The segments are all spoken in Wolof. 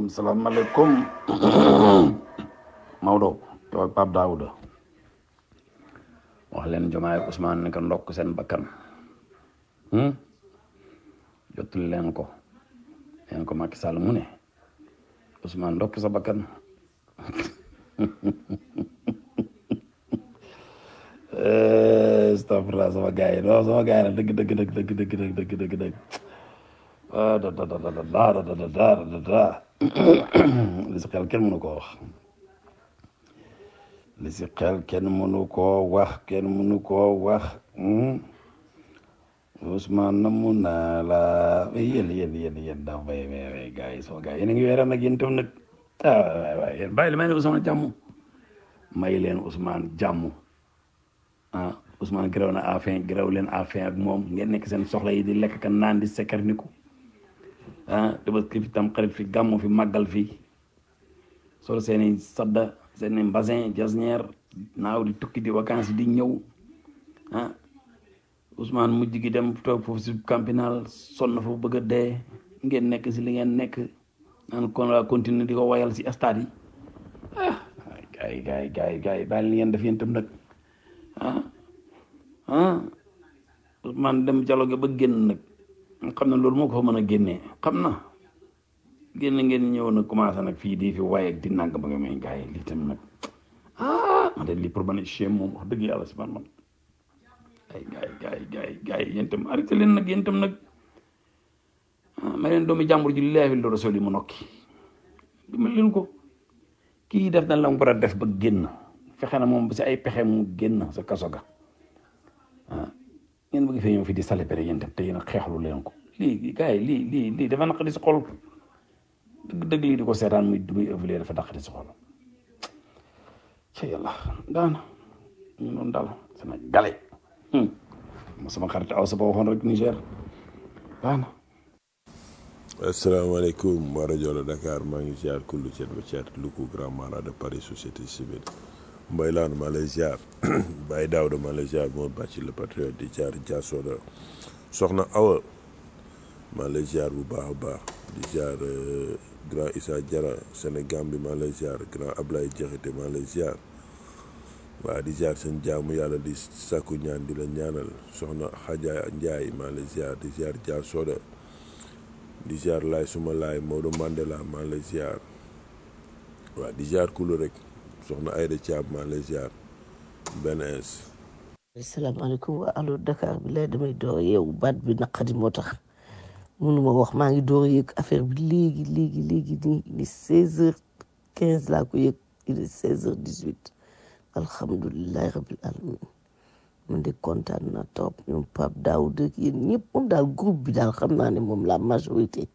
salaam salaamaaleykum Maodo yow ak Pape Daouda wax leen Jomaay ak Ousmane ne ko ndokk seen bakkan hmm? jotul leen ko leen ko Macky Sall mu ne Ousmane ndokk sa bakkan astafurlah sama gars yi non sama gars yi nag dëgg dëgg dëgg dëgg dëgg dëgg dëgg dëgg dëgg ah da da da da da da da da da da da li si xel kenn mënu koo wax li si xel kenn mënu koo wax kenn mënu koo wax hmm? Ousmane na mun naa la yéen yéen yéen yéen daa bay bay bay gars yi sama gars yi yéen a ngi weeree nag yéen tam nag ah waay waay yéen bàyyi li may ne Ousmane jàmm may leen Ousmane jàmm ah Ousmane gërëw na afin gërëw leen afin ak moom ngeen nekk seen soxla yi di lekk ka naan di sekkar niku ah Tabaski fi tam xarit fi gàmmu fi màggal fi solo seeni sadda seeni mbasin jasneer naaw di tukki di vacances di ñëw ah Ousmane mujj gi dem toog foofu si campinal sonn foofu bëgg a dee ngeen nekk si li ngeen nekk naan kon la continuer di ko wayal si stade yi ah gars yi gars yi gars yi gars yi bàyyi li ngeen def yéen tam nag ah ah Ousmane dem dialogue ba génn nag xam na loolu moo ko fa mën a génnee xam na génn ngeen ñëw nag commencé nag fii di fi waye ak di nang ba nga may gars yi lii tam nag ah man de lii pour man chien moom wax dëgg yàlla si man man ay gars yi gars yi gars yi gars yi yéen tam arrêté leen nag yéen tam nag ah ma leen doomi jàmbur ji laafi lu rasul yi mu nokki dimbali leen ko kii def na la mu war a def ba génn fexe na moom si ay pexe mu génn sa kaso ga ah ngeen bëgg fee ñëw fi di célébrer yéen tam te yéen a xeexlu leen ko lii gars yi lii lii lii dafa naqari si xol dëgg dëgg lii di ko seetaan muy muy évoluer dafa naqari si xol ca yàlla daana ñu noonu daal Sénégalais ma sama xarit aw sa ba waxoon rek Niger daana asalaamaaleykum waa rajo la Dakar maa ngi ziar kullu cet ba cet Louga Grand Mara de Paris société civile Mbaye Laan maa lay ziar Baye Daouda maa lay ziar moo bàcci le patriote di ziar Diasoda soxna Awa maa lay ziar bu baax a baax di ziar grand Issa Diarra Sénégal bi maa lay ziar grand Ablaye Diakhaté maa lay ziar waa di ziar seen jaamu yàlla di sàkku ñaan di la ñaanal soxna Xaja Njaay maa lay ziar di ziar Diasoda di ziar laay suma laay Maodo Mandela maa lay ziar waa di ziar kulu rek soxna Ayda Thiam maa lay ziar benn ins asalaamaaleykum waa allo Dakar bi lay damay door yeewu baat bi naqadi moo tax mënuma wax maa ngi door a yëg affaire bi léegi léegi léegi nii ni seize heures quinze laa ko yëg il est seize heures dix huit alhamdulilahi rabil alamin man de kontaan na trop ñoom Pape Daouda ak yéen ñëpp moom daal groupe bi daal xam naa ne moom la majorité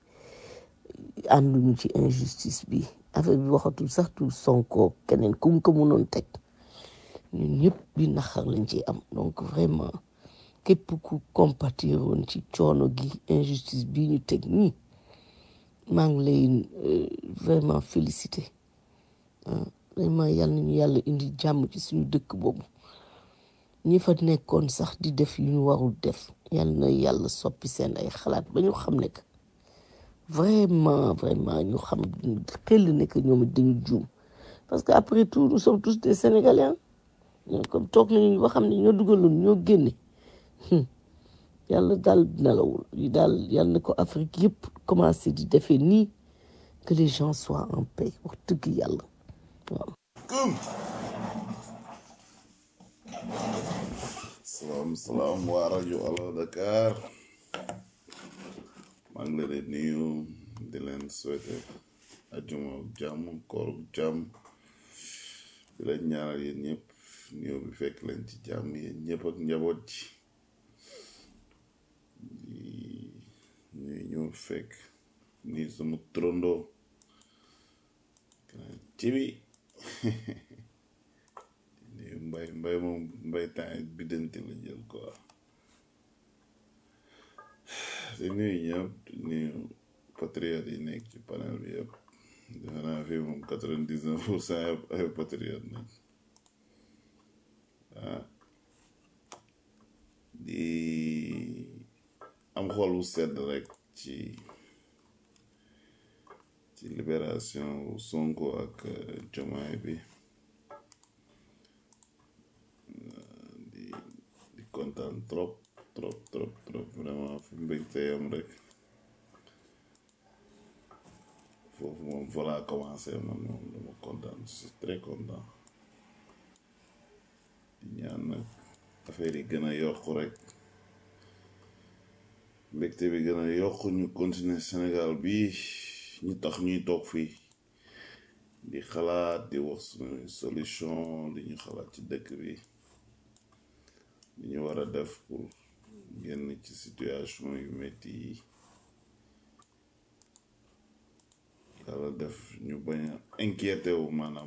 ànduñu ci injustice bi affaire bi waxatul sax tu Sonko keneen ku mu ko mënoon teg ñun ñëpp bi naxar lañ ci am donc vraiment képp ku compatir woon ci coono gi injustice bi ñu teg nii maa ngi lay vraiment félicité vraiment yàlla nañu yàlla indi jàmm ci suñu dëkk boobu ñi fa nekkoon sax di def yu ñu warul def yàlla na yàlla soppi seen ay xalaat ba ñu xam ne que vraiment vraiment ñu xam xel ne que ñoom dañu juum parce que après tout nous sommes tous des sénégalais ñoo comme toog nañu ba xam ne ñoo dugaloon ñoo génne yàlla daal nelawul yi daal yàlla na ko Afrique yëpp commencé di defee nii que les gens soient en paix wax dëgg yàlla waaw. salaam salaam waa rajo Allo Dakar maa ngi leen di nuyu di leen souhaiter ajuma jàmm koor jàmm di leen ñaanal yéen ñëpp nuyu bi fekk leen ci jàmm yéen ñëpp ak njaboot ji di nuyu ñu fekk nii sama trondo ci bi nuyu mbay mbay moom mbay temps bi dante la jël quoi di nuyu ñëpp di nuyu patriote yi nekk ci panel bi yëpp defe naa fii moom quatre-vingt-dix-neuf pour cent yëpp ay patriote nañ ah di am xol bu sedd rek ci ci ci libération Sonko ak euh, Diomaye bi di di kontaan trop trop trop trop vraiment fu mbégte yam rek foofu moom fa laa commencé man moom dama kontaan je suis très content di ñaan nag affaire yi gën a yokk rek mbégte bi gën a yokk ñu continuer Sénégal bi ñu tax ñuy toog fii di xalaat di wax suñu solution li ñu xalaat ci dëkk bi li ñu war a def pour génn ci situation yu metti yi yàlla def ñu bañ a inquiété wu maanaam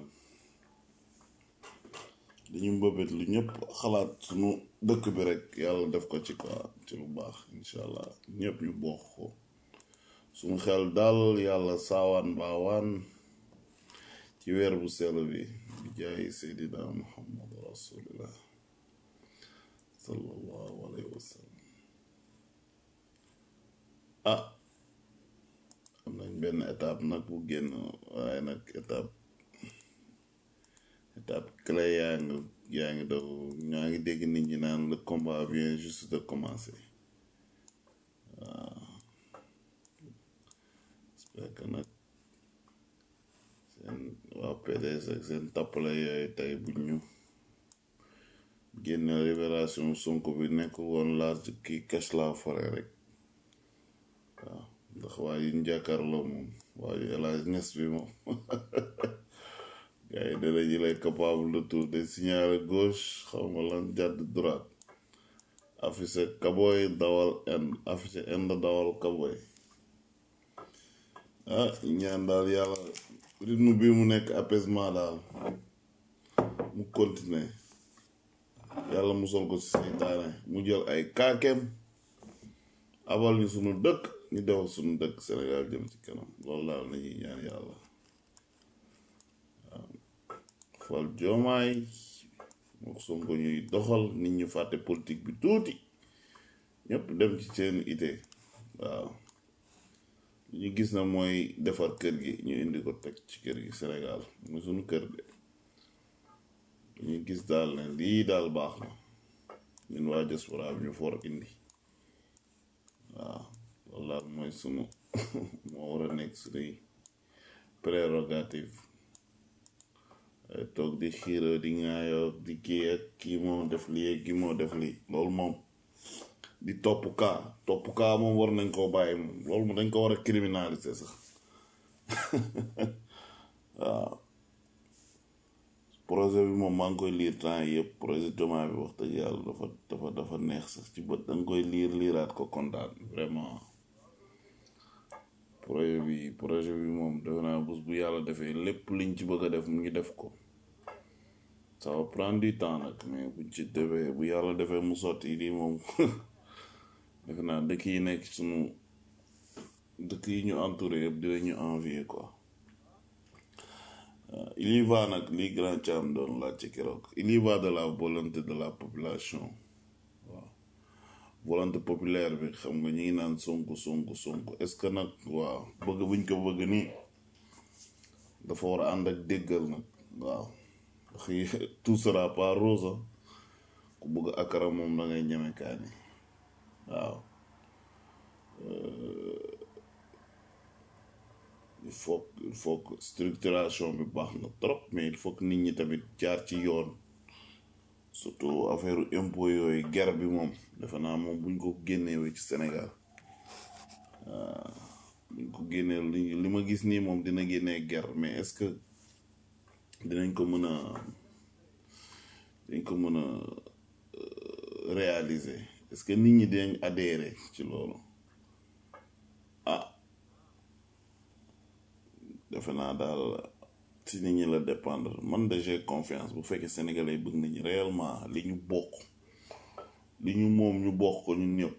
li ñu mbëbët lu ñëpp xalaat suñu dëkk bi rek yàlla def ko ci quoi ci lu baax incha allah ñëpp ñu bokk ko suñu xel daal yàlla saawaan baawaan ci weer bu sell bi bi jaay seydina muhammad rasulillah sallallahu alayhi wa sallam ah am nañ benn étape nag bu génn waaye nag étape étape clé yaa ngi yaa ngi daw ñaa ngi dégg nit ñi naan le combat vient juste de commencer j'espère que nag seen waa PDS ak seen tappale yooyu tey buñ ñu génne libération Sonko bi nekk woon large kii cache la forêt rek waaw ndax waa yi ñu jàkkaarloo moom waa yu El Hadj Niass bi moom gars yi dana ji lay capable de tout de signaler gauche xaw ma lan jàdd droite affiché kaboy dawal end affiché end dawal kaboy ah ñaan daal yàlla rythme bi mu nekk apaisement daal mu continuer yàlla musal ko ci seytaane mu jël ay kaakeem abal ñu sunu dëkk ñu defal sunu dëkk Sénégal jëm ci kanam loolu daal nañuy ñaan yàlla fal joomaay moo Sonko ñuy doxal nit ñu fàtte politique bi tuuti ñëpp dem ci seen ité waaw li ñu gis na mooy defar kër gi ñu indi ko teg ci kër gi Sénégal muy sunu kër de li ñu gis daal ne lii daal baax na ñun waa diaspora bi ñu for indi waaw loolu daal mooy sunu moo war a nekk sunuy prérogative ay toog di xiiroo di ŋaayoo di kii ak kii moo def lii ak kii moo def lii loolu moom di topp kaa topp kaa moom war nañ koo bàyyi moom loolu moom dañ ko war a criminaliser sax waaw projet bi moom maa ngi koy liir temps yëpp projet Diomaye bi wax dëgg yàlla dafa dafa dafa neex sax ci bët da nga koy liir liiraat ko kontaan vraiment projet bi projet bi moom defe naa bés bu yàlla defee lépp liñ ci bëgg a def mu ngi def ko ça va prendre du temps nag mais buñ ci defee bu yàlla defee mu sotti lii moom defe naa dëkk yi nekk sunu dëkk yi ñu entouré yëpp dinañu envier quoi Euh, il y va nag li grand Thiam doon laaj ci keroog il y va de la volonté de la population waaw volonté populaire bi xam nga ñi ngi naan sonko sonko sonko est-ce que nag waaw bëgg buñ ko bëgg nii dafa war a ànd ak déggal nag waaw ndax yi- tout sera pas rose ah. ku bëgg akara moom da ngay ñeme kaani waaw il faut il faut que structuration bi baax na trop mais il faut que nit ñi tamit jaar ci yoon surtout affaire impôt yooyu guerre bi moom defe naa moom buñ ko génnewee ci Sénégal buñ ko génnee li li ma gis nii moom dina génnee guerre mais est-ce que dinañ ko mën a dinañ ko mën a réaliser est-ce que nit ñi dinañ adhérer ci loolu ah defe naa daal ci nit ñi la dépendre man de j'ai confiance bu fekkee sénégalais yi bëgg nañu réellement li ñu bokk li ñu moom ñu bokk ko ñun ñëpp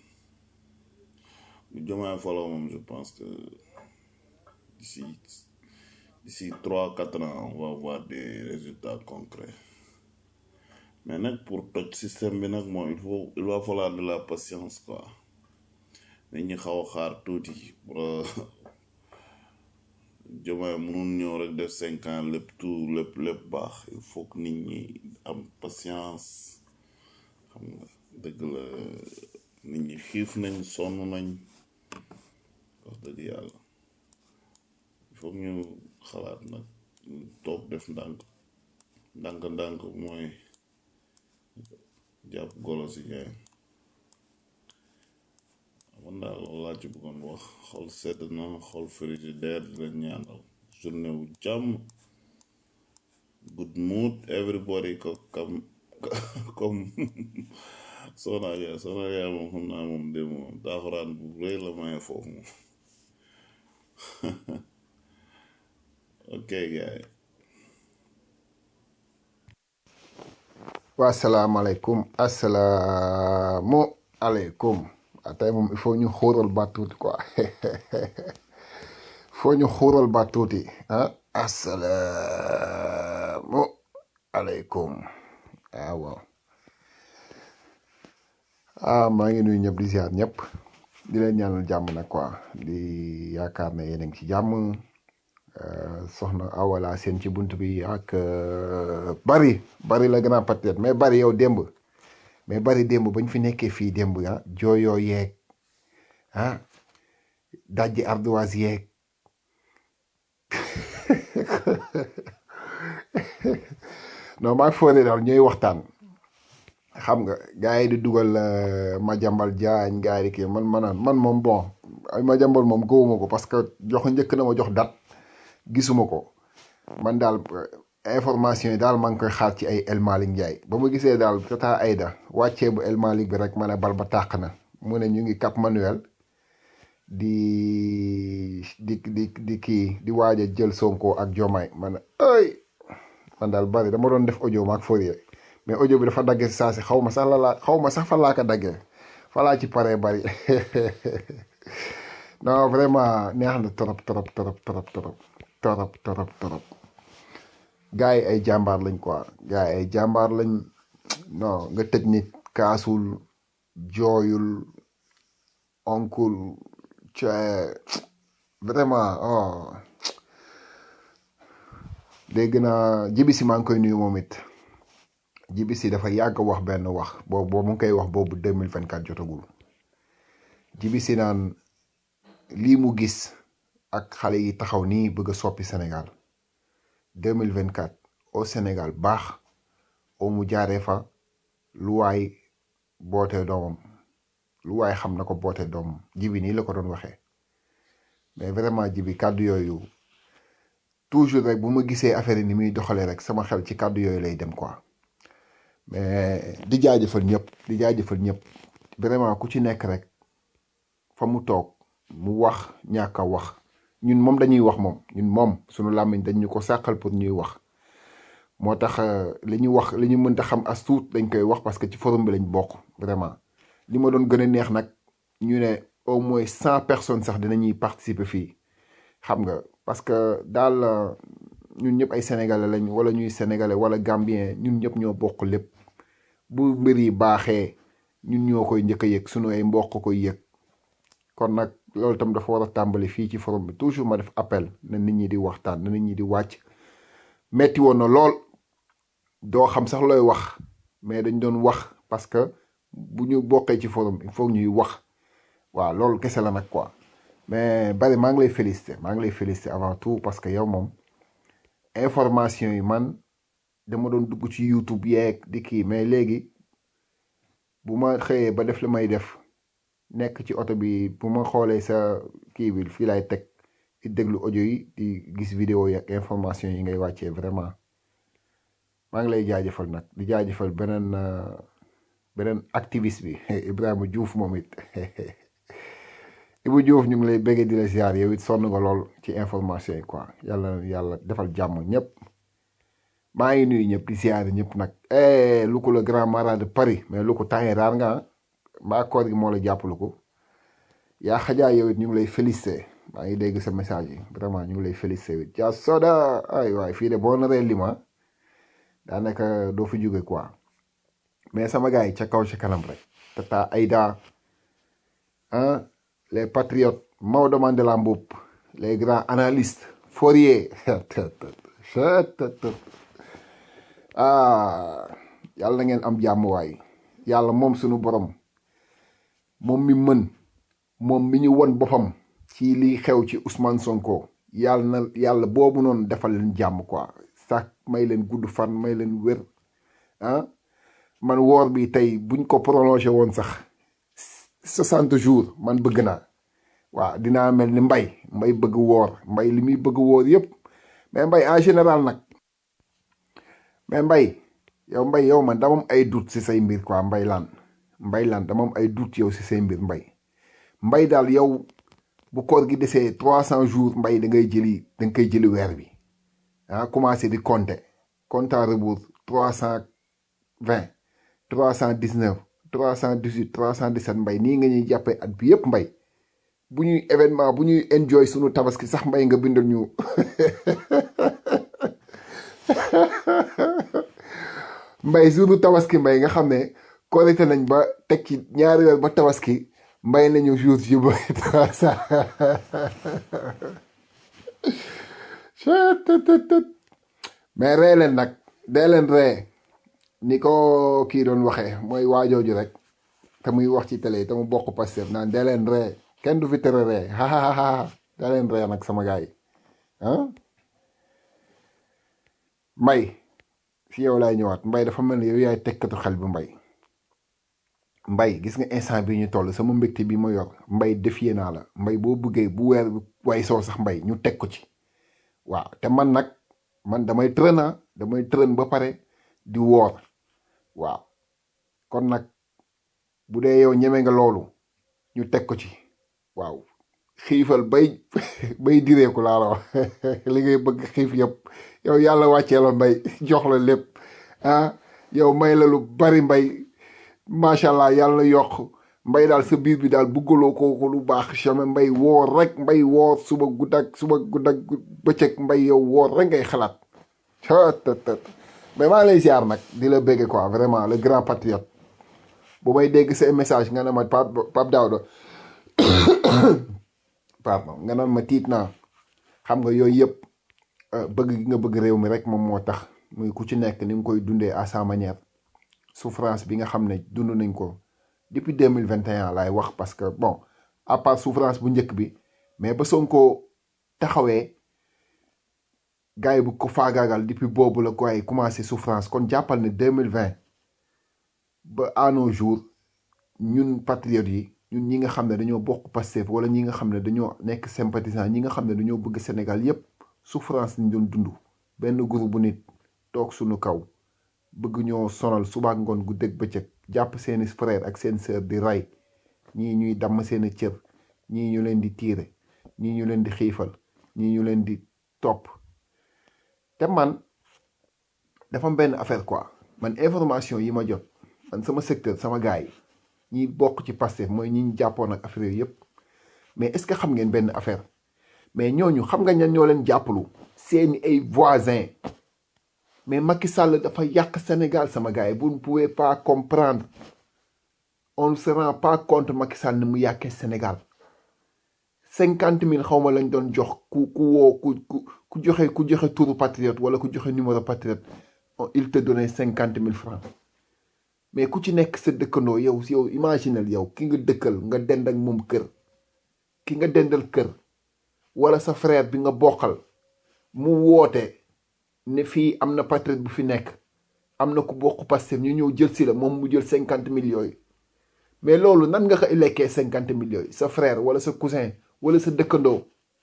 bu Diomaye faloo moom je pense que d'ici d'ici trois quatre ans on va voir des résultats concrets mais nag pour toj système bi nag moom il faut il va falloir de la patience quoi nit ñi xaw a xaar tuuti pour Diomaye mënul ñëw rek def cinq ans lépp tout lépp lépp baax il faut que nit ñi am patience xam nga dëgg la nit ñi xiif nañ sonn nañ wax dëgg yàlla il faut que ñu xalaat nag toog def ndànk ndànk ndànk mooy jàpp golo si ñaay man daal loolu laa ci bëggoon wax xol sedd na xol frigidaire di leen ñaanal journée wu jàmm good mood everybody ko kam comme soxna yaa soxna yaa moom xam naa moom de moom taaxuraan bu rëy la maye foofu moom ok gaay waa asalaamaaleykum asalaamu aleykum ah tey moom il faut ñu xuural baat tuuti quoi il faut ñu xuural baat tuuti ah asalaamu aleykum ah waaw ah maa ngi nuyu ñëpp di ziar ñëpp di leen ñaanal jàmm nag quoi di yaakaar ne yéen a ngi ci jàmm euh, soxna awala seen ci bunt bi ak euh, bari bari la grand patriote mais bari yow démb mais bari démb bañ fi nekkee fii démb ah jooyoo yeeg ah dajji ardoise yeeg non maa fooree daal ñooy waxtaan xam nga gars yi di dugal euh, Madiambal Diagne gars yi di kii man man man moom bon ay Madiambal moom gëwuma ko parce que jox njëkk na ma jox dat gisuma ko man daal euh, information yi daal maa ngi koy xaar ci ay El Malick Ndiaye ba ma gisee daal tata Aïda wàccee bu El Malick bi rek ma ne bal ba tàq na mu ne ñu ngi Cap Manuel di di di di kii di waaj a jël Sonko ak Diomaye ma ne ay man daal bari dama doon def audio maak Fourier mais audio bi dafa daggee si saa si xaw ma sax la laa xaw ma sax fa laa ko daggee fa laa ci paree bari non vraiment neex na trop trop trop trop trop trop trop trop gars yi ay jàmbaar lañ quoi gars yi ay jàmbaar lañ non nga tëj nit kaasul jooyul onkul ca vraiment oh dégg naa jibi si maa ngi koy nuyu moom it jibi si dafa yàgg wax benn wax boobu boobu mu ngi koy wax boobu 2024 jotagul jibi si naan lii mu gis ak xale yi taxaw nii bëgg a soppi Sénégal 2024 au Sénégal baax au mu jaaree fa lu waay bootee doomam lu waay xam na ko bootee doomam jibi nii la ko doon waxee mais vraiment jibi kàddu yooyu toujours rek bu ma gisee affaire yi ni muy doxalee rek sama xel ci kàddu yooyu lay dem quoi mais di jaajëfal ñëpp di jaajëfal ñëpp vraiment ku ci nekk rek fa mu toog mu wax ñàkk a wax ñun moom dañuy wax moom ñun moom sunu làmmiñ dañ ñu ko sàqal pour ñuy wax moo tax euh, li ñu wax li ñu mënta xam as tuut dañ koy wax parce que ci forum bi lañ bokk vraiment li ma doon gën a neex nag ñu ne au moins cent personnes sax dinañuy participer fii xam nga parce que daal euh, ñun ñëpp ay sénégalais lañ wala ñuy sénégalais wala gambien ñun ñëpp ñoo bokk lépp bu mbir yi baaxee ñun ñoo koy njëkk a yëg sunu ay mbokk koy yëg kon nag loolu tam dafa war a tàmbali fii ci forum bi toujours ma def appel na nit ñi di waxtaan na nit ñi di wàcc metti woon na lool doo xam sax looy wax mais dañ doon wax parce que bu ñu bokkee ci forum il faut ñuy wax waaw loolu kese la nag quoi mais bari maa ngi lay féliciter maa ngi lay féliciter avant tout parce que yow moom information yi man dama doon dugg ci YouTube yeeg di kii mais léegi bu ma xëyee ba def li may def nekk ci oto bi bu ma xoolee sa kii bi fii laay teg di déglu audio yi di gis vidéo yi ak information yi ngay wàccee vraiment maa ngi lay jaajëfal nag di jaajëfal beneen euh, beneen activiste bi Ibrahima Diouf moom it Ibu Diouf ñu ngi lay bëggee di la ziar yow it sonn nga lool ci information yi quoi yàlla na yàlla defal jàmm ñëpp maa ngi nuyu ñëpp di ziar ñëpp nag eh lu ko le grand marat de Paris mais lu ko taxee raar nga ah mbaa koor gi moo la jàpp lu ko yaa xajaa yow it ñu ngi lay félicité maa ngi dégg sa message yi vraiment ñu ngi lay félicité yow it yaa soda ay waay fii de boo naree lima daanaka doo fi jóge quoi mais sama gars yi ca kaw ca kanam rek tata Aïda ah les patriotes Maodo Mandela Mboup les grands analystes Fourier ah yàlla na ngeen am jàmm waay yàlla moom sunu borom moom mi mën moom mi ñu won boppam ci liy xew ci Ousmane Sonko yàlla na yàlla boobu noonu defal leen jàmm quoi sax may leen gudd fan may leen wér ah man woor bi tey buñ ko prolongé woon sax soixante jours man bëgg naa waaw dinaa mel ni mbay mbay bëgg woor mbay li muy bëgg woor yépp mais mbay en général nag mais mbay yow mbay yow man dama am ay doute si say mbir quoi mbay laan mbay laan dama am ay doute yow si say mbir mbay mbay daal yow bu koor gi desee trois cent jours mbay da ngay jëli da nga koy jëli weer bi ah commencé di compter compte à rebours trois cent vingt trois cent dix neuf trois cent dix huit trois cent dix sept mbay nii nga ñuy jàppee at bi yépp mbay bu ñuy événement bu ñuy enjoy sunu tabaski sax mbay nga bindal ñu mbay suunu tabaski mbay nga xam ne korite nañ ba teg ci ñaari weer ba tabaski mbay nañu jour ci ba trois cent mais ree leen nag dee leen ree ni ko kii doon waxee mooy waajooju rek te muy wax ci télé te mu bokk Pastef naan dee leen ree kenn du fi tere ree hahaha dee leen ree nag sama gars yi ah mbay si yow laay ñëwaat mbay dafa mel ni yow yaay tekkatu xel bi mbay mbay gis nga instant bi ñu toll sama mbégte bi ma yor mbay defiyee naa la mbay boo bëggee bu weer bi way soo sax mbay ñu teg ko ci waaw te man nag man damay trëna damay trën ba pare di woor waaw kon nag bu dee yow ñeme nga loolu ñu teg ko ci waaw xiifal bay bay direeku laa la wax li ngay bëgg xiif yëpp yow yàlla wàccee la mbay jox la lépp ah yow may la lu bari mbay macha allah yàlla yokk mbay daal sa biir bi daal buggaloo ko lu baax jamais mbay woor rek mbay woor suba gudd ak suba gudd ak bëccëg mbay yow woor rek ngay xalaat tët mais maa lay ziar nag di la bégge quoi vraiment le grand patriote bu may dégg sa message nga ne ma Pape Pape Daouda pardon nga naan ma tiit naa xam nga yooyu yëpp bëgg gi nga bëgg réew mi rek moom moo tax muy ku ci nekk ni nga koy dundee à sa manière souffrance bi nga xam ne dund nañ ko depuis deux mille vingt et un laay wax parce que bon à part souffrance bu njëkk bi mais ba Sonko taxawee gars yi bu ko faagaagal depuis boobu la gars yi commencé souffrance kon jàppal ne deux mille vingt ba à nos jours ñun patriotes yi ñun ñi nga xam ne dañoo bokk Pastef wala ñi nga xam ne dañoo nekk sympathisant ñi nga xam ne dañoo bëgg Sénégal yépp souffrance ñu doon dund benn groupe bu nit toog suñu kaw bëgg ñoo sonal suba ak ngoon gu dëgg bëccëg jàpp seeni frère ak seen sœur di rey ñii ñuy damm seeni cër ñii ñu leen di tiire ñii ñu leen di xiifal ñii ñu leen di topp te man dafa am benn affaire quoi man information yi ma jot man sama secteur sama gars yi ñi bokk ci Pastef mooy ñi ñu jàppoon ak affaire yooyu yëpp mais est-ce que xam ngeen benn affaire mais ñooñu xam nga ñan ñoo leen jàppalu seeni ay voisins mais Macky Sall dafa yàq Sénégal sama gars yi vous ne pouvez pas comprendre on ne se rend pas compte Macky Sall ni mu yàqee Sénégal cinquante mille xaw ma lañ doon jox ku ku woo ku ku ku joxe ku joxe turu patriote wala ku joxe numéro patriote il te donnait cinquante mille francs mais ku ci nekk sa dëkkandoo yow yow imaginel yow ki nga dëkkal nga dend ak moom kër ki nga dendal kër wala sa frère bi nga bokkal mu woote ne fii am na patriote bu fi nekk am na ku bokk Pastef ñu ñëw jël si la moom mu jël cinquante mille yooyu mais loolu nan nga ko lekkee cinquante mille yooyu sa frère wala sa cousin wala sa dëkkandoo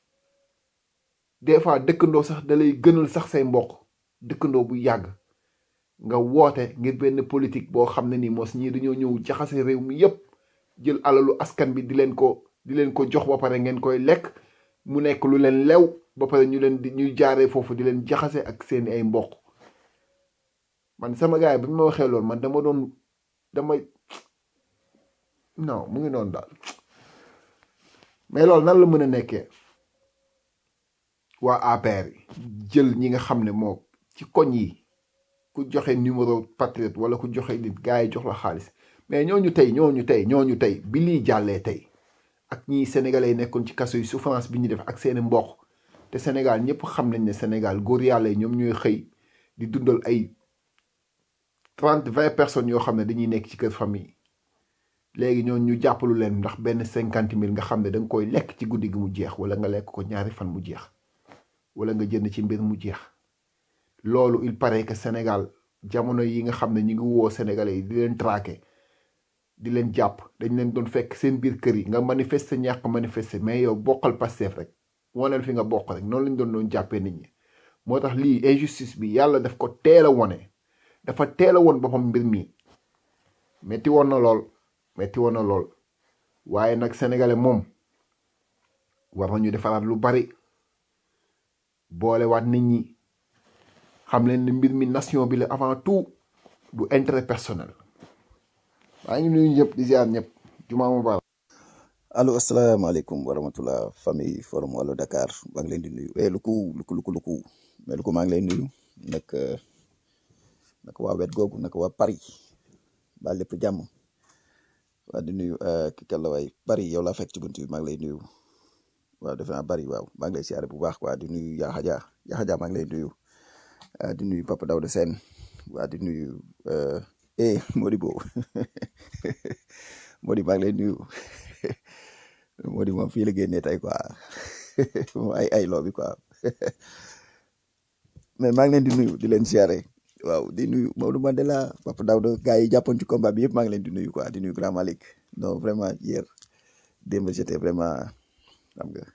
des fois dëkkandoo sax da lay gënal sax say mbokk dëkkandoo bu yàgg nga woote ngir benn politique boo xam ne nii mos ñii dañoo ñëw jaxase réew mi yépp jël alalu askan bi di leen ko di leen ko jox ba pare ngeen koy lekk mu nekk lu leen lew ba pare ñu leen di ñuy jaaree foofu di leen jaxase ak seeni ay mbokk man sama gars yi bi ma waxee loolu man dama doon dama non mu ngi noonu daal mais loolu nan la mën a nekkee waa APR yi jël ñi nga xam ne moo ci koñ yi ku joxe numéro patriote wala ku joxe nit gars yi jox la xaalis mais ñooñu tey ñooñu tey ñooñu tey bi lii jàllee tey ak ñii sénégalais yi nekkoon ci kaso yi souffrance bi ñu def ak seeni mbokk te Sénégal ñëpp xam nañ ne Sénégal góor yàlla yi ñoom ñooy xëy di dundal ay trente vingt personnes yoo xam ne dañuy nekk ci kër famille léegi ñoon ñu jàppalu leen ndax benn cinquante mille nga xam ne da nga koy lekk ci guddi gi mu jeex wala nga lekk ko ñaari fan mu jeex wala nga jënd ci mbir mu jeex loolu il paraît que Sénégal jamono yi nga xam ne ñu ngi woo Sénégalais yi di leen traqué di leen jàpp dañ leen doon fekk seen biir kër yi nga manifester ñàkk manifester mais yow bokkal Pastef rek waneel fi nga bokk rek noonu lañ doon doon jàppee nit ñi moo tax lii injustice bi yàlla daf ko teel a wone dafa teel a woon boppam mbir mi metti woon na lool metti woon na lool waaye nag sénégalais moom war nañu defaraat lu bari boolewaat nit ñi xam leen ne mbir mi nation bi la avant tout du intérêt personnel maa ngi nuyu ñëpp di ziar ñëpp jumaa mubarak allo asalaamaaleykum wa rahmatulah famille forum wàllu Dakar maa ngi leen di nuyu eh luku luku luku luku mais luku maa ngi leen nuyu nag nag waa wet googu nag waa Paris ba lépp jàmm waa di nuyu ki kàlla waay Paris yow laa fekk ci bunt bi maa ngi lay nuyu waaw defe naa Paris waaw maa ngi lay siyaare bu baax waa di nuyu Yaxa Dia Yaxa Dia maa ngi lay nuyu di nuyu Papa Daouda Sène waa di nuyu eh Modibo Modi maa ngi lay nuyu Modi moom fii la génnee tey quoi moom ay ay loo bi quoi mais maa ngi leen di nuyu di leen siyaare waaw di nuyu Maodo Mandela Papa Daouda gars yi jàppoon ci combat bi yëpp maa ngi leen di nuyu quoi di nuyu Grand Malick non vraiment hier démb j'étais vraiment xam nga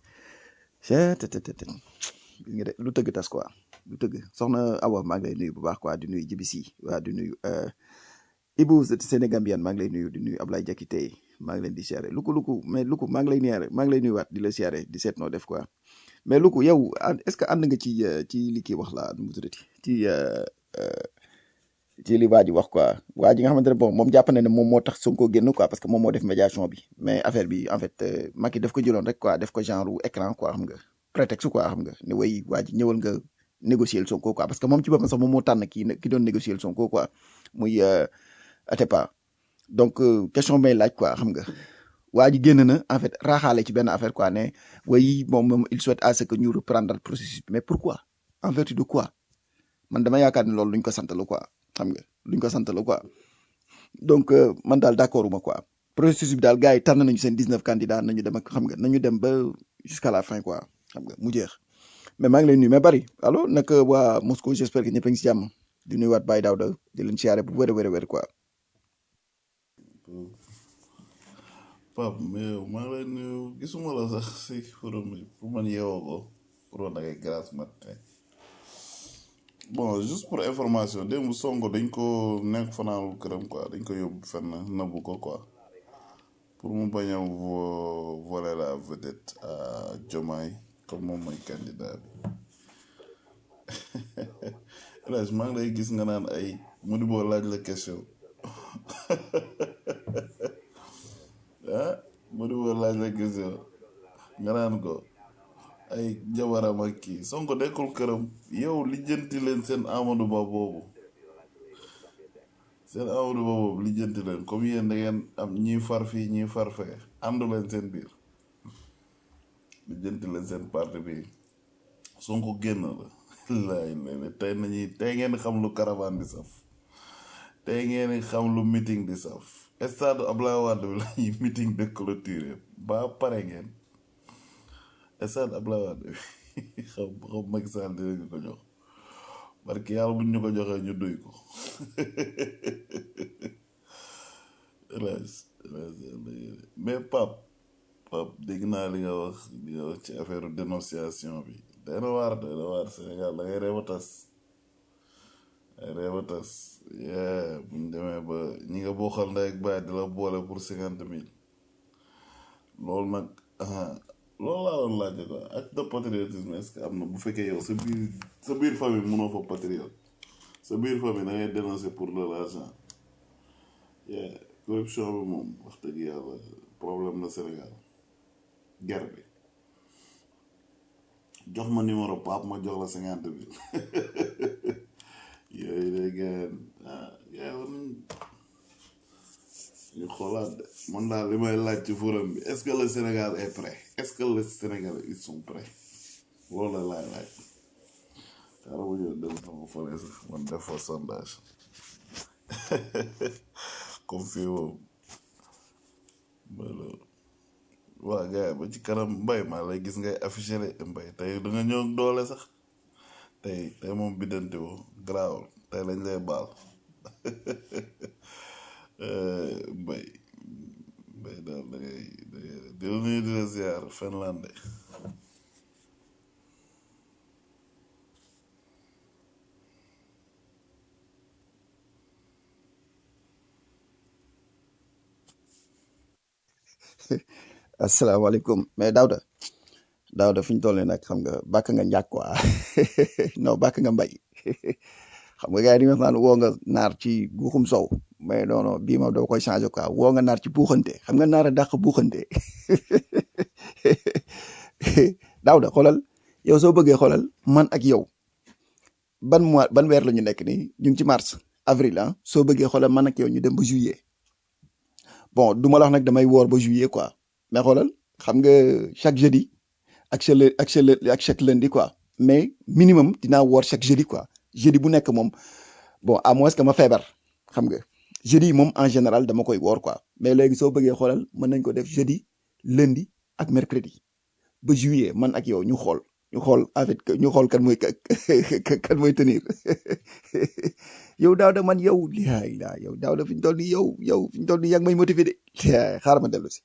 cettt gis nga de lu tëgg tas quoi lu tëgg soxna Awa maa ngi lay nuyu bu baax quoi di nuyu Jibisi waa di nuyu Ibou Sénégambian maa ngi lay nuyu di nuyu Ablaye Jakite maa ngi leen di siyaare luku luku mais luku maa ngi lay niyaare maa ngi lay nuyuwaat di la siyaare di seet noo def quoi mais luku yow est-ce que ànd nga ci ci li kii wax la nu mu tuddati ci ci li waa ji wax quoi waa ji nga xamante ne bon moom jàpp na ne moom moo tax Sonko génn quoi parce que moom moo def médiation bi mais affaire bi en fait Macky daf ko jëloon rek quoi def ko genre écran quoi xam nga prétexte quoi xam nga ne way waa ji ñëwal nga négocier Sonko quoi parce que moom ci boppam sax moom moo tànn kii ki doon négocier Sonko quoi muy Atepa donc question may laaj quoi xam nga waa ji génn na en fait raaxaale ci benn affaire quoi ne way moom moom il souhaite à ce que ñu reprendre processus bi mais pourquoi en vertu de quoi man dama yaakaar ne loolu luñ ko sant la quoi xam nga luñ ko sant la quoi donc man daal d'accord uma quoi processus bi daal gars yi tànn nañu seen 19 candidats nañu dem ak xam nga nañu dem ba jusqu'à la fin quoi xam nga mu jeex mais maa ngi lay nuyu mais bari allo nag waa Moscou j'espère que ñëpp a ngi si jàmm di nuyuwaat Baye Daouda di leen siyaare bu wér a wér a wér quoi. Pape mais maa ngi lay nuyu gisuma la sax si forum bi pour man yeewoo ko pour woon dangay grâce matin bon juste pour information démb Sonko dañ ko nekk fanaanul këram quoi dañ ko yóbbu fenn nëbbu ko quoi pour mu bañ a vo- voler la vedette à Diomaye comme moom mooy candidat bi El Hadj maa ngi lay gis nga naan ay mu di boo laaj la question ah mu di boo laaj la question nga naan ko ay jabaram ak kii Sonko nekkul këram yow lijjanti leen seen Amadou Ba boobu seen Amadou Ba boobu lijjanti leen comme yéen da ngeen am ñii far fii ñii far fee àndu leen seen biir lijjanti leen seen parti bi Sonko génn la laay lay tey nañuy tey ngeen xam lu caravane di saf tey ngeen xam lu meeting di saf stade Abdoulaye Wade bi lañuy meeting de clôture ba pare ngeen stade Abdoulaye Wade bi xam xam Macky Sall dinañu ko jox parce que yàlla buñ ñu ko joxee ñu duy ko hélas hélas mais Pape Pape dégg naa li nga wax li nga wax ci affaire dénonciation bi day na waar day na waar Sénégal da ngay reew a tas ay reew a tas yee buñ demee ba ñi nga bokkal ndey ak baay di la boole pour cinquante mille loolu nag ah loolu laa doon laajte quoi acte de patriotisme est-ce que am na bu fekkee yow sa biir sa biir famille mënoo fa patriote sa biir famille da ngay dénoncer pour de l'argent yeah corruption bi moom wax dëgg yàlla problème la Sénégal guerre bi jox ma numéro Pape ma jox la cinquante mille yooyu day gën ah yaa war nañ ñu xoolaat de man daal li may laaj ci forum bi est-ce que le Sénégal est prêt est-ce que le Sénégal ils sont prêts loolu la laay laaj xaaral ma ñëw dem sama fële sax man def fa sondage comme fii moom mooy loolu waa gars yi ba ci kanam mbay maa lay gis ngay affiché de mbay tey da nga ñëw ak doole sax tey tey moom biddante woo garaawul tey lañ lay baal Eh, mbay mbay daal da ngay da ngay di la nuyu di la ziar Finlande asalaamaaleykum mais Daouda Daouda fi ñu toll nii nag xam nga bàkk nga njàkk quoi non bàkk nga mbay xam nga gars yi dañuy wax naan woo nga naar ci guuxum sow mais non non bii moom doo koy changé quoi woo nga naar ci buuxante xam nga naar a dàq buuxante Daouda xoolal yow soo bëggee xoolal man ak yow ban mois ban weer la ñu nekk nii ñu ngi ci mars avril ah soo bëggee xoolal man ak yow ñu dem ba juillet bon du ma la wax nag damay woor ba juillet quoi mais xoolal xam nga chaque jeudi ak chaque lë- ak chaque lë- ak chaque lundi quoi mais minimum dinaa woor chaque jeudi quoi jeudi bu nekk moom bon à moins que ma feebar xam nga jeudi yi moom en général dama koy woor quoi mais léegi soo bëggee xoolal mën nañ ko def jeudi lundi ak mercredi ba juillet man ak yow ñu xool ñu xool en fait que ñu xool kan mooy ka- kan mooy tenir yow daaw da man yow laa ilaa yow daaw da fi ñu toll nii yow yow fi ñu toll nii yaa ngi may motivé de Laa, xaaral ma dellu si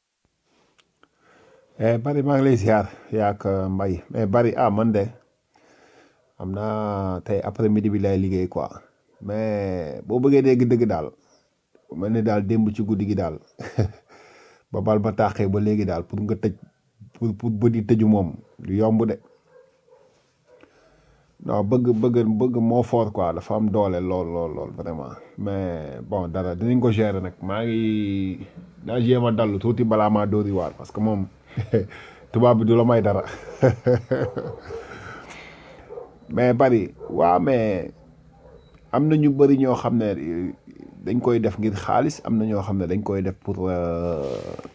Eh, bari maa ngi lay ziar yaak mbay mais bari ah man de am naa tey après midi bi lay liggéey quoi mais boo bëggee dégg dëgg daal mel ni daal démb ci guddi gi daal ba bal ba tàqee ba léegi daal pour nga tëj pour pour bëdi tëju moom du yomb de non bëgg bëgg bëgg moo fort quoi dafa am doole lool lool lool vraiment mais bon dara dinañ ko gérer nag maa ngi naa jéem a dallu tuuti balaa maa dóori waar parce que moom tubaab bi du la may dara mais bari waaw mais am na ñu bëri ñoo xam ne eh, dañ koy def ngir xaalis am na ñoo xam ne dañ koy def pour euh,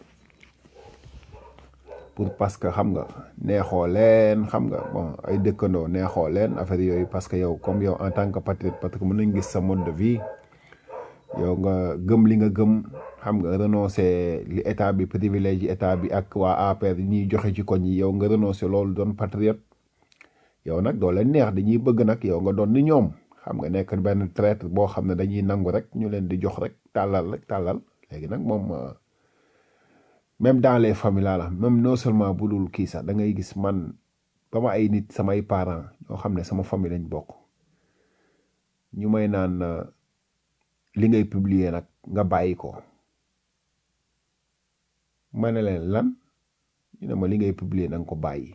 pour parce que xam nga neexoo leen xam nga bon ay dëkkandoo neexoo leen affaire yooyu parce que yow comme yow en tant que patriote parce que mën nañ gis sa mode de vie yow nga gëm li nga gëm xam nga renoncer li état bi privilège yi état bi ak waa APR yi ñuy joxe ci koñ yi yow nga renoncer loolu doon patriote yow nag doo leen neex dañuy bëgg nag yow nga doon ni ñoom xam nga nekk benn traître boo xam ne dañuy nangu rek ñu leen di jox rek tàllal rek tàllal léegi nag moom euh, même dans les familles laa la même non seulement bu dul kii sax da ngay gis man ba ma ay nit samay parents ñoo xam ne sama famille lañ bokk ñu may naan euh, li ngay publier nag nga bàyyi ko ma ne leen lan ñu ne ma li ngay publier na nga ko bàyyi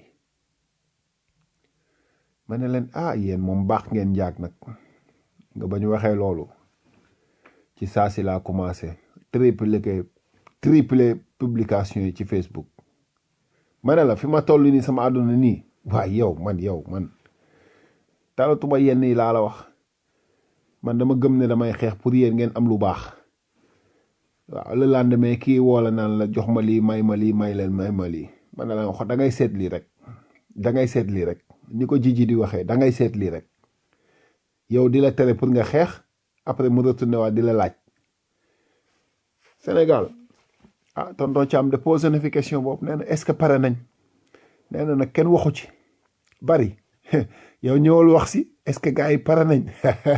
ma ne leen ah yéen moom baax ngeen njaag nag nga ba ñu waxee loolu ci saa si laa commencé triple que triple publication yi ci Facebook ma ne la fi ma toll nii sama àdduna nii waaye yow man yow man talatuma yenn yi laa la wax man dama gëm ne damay xeex pour yéen ngeen am lu baax waaw le lendemain kii woola naan la jox ma lii may ma lii may leen may ma lii man ne la wax da ngay seet lii rek da ngay seet lii rek ni ko jiji di waxee da ngay seet lii rek yow di la tere pour nga xeex après mu retourné waat di la laaj Sénégal ah tonton Thiam de posé na fi question boobu nee na est ce que pare nañ nee na nag kenn waxu ci bari yow ñëwal wax si est ce que gars yi pare nañ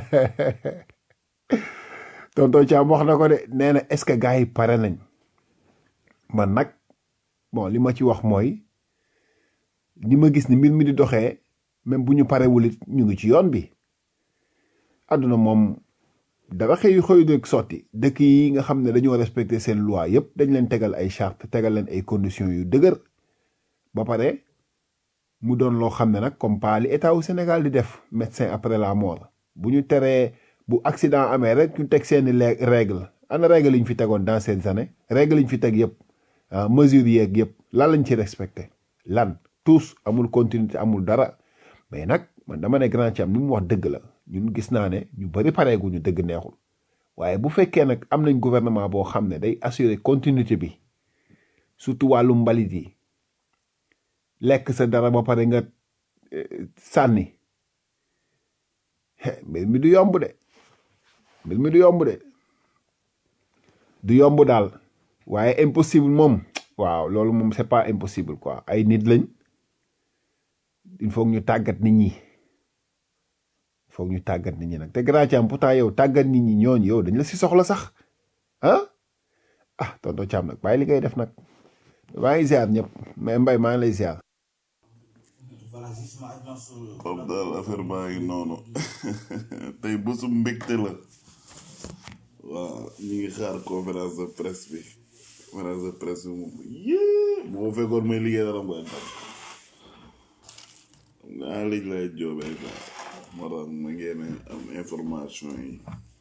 tonton Thiam wax na ko de nee na est ce que gars yi pare nañ man nag bon li ma ci wax mooy ni ma gis ni mbir mi di doxee même bu ñu parewul it ñu ngi ci yoon bi àdduna moom dara xëy xëy rek sotti dëkk yi nga xam ne dañoo respecté seen loi yëpp dañ leen tegal ay charte tegal leen ay conditions yu dëgër ba pare mu doon loo xam ne nag comme pas li état wu Sénégal di def médecin après la mort bu ñu teree bu accident amee rek ñu teg seeni le- règle ana règle yi ñu fi tegoon dans ces années règle yi ñu fi teg yëpp ah mesures yeeg yëpp lan lañ ci respecté lan tous amul continuité amul dara mais nag man dama ne grand Thiam ni mu wax dëgg la ñun gis naa ne ñu bëri pareeguñu dëgg neexul waaye bu fekkee nag am nañ gouvernement boo xam ne day assurer continuité bi surtout wàllu mbalit yi lekk sa dara ba pare nga eh, sànni He, mbir mi du yomb de mbir mi du yomb de du yomb daal waaye impossible moom waaw loolu moom c'est pas impossible quoi ay nit lañ il faut que ñu tàggat nit ñi il faut que ñu tàggat nit ñi nag te grand Thiam pourtant yow tàggat nit ñi ñooñu yow dañ la si soxla sax ah ah tonton Thiam nag bàyyi li ngay def nag maa ngi ziar ñëpp mais Mbaye maa ngi lay ziar. Pape daal affaire baa ngi noonu tey bésu mbégte la waaw ñu ngi xaar conférence de presse bi conférence de presse bi moom yée bu ma fekkoon may liggéey dara mooy tam naa lij lay joobee quoi moo tax ma ngeen am information yi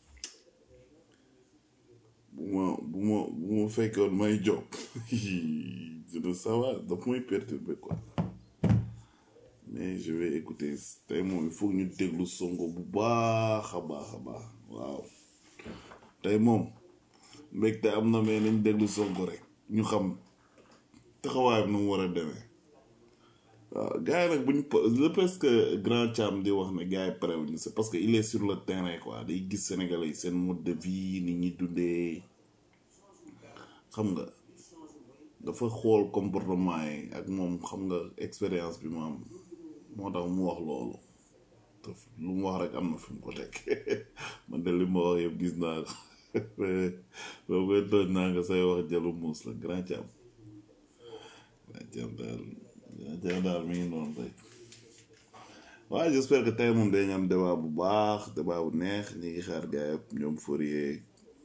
bu ma bu ma bu ma fekkoon may job dina sawa daf may perturber quoi mais je vais écouter tey moom il faut que ñu déglu sonko bu baax a baax a baax waaw tey moom mbégte am na mais nañ déglu sonko rek ñu xam taxawaayam nu mu war a demee waaw gars yi nag buñ le parce que grand Thiam di wax ne gars yi parewuñu c'est parce que il est sur le terrain quoi day gis sénégalais yi seen mode de vie ni ñi dundee xam nga dafa xool comportement yi ak moom xam nga expérience bi mu am moo tax mu wax loolu te lu mu wax rek am na fi mu ko teg man de li ma wax yëpp gis naa ko boo koy tooñ naa nga say wax jalu muus la grand Thiam grand Thiam daal grand Thiam daal mi ngi noonu rek waaye j'espère que tey moom dañu am débat bu baax débat bu neex ñi ngi xaar gars yëpp ñoom Fourier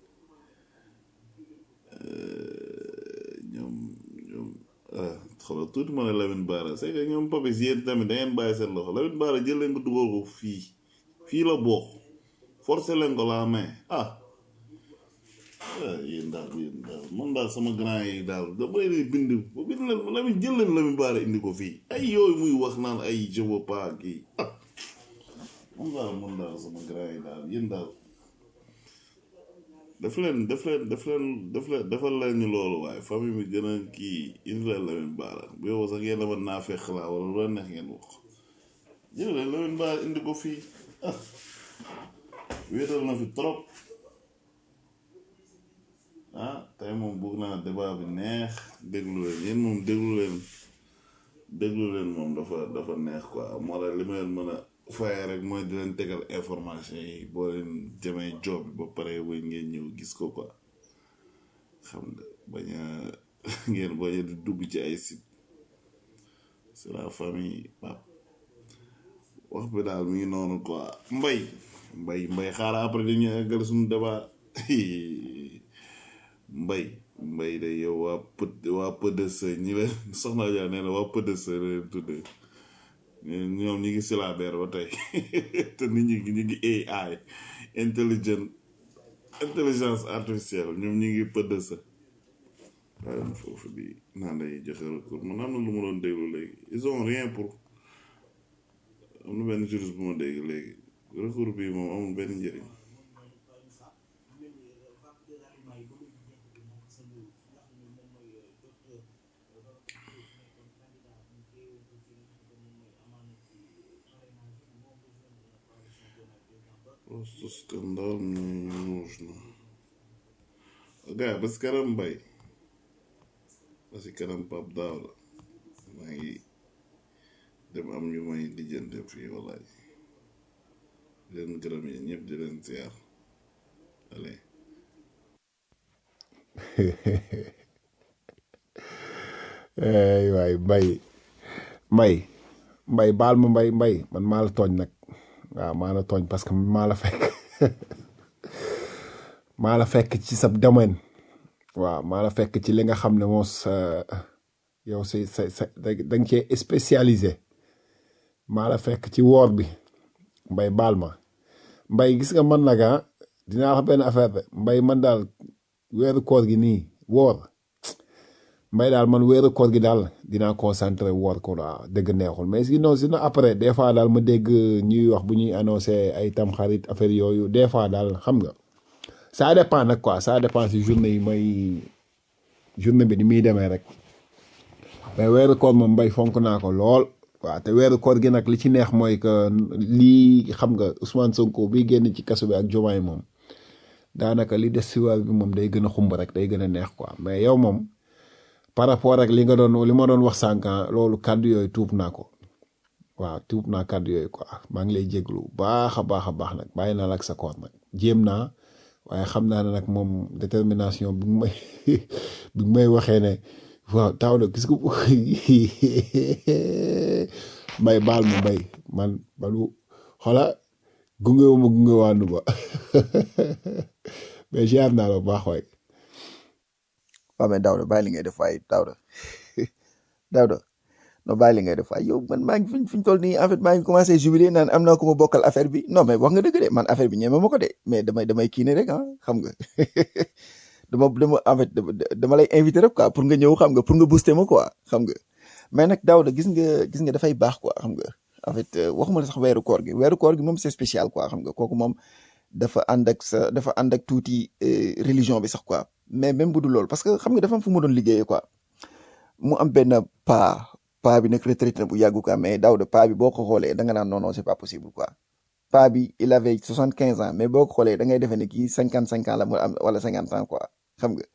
ñoom ñoom ah xoolal tuuti ma ne Lamine Bara c'est que ñoom Papis yéen tamit da ngeen bàyyi seen loxo Lamine Bara jël leen ko dugal ko fii fii la bokk forcé leen ko la main ah ah yéen daal yéen daal man daal sama grand yi daal dama leen di bind ba bind leen Lamine jël leen Lamine Bara indi ko fii ay yooyu muy wax naan ay je veux pas kii ah man daal man daal sama grand yi daal yéen daal def leen def leen def leen def leen defal leen ni loolu waaye famille bi gën a kii indi leen Lamine Bara bu yow sax ngeen dama naa fekk laa wala lu la neex ngeen wax jël leen Lamine Bara indi ko fii ah wéetal na fi trop ah tey moom bëgg naa débat bi neex déglu leen yéen moom déglu leen déglu leen moom dafa dafa neex quoi moo tax li ma leen mën a faye rek mooy di leen tegal information yi boo leen jëmee job bi ba pare ba ngeen ñëw gis ko quoi xam nga bañ a ngeen bañ a di dugg ci ay site c'est la famille pap wax bi daal mi ngi noonu quoi mbay mbay mbay xaaral après dañuy eggal suñu débat mbay mbay de yow waa pët waa PDS ñi leen soxna Dia nee na waa PDS la leen tuddee ñoom ñi ngi silabeer ba tey te nit ñi ñu ngi AI intelligent intelligence artificielle ñoom ñi ngi PDS waaye na foofu di naan day joxe recours man am na lu ma doon déglu léegi ils ont rien pour am na benn juriste bu ma dégg léegi recours bi moom amul benn njëriñ Просто скандал мне не нужно. Ага, без карамбай. Parce que kanam pap daaw la maa ngi dem am ñu may lijjante fii walaay di leen gërëm yi ñëpp di leen ziar allez ay waay mbay mbay mbay baal ma mbay mbay man maa la tooñ nag waaw maa la tooñ parce que maa la fekk maa la fekk ci sa domaine waaw maa la fekk ci li nga xam ne moo sa yow sa sa sa da nga cee spécialisé maa la fekk ci woor bi mbay baal ma mbay gis nga man nag ah dinaa wax benn affaire de mbay man daal weeru koor gi nii woor mbay daal man weeru koor gi daal dinaa concentré woor ko waaw dëgg neexul mais sinon sinon après des fois daal ma dégg ñuy wax bu ñuy annoncé ay tamxarit affaire yooyu des fois daal xam nga ça dépend nag quoi ça dépend si journée yi may journée bi ni muy demee rek mais weeru koor moom mbay fonk naa ko lool waaw te weeru koor gi nag li ci neex mooy que lii xam nga Ousmane Sonko bi génn ci kaso bi ak Diomaye moom daanaka li des si weer bi moom day gën a xumb rek day gën a neex quoi mais yow moom par rapport ak li nga doon li ma doon wax sànq loolu kàddu yooyu tuub naa ko waaw tuub naa kàddu yooyu quoi maa ngi lay jéglu baax a baax a baax nag bàyyi naa la ak sa koor nag jéem naa waaye xam naa ne nag moom détermination bi may bi may waxee ne waaw taw na gis nga mbay baal ma mbay man balu xola gunge wu ma gunge waanu ba mais ziar naa la bu baax waay waaw mais Daouda bàyyi li ngay def waaye Daouda Daouda non bàyyi li ngay def waaye yow man maa ngi fi fi ñu toll nii en fait maa ngi commencé jubilé naan am naa ko ma bokkal affaire bi non mais wax nga dëgg de man affaire bi ñeeme ma ko de mais damay damay kii ne rek ah xam nga dama dama en fait dama dama lay invité rek quoi pour nga ñëw xam nga pour nga booster ma quoi xam nga mais nag Daouda gis nga gis nga dafay baax quoi xam nga en fait euh, waxuma la sax weeru koor gi weeru koor gi moom c'est spécial quoi xam nga kooku moom dafa ànd ak sa dafa ànd ak tuuti euh, religion bi sax quoi mais même bu dul loolu parce que xam nga dafa am fu mu doon liggéeyee quoi mu am benn pa pa bi nag retraité na bu yàggu quoi mais Daouda pa bi boo ko xoolee da nga naan non non c'est pas possible quoi pa bi il avait soixante quinze ans mais boo ko xoolee da ngay defee ne kii cinquante cinq ans la mu am wala cinquante ans quoi xam nga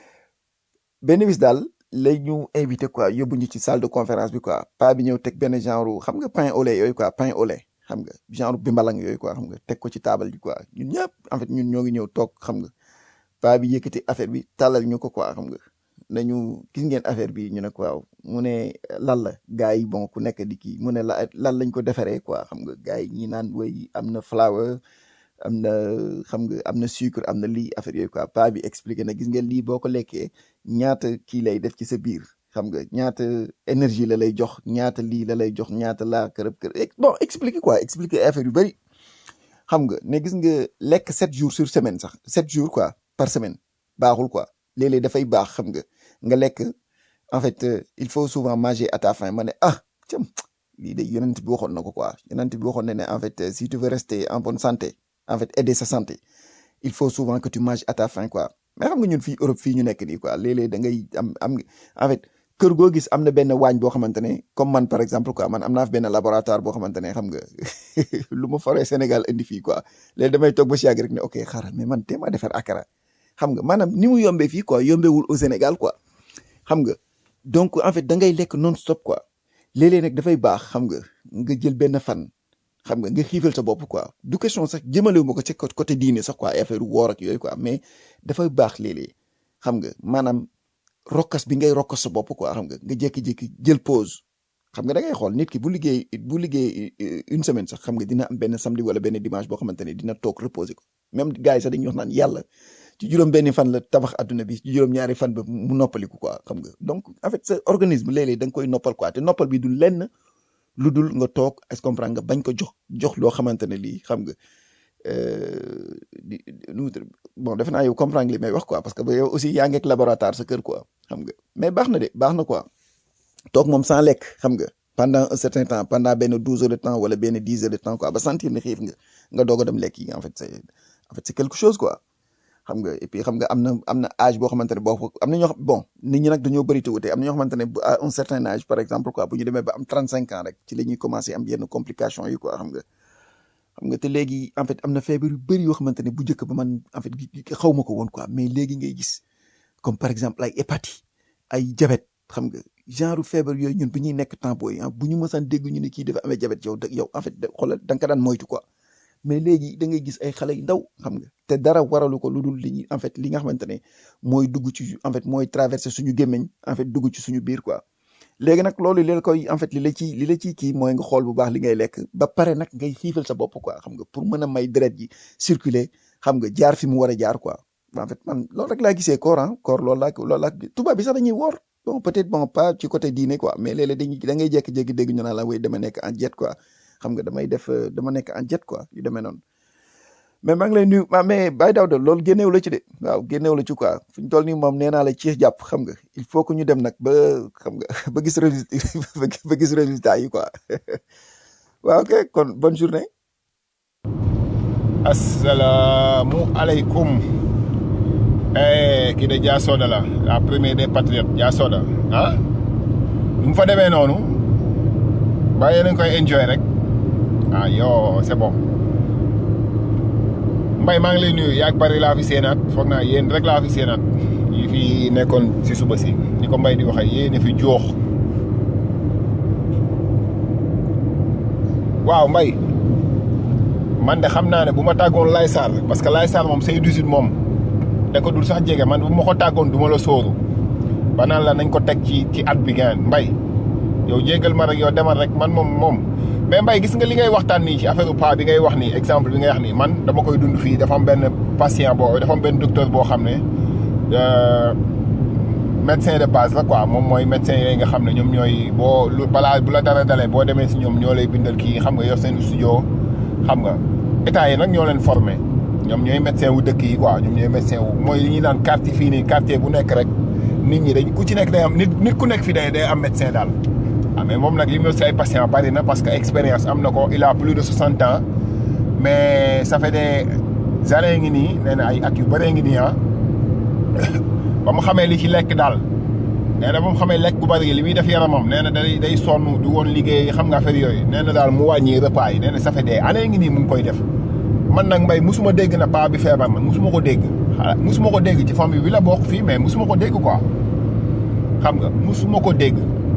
benn bis daal lay ñu invité quoi yóbbu ñu ci salle de conférence bi quoi pa bi ñëw teg benn genre xam nga pain au lait yooyu quoi pain au lait xam nga genre bimbalang yooyu quoi xam nga teg ko ci taabal ji quoi ñun ñëpp en fait ñun ñoo ngi ñëw toog xam nga pa bi yëkkati affaire bi tàllal ñu ko quoi xam nga nañu gis ngeen affaire bi ñu ne ko waaw mu ne lan la gars yi bon ku nekk di kii mu ne la lan lañ ko defaree quoi xam nga gars yi ñi naan way am na flour am na xam nga am na sucre am na lii affaire yooyu quoi pa bi expliqué na gis ngeen lii boo ko lekkee ñaata kii lay def ci sa biir xam nga ñaata énergie la lay jox ñaata lii la lay jox ñaata laa kërëb kër ex- bon expliqué quoi expliqué affaire yu bëri xam nga ne gis nga lekk sept jours sur semaine sax sept jours quoi par semaine baaxul quoi léeg-léeg dafay baax xam nga nga lekk en fait euh, il faut souvent manger à ta faim ma ne ah cam lii de yonent bi waxoon na ko quoi yonent bi waxoon na ne en fait euh, si tu veux rester en bonne santé en fait aider sa santé il faut souvent que tu manges à ta faim quoi mais xam nga ñun fii Europe fii ñu nekk nii quoi léeg-léeg da ngay am am en fait kër goo gis am na benn waañ boo xamante ne comme man par exemple quoi man am naa fi benn laboratoire boo xamante ne xam nga lu ma foree Sénégal indi fii quoi léegi damay toog ba si yàgg rek ne ok xaaral mais man téemaa defar akara xam nga maanaam ni mu yombee fii quoi yombewul au Sénégal quoi xam nga donc en fait da ngay lekk non stop quoi léeg-léeg nag dafay baax xam nga nga jël benn fan xam nga nga xiifal sa bopp quoi du question sax jëmalewu ma ko ci côté côté diine sax quoi ay affaire woor ak yooyu quoi mais dafay baax léeg-léeg xam nga maanaam rokkas bi ngay rokkas sa bopp quoi xam nga nga jékki-jékki jël pause xam nga da ngay xool nit ki bu liggéey bu liggéey euh, une semaine sax xam nga dina am benn samedi wala benn dimanche boo xamante ne dina toog reposer ko même gars yi sax dañuy wax naan yàlla ci juróom benni fan la tabax adduna bi ci juróom ñaari fan ba mu noppaliku quoi xam nga donc en fait sa organisme léeg-léeg da nga koy noppal quoi te noppal bi du lenn lu dul nga toog est-ce que comprendre nga bañ ko jox jox loo xamante ne lii xam nga euh, di di- nu mu tudd bon defe naa yow comprendre li may wax quoi parce que ba yow aussi yaa ngi ak laboratoire sa kër quoi xam nga mais baax na de baax na quoi toog moom sans lekk xam nga pendant un certain temps pendant benn douze heures de temps wala benn dix heures de temps quoi ba sentir ne xiif nga nga doog a dem lekk yi en fait c'est en fait c'est quelque chose quoi xam nga et puis xam nga am na am na âge boo xamante ne boo ko am na ñoo xam bon nit ñi nag dañoo bëri te wute am na ñoo xamante ne bu- à un certain âge par exemple quoi bu ñu demee ba am trente cinq ans rek ci la ñuy commencé am yenn complications yi quoi xam nga xam nga te léegi en fait am na feebar yu bëri yoo xamante ne bu njëkk ba man en fait gi- gi- xaw ma ko woon quoi mais léegi ngay gis comme par exemple ay hépatite ay diabète xam nga genre feebar yooyu ñun bu ñuy nekk temps booy ah bu ñu mësaan dégg ñu ne kii dafa amee diabète yow da yow en fait da xoolal da nga ko daan moytu quoi mais léegi da ngay gis ay xale yu ndaw xam nga te dara waralu ko lu dul li ñuy en fait li nga xamante ne mooy dugg ci en fait mooy traverser suñu gémmiñ en fait dugg ci suñu biir quoi léegi nag loolu li la koy en fait li la ci li la ciy kii mooy nga xool bu baax li ngay lekk ba pare nag ngay xiifal sa bopp quoi xam nga pour mën a may deret ji circuler xam nga jaar fi mu war a jaar quoi en fait man loolu rek laa gisee koor ah koor loolu laa loolu laa tubaab bi sax dañuy woor bon peut-être bon pas ci côté diine quoi mais léeg-léeg dañuy da ngay jékki-jékki dégg ñu naan la way dama nekk en jet quoi xam nga damay def euh, dama nekk en jet quoi yu demee noonu mais maa ngi lay nuyu ah mais Baye Daouda loolu génneew la ci de waaw génneew la ci quoi fi ñu toll nii moom nee naa la ci jàpp xam nga il faut que ñu dem nag ba xam nga ba gis résultat ba gis résultat yi quoi waaw ok kon bonne journée. Assalamu alaikum. Eh, kii de Dia Soda la la première des patriotes Dia Soda ah nu mu fa demee noonu mbaa yéen a ngi koy enjoy rek ah yo c'est bon mbay maa ngi lay nuyu yaag bari laa fi seenaat foog naa yéen rek laa fi seenaat yi fi nekkoon si suba si ni ko mbay di waxee yéen a fi joox waaw mbay man de xam naa ne bu ma tàggoon Laye Sarr parce que Laye Sarr moom say 18 moom da ko dul sax jege man bu ma ko tàggoon du ma la sóoru ba naan la nañ ko teg ci ci at bi gaan mbay yow jégal ma rek yow demal rek man moom moom mais mbay gis nga li ngay waxtaan nii ci affaire pa bi ngay wax nii exemple bi ngay wax nii man dama koy dund fii dafa am benn patient boo dafa am benn docteur boo xam ne médecin de base la quoi moom mooy médecin yooyu nga xam ne ñoom ñooy boo lu balaa bu la dara dalee boo demee si ñoom ñoo lay bindal kii xam nga yor seen studio xam nga état yi nag ñoo leen formé ñoom ñooy médecin wu dëkk yi quoi ñoom ñooy médecin wu mooy li ñuy naan quartier fii nii quartier bu nekk rek nit ñi dañ ku ci nekk day am nit nit ku nekk fi day day am médecin daal ah mais moom nag li mu si ay patient bari na parce que expérience am na ko il a plus de soixante ans mais ça fait des années ngi nii nee na ay at yu bëree ngi nii ah ba mu xamee li ci lekk daal nee na ba mu xamee lekk bu bëri li muy def yaramam nee na day day sonn du woon liggéey xam nga affaire yooyu nee na daal mu wàññi repas yi nee na ça fait des années ngi nii mu ngi koy def man nag mbay musuma dégg na paa bi feebar na musuma ko dégg xala musuma ko dégg ci famille bi la bokk fii mais musuma ko dégg quoi xam nga musuma ko dégg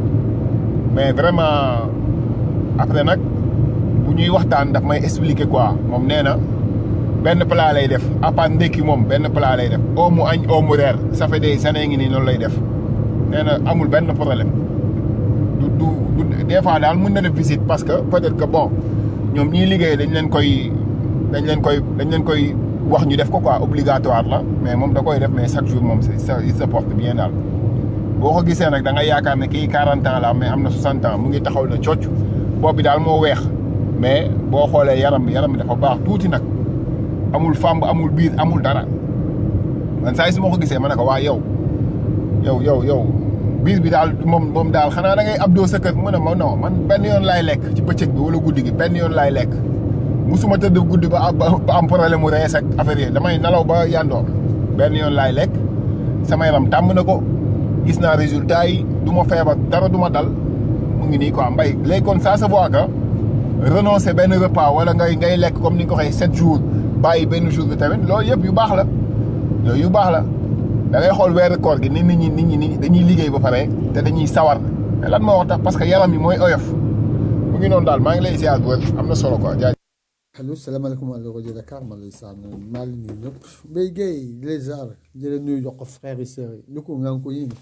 mais vraiment après nag bu ñuy waxtaan daf may expliquer quoi moom nee na benn plat lay def à part ndékki moom benn plat lay def oo mu añ oo mu reer ça fait des années ngi nii noonu lay def nee na amul benn problème du du du des fois daal mën na def visite parce que peut-être que bon ñoom ñiy liggéey dañ leen koy dañ leen koy dañ leen koy wax ñu def ko quoi obligatoire la mais moom da koy def mais chaque jour moom ça il se porte bien daal boo ko gisee nag da nga yaakaar ne kii 40 ans la mais am na 60 ans mu ngi taxaw na cocc bopp bi daal moo weex mais boo xoolee yaram bi yaram bi dafa baax tuuti nag amul fàmb amul biir amul dara man saa yi su ma ko gisee ma ne ko waa yow yow yow yow biir bi daal moom moom daal xanaa da ngay abdoo sa kër mu ne ma non man benn yoon laay lekk ci bëccëg bi wala guddi gi benn yoon laay lekk musuma tëdd guddi ba ba am problème mu rees ak affaire yi damay nalaw ba yandoor benn yoon laay lekk sama yaram tàmm na ko gis naa résultat yi du ma feebar dara du ma dal mu ngi nii quoi mbay léegi kon ça se voit que renoncer benn repas wala ngay ngay lekk comme ni nga ko waxee sept jours bàyyi benn jour bi tamit loolu yëpp yu baax la yooyu yu baax la da ngay xool weeru koor gi ni nit ñi nit ñi dañuy liggéey ba pare te dañuy sawar mais lan moo wax tax parce que yaram yi mooy oyof mu ngi noonu daal maa ngi lay ziar bu wér am na solo quoi jaajëf. allo salaamaaleykum wa rajo Dakar man lay sànn maa ngi nuyu ñëpp Mbaye Guèye les ziar di leen nuyu jox ko frères yi sœurs yi lu ko nga ko yéen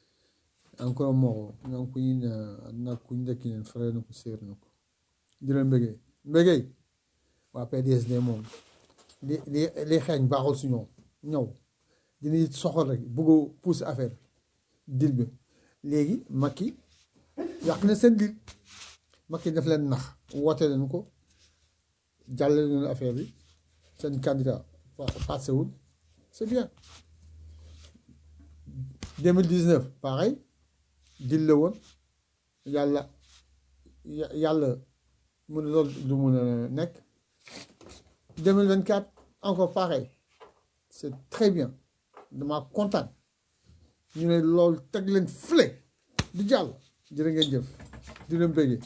encore moro nga ko yéen na ku njëkk yéen frère na ko sœur na ko di leen bëggee Mbaye Guèye waa PDSD moom li li li xeeñ baaxul si ñoom ñëw dinañ soxal rek bëgg a pousse affaire dil bi léegi Macky yàq na seen dil Macky daf leen nax woote leen ko jàllale leen affaire bi seen candidat passé wul c'est bien 2019 pareil dil la woon yàlla yàlla mu ne loolu du mun a nekk 2024 encore pareil c'est très bien dama kontaan ñu ne loolu teg leen fële di jàll jërë ngeen jëf di leen bëggee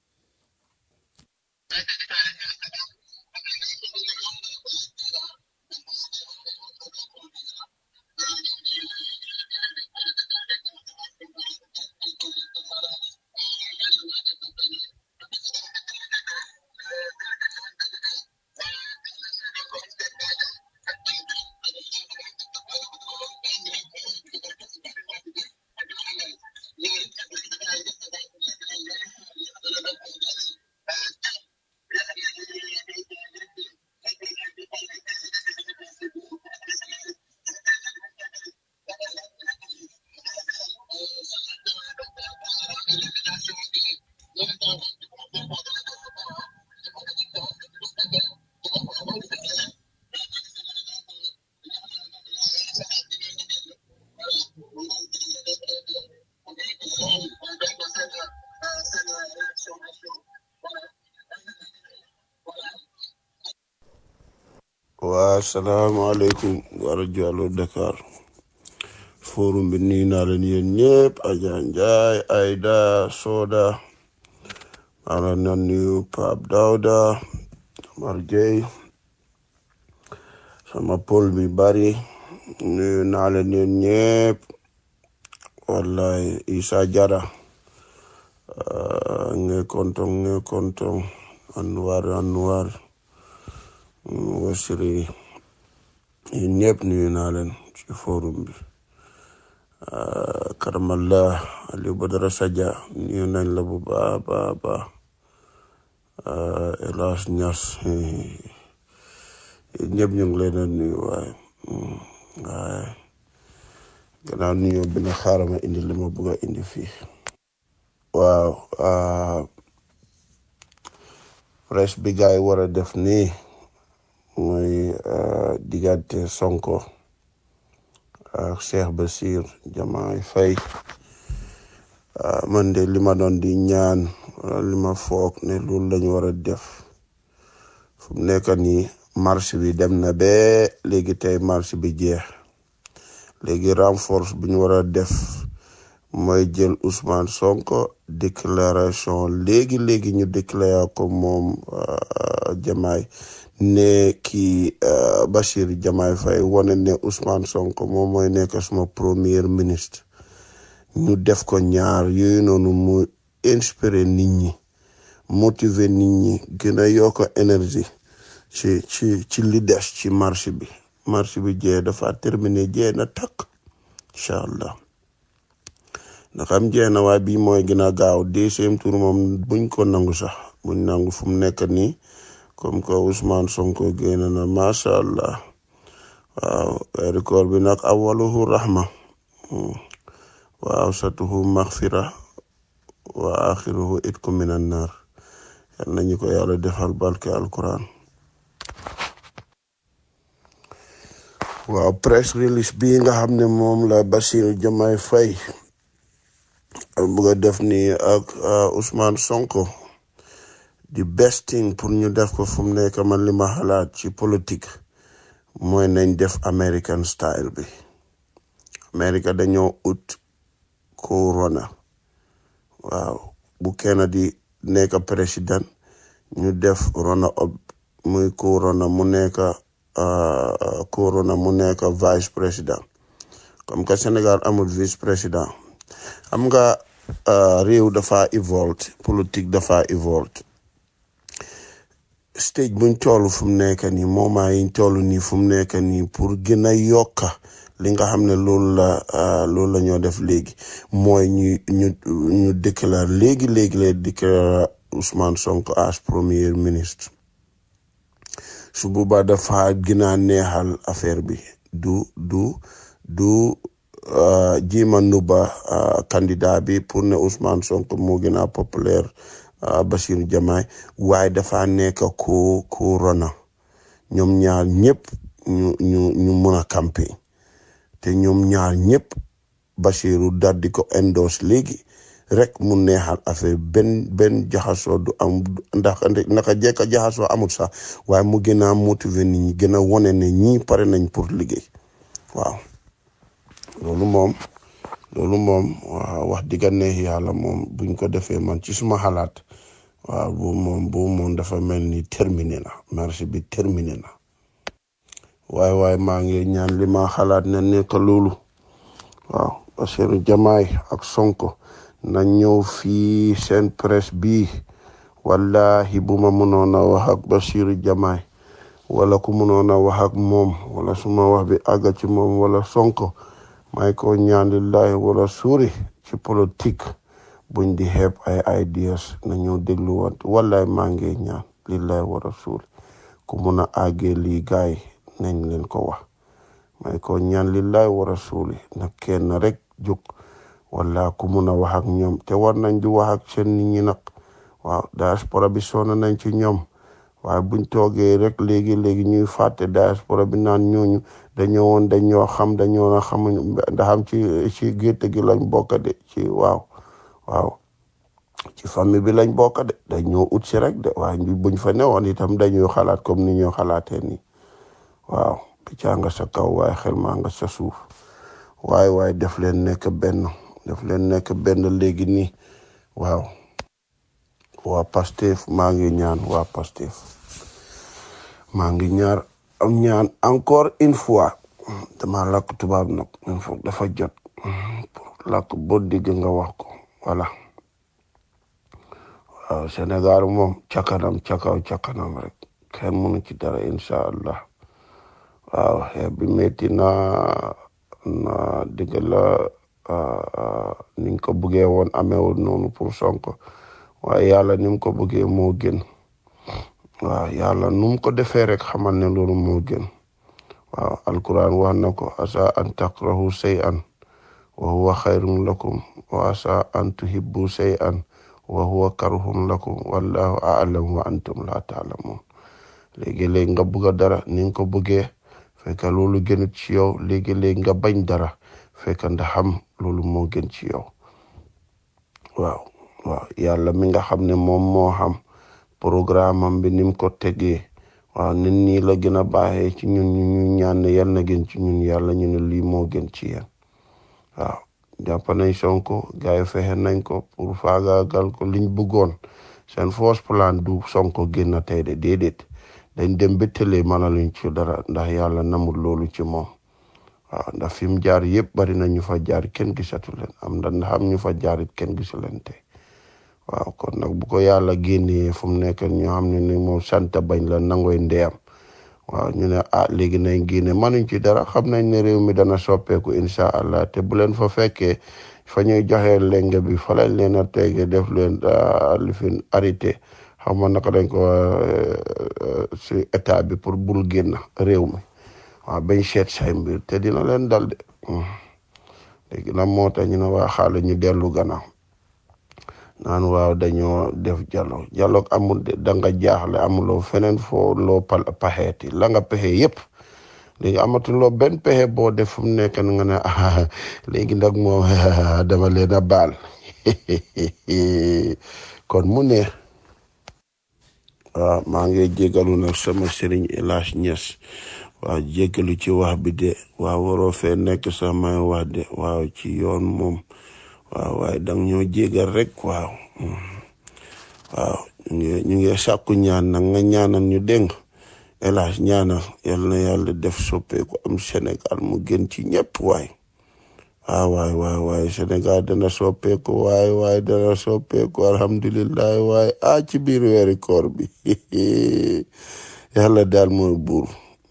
waa salaamaaleykum wa rajo Allo Dakar forum bi nuyu naa leen yéen ñëpp Adja Ndiaye Aïda Soda maa ngi leen di nuyu Pape Daouda Mar Gueye sama pol bi bari nuyu naa leen yéen ñëpp wallahi Isa Jara uh, nge kontong nge kontong Anwar Anwar mm, Wasiri yéen ñëpp nuyu naa leen ci forum bi uh, Karamallah Aliou Badara Sadia nuyu nañ la bu baax baax baax uh, Elas Ñas yéen ñëpp ñu ngi leen a nuyu waaye mm, waaye gannaaw nuyoo bi na xaaral ma indi li ma bëgg a indi fii waaw ah, presse bi gars yi war a def nii mooy ah, diggante Sonko ak Cheikh Bassir Diomaye Faye ah, man de li ma doon di ñaan wala li ma foog ne loolu lañu war a def fu mu nekk nii marche bi dem na ba léegi tey marche bi jeex léegi renforce bi ñu war a def mooy jël Ousmane Sonko déclaration léegi léegi ñu déclaré ko moom euh, Diomaye ne kii euh, Bachir Diomaye Faye wane ne Ousmane Sonko moom mooy nekk suma premier ministre ñu def ko ñaar yooyu noonu mu inspiré nit ñi motiver nit ñi gën a yokk énergie ci ci ci li des ci marche bi marche bi jee dafa terminé jee na takk incha allah ndax am jee na waaye bii mooy gën a gaaw deuxième tour moom buñ ko nangu sax buñ nangu fu mu nekk nii comme que Ousmane Sonko génn na macha allah waaw weeru koor bi nag awaluhu rahma Hmm. wa awsatuhu maghfira wa axiruhu itku minan nar yal nañu ko yàlla defal barke alquran waaw press release bii nga xam ne moom la Bassirou Diomaye Faye bëgg a def nii ak uh, Ousmane Sonko the best thing pour ñu def ko fu mu nekk man li ma xalaat ci politique mooy nañ def American style bi America dañoo ut corona waaw bu kenn di nekk président ñu def rona ob muy corona mu nekk uh, corona mu nekk vice président comme que Sénégal amul vice président xam nga uh, réew dafa evolve politique dafa evolve stage buñ toll fu mu nekk nii moment yiñ toll nii fu mu nekk nii pour gën a yokka li nga xam ne loolu la uh, loolu la ñoo def léegi mooy ñu ñu ñu déclare léegi léegi lay déclare Ousmane Sonko as premier ministre su boobaa dafa gën a neexal affaire bi du du du uh, jiima nuba uh, candidat bi pour ne Ousmane Sonko moo gën a populaire uh, Bassirou Diomaye waaye dafa nekk ko ko rona ñoom ñaar ñëpp ñu ñu ñu mun a campagne te ñoom ñaar ñëpp Bassirou daal di ko endorse léegi rek mu neexal affaire benn benn jaxasoo du am ndax naka jekka jaxasoo amul sax waaye mu gën a motiver nit ñi gën a wone ne ñii pare nañ pour liggéey waaw loolu moom loolu moom waaw wax digga neex yàlla moom buñ ko defee man ci suma xalaat waaw bu moom bu moom dafa mel ni terminé na marché bi terminé na waaye waaye maa ngi ñaan li ma xalaat ne nekk loolu waaw Bassirou Diomaye ak Sonko na ñëw fii seen presse bii wallahi bu ma mënoon a wax ak Bassirou Diomaye wala ku mënoon a wax ak moom wala suma wax bi àgga ci moom wala Sonko may ko ñaan lillahi wala suuri ci politique buñ di xeeb ay ideas na ñëw dégluwante wallahi maa ngi ñaan lillahi wala suuri ku mun a àggee lii gaay nañ leen ko wax may ko ñaan lillahi wala suuri na kenn rek jóg wala ku mun a wax ak ñoom te war nañ di wax ak seen nit ñi nag waaw diaspora bi sonn nañ ci ñoom waaye buñ toogee rek léegi léegi ñuy fàtte diaspora bi naan ñooñu dañoo woon dañoo xam dañoo na xamuñ ndax am ci ci gétt gi lañ bokk de ci waaw waaw ci famille bi lañ bokk de dañoo ut si rek de waaye ñu buñ fa newoon itam dañuy xalaat comme ni ñoo xalaatee nii waaw piccaa nga sa kaw waaye xel maa nga sa suuf waaye waaye def leen nekk benn def leen nekk benn léegi nii waaw waa Pastef maa ngi ñaan waa Pastef maa ngi ñaar am ñaan encore une fois dama làkk tubaab nag il faut dafa jot pour làkk boo dégg nga wax ko voilà waaw Sénégal moom ca kanam ca kaw ca kanam rek kenn mënu ci dara incha allah waaw xeex bi metti na na dëgg la niñ ko bëggee woon ameewul noonu pour Sonko waaye yàlla ni mu ko bëggee moo gën waaw yàlla nu mu ko defee rek xamal ne loolu moo gën waaw alquran wax na ko asa an takrahu shay'an wa huwa xayrun lakum wa asa an tuhibbu shay'an wa huwa karhun lakum wallahu a'lam wa antum la ta'lamun léegi-léegi nga bëgg dara ni nga ko bëggee fekk loolu gënut ci yow léegi-léegi nga bañ dara fekk ndax xam loolu moo gën ci yow waaw waaw yàlla mi nga xam ne moom moo xam programme am bi ni mu ko tegee waaw nit ñi la gën a baaxee ci ñun ñu ñu ñaan ne yal na gën ci ñun yàlla ñu ne lii moo gën ci yéen waaw jàpp nañ Sonko gars yi fexe nañ ko pour faagaagal ko liñ bëggoon seen force plan du Sonko génn tey de déedéet dañ dem ba tëlee mën a luñ ci dara ndax yàlla namul loolu ci moom waaw ndax fi mu jaar yëpp bari na ñu fa jaar kenn gisatu leen am ndax xam ñu fa jaar it kenn gisu leen tey waaw kon nag bu ko yàlla génnee fu mu nekk ñu xam ne ni moom sant bañ la nangoy ndeyam waaw ñu ne ah léegi nañ génne manuñ ci dara xam nañ ne réew mi dana soppeeku incha allah te bu leen fa fekkee fa ñuy joxe lenge bi fa lañ leen a tege def leen li fi arrêté xam ma naka dañ ko si état bi pour bul génn réew mi waaw bañ seet say mbir te dina leen dal de léegi nag moo tax ñu ne waa xaale ñu dellu gannaaw naan waaw dañoo def dialogue dialogue amul de da nga jaaxle amuloo feneen foo loo pal paxeeti la nga pexe yëpp léegi amatuloo benn pexe boo def fu mu nekk nga ne ah léegi nag moom dama leen a baal kon mu ne waaw maa ngi jégalu nag sama sëriñ El Hadj Niass waaw jégalu ci wax bi de waaw waroo fee nekk sax may wax de waaw ci yoon moom waaw waaye dang ñoo jégal rek waaw waaw ñu ngi ñu ngi sàkku ñaan nag nga ñaanal ñu dégg El Hadj ñaanal yal na yàlla def soppeeku am Sénégal mu gën ci ñëpp waay waaw waay waay waay Sénégal dana soppeeku waay waay dana soppeeku alhamdulilah waay ah ci biir weeri koor bi yàlla daal mooy buur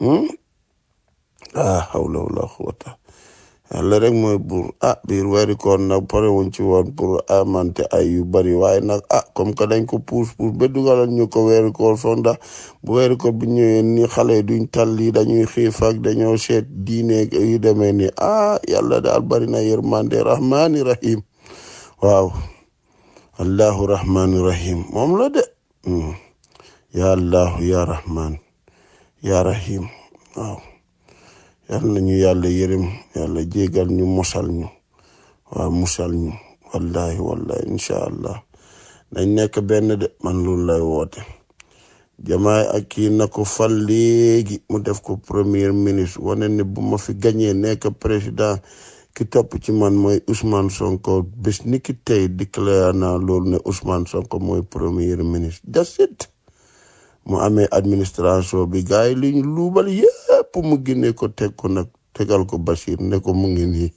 ah hawla wala quwwata yàlla rek mooy buur ah biir weeri koor nag pare wuñ ci woon pour amante ay yu bari waaye nag ah comme que dañ ko puus puus ba dugalal ñu ko weeri koor foog ndax bu weeri koor bi ñëwee ni xale yi duñ tal lii dañuy xiif ak dañoo seet diine yu demee ni ah yàlla daal bari na yërmande rahmaani rahim waaw allahu rahmaani rahim moom la de ya allahu ya rahman ya rahim waaw yal nañu yàlla yërëm yàlla jégal ñu mosal ñu waaw musal ñu wallahi wallahi incha allah nañ nekk benn de man loolu lay woote jamaay ak kii na ko fal léegi mu def ko premier ministre wane ne bu ma fi gañee nekk président ki topp ci man mooy Ousmane Sonko bés ni ki tey déclaré naa loolu ne Ousmane Sonko mooy premier ministre that's it mu amee administration bi gars yi li ñu luubal yépp mu génne ko teg ko nag tegal ko Bachir ne ko mu ngi nii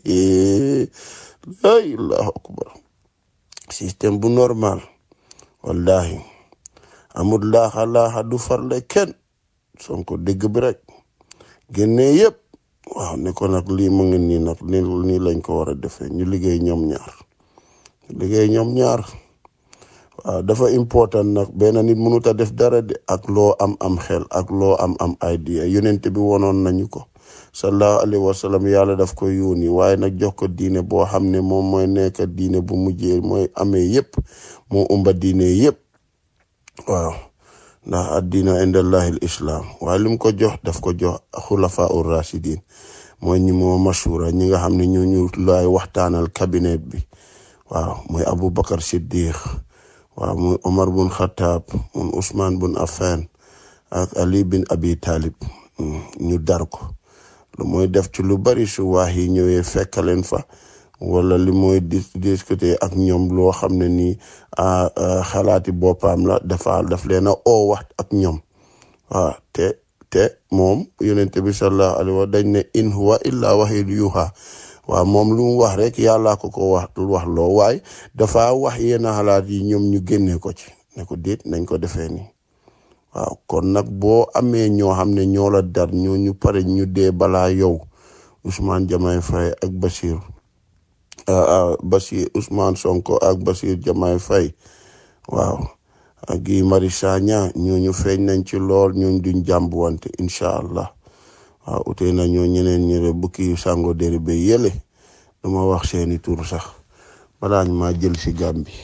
ay allahu akbar système bu normal wallahi amul laaxa laaxa du farle kenn Sonko dégg bi rek génne yépp waaw ne ko nag lii mu ngi nii nag ni nii lañ ko war a defee ñu liggéey ñoom ñaar ñu liggéey ñoom ñaar waaw dafa important nag benn nit mënut a def dara de ak loo am am xel ak loo am am idea yonent bi wonoon nañu ko sallallahu alayhi wa sallam yàlla daf ko yónni waaye nag jox ko diine boo xam ne moom mooy nekk diine bu mujjee mooy amee yépp moo umba diine yépp waaw ndax addina indallahi l islam waaye li mu ko jox daf ko jox xulafa ur rasidin mooy ñi moo mashura ñi nga xam ne ñu ñu laay waxtaanal cabinet bi waaw mooy Aboubacar Siddiq waaw muy Omar bun Khattab mun Ousmane bun Affan ak Ali bin Abi Talib ñu dar ko lu mooy def ci lu bari su waax yi ñëwee fekk leen fa wala li mooy dis discuter ak ñoom loo xam ne nii ah, ah, xalaati boppam la dafa daf leen a oo wax ak ñoom waaw te te moom yonente bi sallallahu alayhi wa dañ ne in huwa illa wahyun yuha waaw moom lu mu wax rek yàlla ko ko wax wax loo waaye dafa wax yenn xalaat yi ñoom ñu génnee ko ci ne ko déet nañ ko defee nii waaw kon nag boo amee ñoo xam ne ñoo la dar ñoo ñu pare ñu dee balaa yow Ousmane Diomaye Faye ak Basir ah, ah, Basir Ousmane Sonko ak Basir Diomaye Faye waaw ak Guy Marius Sagna ñooñu feeñ nañ ci lool ñooñ duñ jàmbuwante incha allah waaw utee na ñoo ñeneen ñëre bukki sango deri ba yële duma wax seeni tur sax balaa ñu maa jël si Gàmbi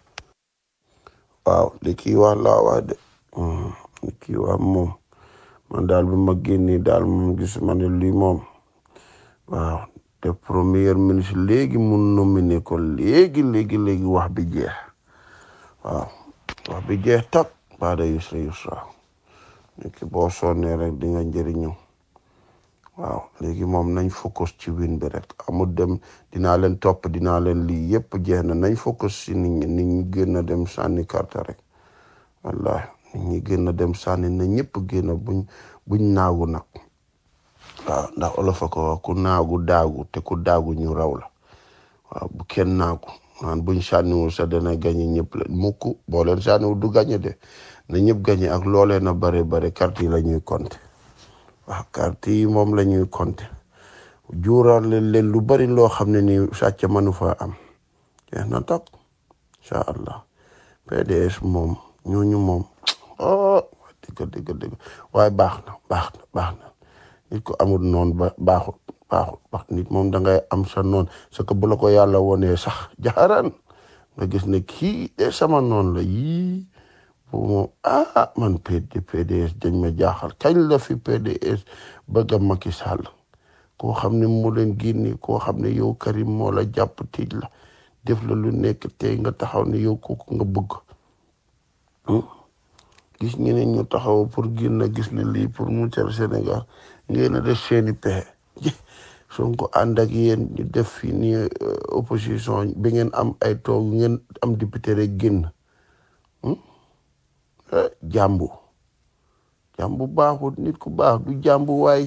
waaw li kii wax laa wax de Hmm, li kii wax moom man daal bi ma génnee daal moom gis ma ne lii moom waaw te premier ministre léegi mu nominé ko léegi léegi léegi wax bi jeex waaw wax bi jeex tak baada yusra yusra nit ki boo sonnee rek di nga njëriñu waaw léegi moom nañ focus ci win bi rek amul dem dinaa leen topp dinaa leen lii yépp jeex na nañ focus si nit ñi nit ñi gën a dem sànni carte rek wallahi nit ñi gën a dem sànni na ñëpp gën a buñ buñ naagu nag waaw ndax olof a ko wax ku naagu daagu te ku daagu ñu raw la waaw bu kenn naagu naan buñ sànniwul sa dana gañe ñëpp la mukk boo leen sànniwul du gañe de na ñëpp gañe ak loolee na bare bare carte yi la ñuy compter waaw carte yi moom la ñuy compter juural leen leen lu bari loo xam ne ni sàcc mënu fa am jeex na tak incha allah PDS moom ñooñu moom oh dëgg dëgg dëgg waaye baax na baax na baax na nit ko amul noon ba baaxul baaxul baax nit moom da ngay am sa noon sa ko bu la ko yàlla wonee sax jaxaraan nga gis ne kii de sama noon la yii bu moom ah man PD PDS dañ ma jaaxal kañ la fi PDS bëgg a Macky Sall koo xam ne moo leen génne koo xam ne yow Karim moo la jàpp tiij la def la lu nekk tey nga taxaw ne yow kooku nga bëgg Hmm? gis ñeneen ñu taxaw pour génn gis ne lii pour mu cal Sénégal ngeen a def seeni pexe Sonko ànd ak yéen ñu def fi ni euh, opposition bi ngeen am ay toog ngeen am député rek génn Hmm? Eh, jàmbu jàmbu baaxul nit ku baax du jàmbu waay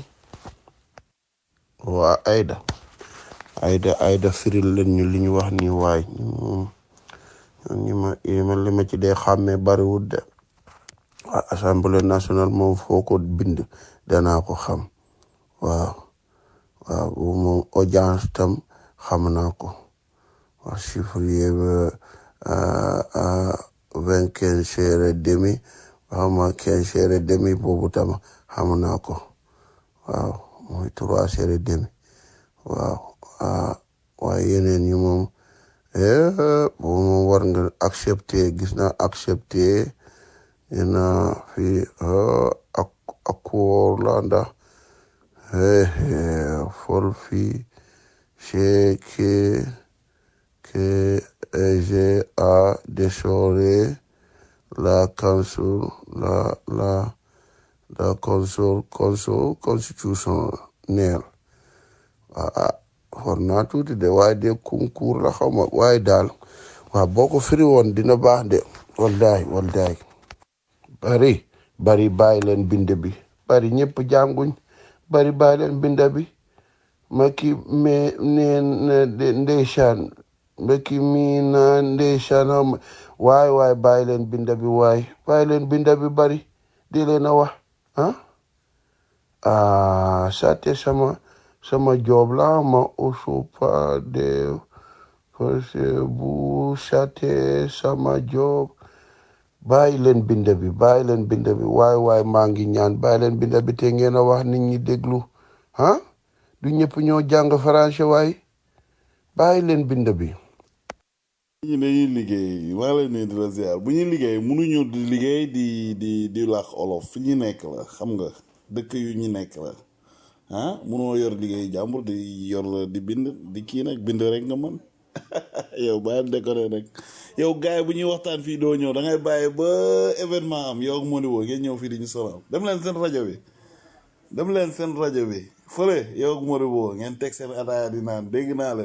waa Aida Aida Aida firil leen ñu li ñu wax nii waay ñu moom ñi ma yi ma li ma ci dee xàmmee bariwul de waa assemblée nationale moom foo ko bind danaa ko xam waaw waaw bu moom audience tam xam naa ko waa chiffrier ba vingt quinze heures et demi xawma quinze heures et demi boobu tam xam naa ko waaw mooy trois heures et demi waaw ah waaye yeneen yi moom eh boobu moom war nga accepter gis naa accepter ina fi ah, ak accord la ndax eh eh, fol fi c'est que que euh, j'ai à déchorer la council la la la console console constitutionnelle ah ah war naa tuuti de waaye de concours la xaw ma waaye daal waaw boo ko firi woon dina baax de wallahi wallahi bari bari bàyyi leen bind bi bari ñëpp jànguñ bari bàyyi leen bind bi ma ki me ne ne de ndeysaan ma ki mi na ndeysaan xaw ma waay waay bàyyi leen bind bi waay bàyyi leen bind bi bari di leen a wax ah ah sate sama sama job la ma usupa de parce bu sate sama job bàyyi leen bind bi bàyyi leen bind bi waay waay maa ngi ñaan bàyyi leen bind bi te ngeen a wax nit ñi déglu ah du ñëpp ñoo jàng français waay bàyyi leen bind bi ñi dañuy liggéey maa leen ne di la ziar bu ñuy liggéey mënuñu di liggéey di di di làkk olof fi ñu nekk la xam nga dëkk yu ñu nekk la ah mënoo yor liggéey jàmbur di yor la di bind di kii nag bind rek nga mën yow bàyyi déconné nag yow gars yi bu ñuy waxtaan fii doo ñëw da ngay bàyyi ba événement am yow ak moo di woo ngeen ñëw fii di ñu sonal dem leen seen rajo bi dem leen seen rajo bi fële yow ak moo di woo ngeen teg seen ataaya di naan dégg naa leen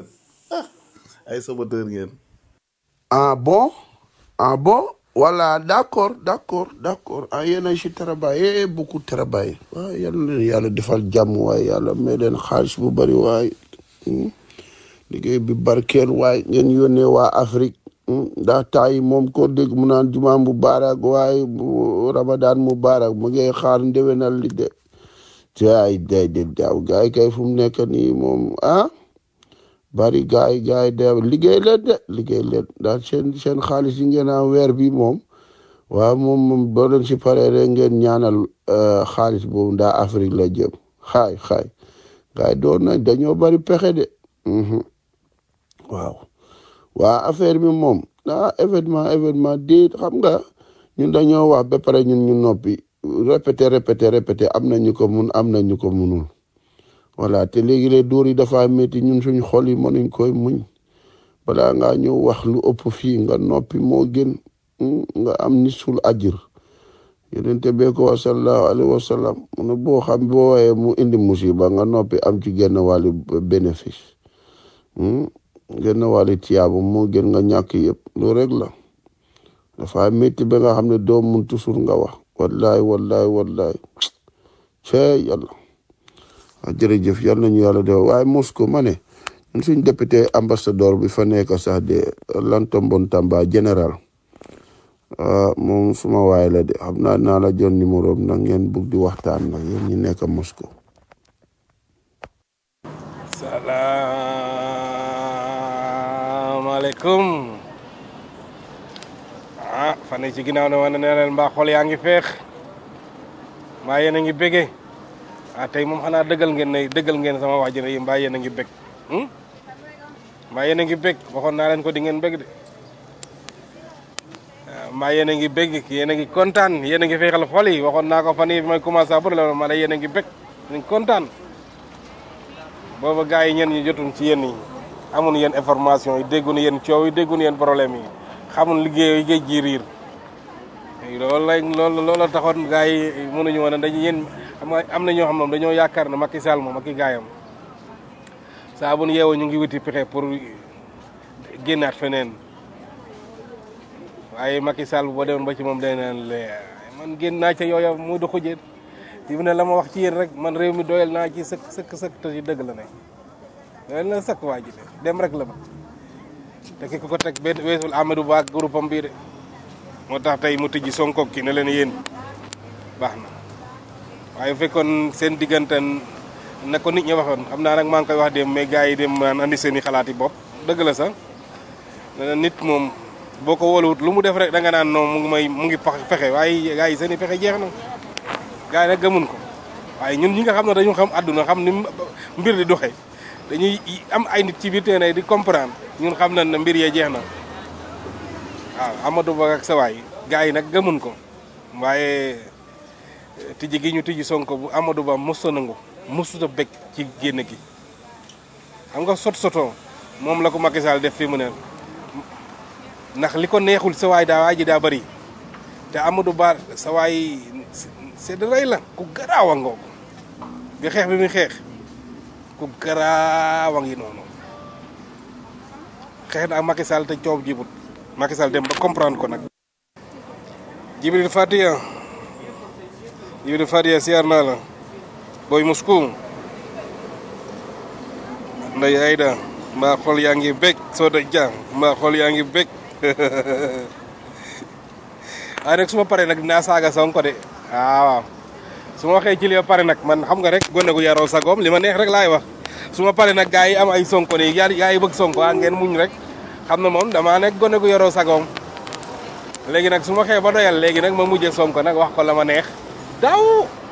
ay saboteur ngeen ah bon ah bon voilà d'accord d'accord d'accord ah yéen a ci travaillé beaucoup travaillé waaw yal na leen yàlla defal jàmm waaye yàlla may leen xaalis bu bari waaye hmm. liggéey bi barkeel waaye ngeen yónnee waa Afrique hmm. daa taay moom ko dégg mu naan jumaa mu baarak waaye bu Ramadan mu baarak mu ngay xaar ndewenal li de jaay day de daaw gaay yi kay fu mu nekk nii moom ah bari gaay yi gaay yi de liggéey leen de liggéey leen daal seen seen xaalis yi ngeen am weer bi moom waaw moom moom boo leen si paree rek ngeen ñaanal eh, xaalis boobu ndaa Afrique la jëm xaay xaay gaay yi doon nañ dañoo bari pexe de mhm waaw waa affaire bi moom ah événement événement déet xam nga ñun dañoo wax ba pare ñun ñu noppi répété répété répété am na ñu ko mun am na ñu ko munul voilà te léegi les dóor yi dafa métti ñun suñ xol yi mënuñ koy muñ balaa ngaa ñëw wax lu ëpp fii nga noppi moo gën mm, nga am nisul ajir yonente bee ko wa sallallahu alayhi wa sallam mu ne boo xam boo waxee mu indi musiba nga noppi am ci genn wàllu bénéfice mm, genn wàllu tiyaabu moo gën nga ñàkk yëpp lu rek la dafa métti ba nga xam ne doo mun toujours nga wax wallahi wallahi wallahi cee yàlla ah jërëjëf yal nañu yàlla def waaye Moscou ma ne ñun suñ député ambassadeur bi fa nekk sax de Lantombon Tamba général ah moom suma waay la de xam naa naa la jox numéro am nag ngeen bugg di waxtaan nag yéen ñi nekk Moscou. salaamaaleykum ah fan yii ci ginnaaw ne woon na ne leen mbaa xol yaa ngi feex mbaa yéen a ngi bége ah tey moom xanaa dëggal ngeen ne dëggal ngeen sama wax ji ne mbaa yéen a ngi bég hmm? mbaa yéen a ngi bég waxoon naa leen ko di ngeen bég de ah, mbaa yéen a ngi bég yéen a ngi kontaan yéen a ngi feexal xol yi waxoon naa ko fan yii bi may commencé après la ma ne yéen a ngi bég yéen a ngi kontaan booba gars yi ñenn ñi jotuñ ci yéen yi amun yéen information yi dégguñu yéen coow yi dégguñu yéen problème yi xamul liggéey yi géej gi riir loolu lay loolu loolu taxoon gars yi mënuñu woon a dañu yéen xam nga am na ñoo xam moom dañoo yaakaar ne Macky Sall moom ak i gaayam saa bu nu yeewoo ñu ngi wuti pexe pour génnaat feneen waaye Macky Sall boo demoon ba ci moom day naan le man génn naa ca yooya muy doxu jeen fi mu ne la ma wax ci yéen rek man réew mi doyal naa ci sëkk sëkk sëkk te ci dëgg la ne doyal na sëkk waa ji de dem rek la ba te ki ko ko teg benn weesul Amadou Ba ak groupe am bii de moo tax tey mu tijji Sonko ki ne leen yéen baax na waaye bu fekkoon seen diggante na ko nit ñi waxoon xam naa nag maa ngi koy wax dem mais gars yi dem maan andi seen i xalaat yi bopp dëgg la sax nee na nit moom boo ko wóoluwut lu mu def rek da nga naan non mu ngi may mu ngi pax fexe waaye gars yi seen i pexe jeex na gars yi nag gëmun ko waaye ñun ñi nga xam ne dañu xam àdduna xam ni mbir di doxee dañuy am ay nit ci biir terrain di comprendre ñun xam nañ ne mbir yee jeex na waaw Amadou Ba ak sa waay gars yi nag gëmun ko waaye tijji gi ñu tijji Sonko bu Amadou Ba mos a nangu mosut a bëgg ci génn gi xam nga sot soto moom la ko Macky Sall def fi mu ne ndax li ko neexul sa waay daa waay ji daa bëri te Amadou Ba sa waay c'est de rey la ku garaaw a ngoogu bi xeex bi muy xeex ku garaaw a ngi noonu xeex na ak Macky Sall te coow jibut Macky Sall dem ba comprendre ko nag Jibril Fatiya Jibril Fatiya siyaar naa la booy Moscou nday Ayda mbaa xol yaa ngi bég Soda Dia mbaa xol yaa ngi bég waaye nag su ma paree nag dinaa saaga Sonko de waaw waaw su ma waxee ci li ba pare nag man xam nga rek gone gu yaroo sagoom li ma neex rek laay wax su ma paree nag gars yi am ay Sonko nii yaa yaa yi bëgg Sonko ah ngeen muñ rek xam na moom damaa nekk gone gu yaroo sagoom léegi nag su ma xee ba doyal léegi nag ma mujjee Sonko nag wax ko la ma neex daw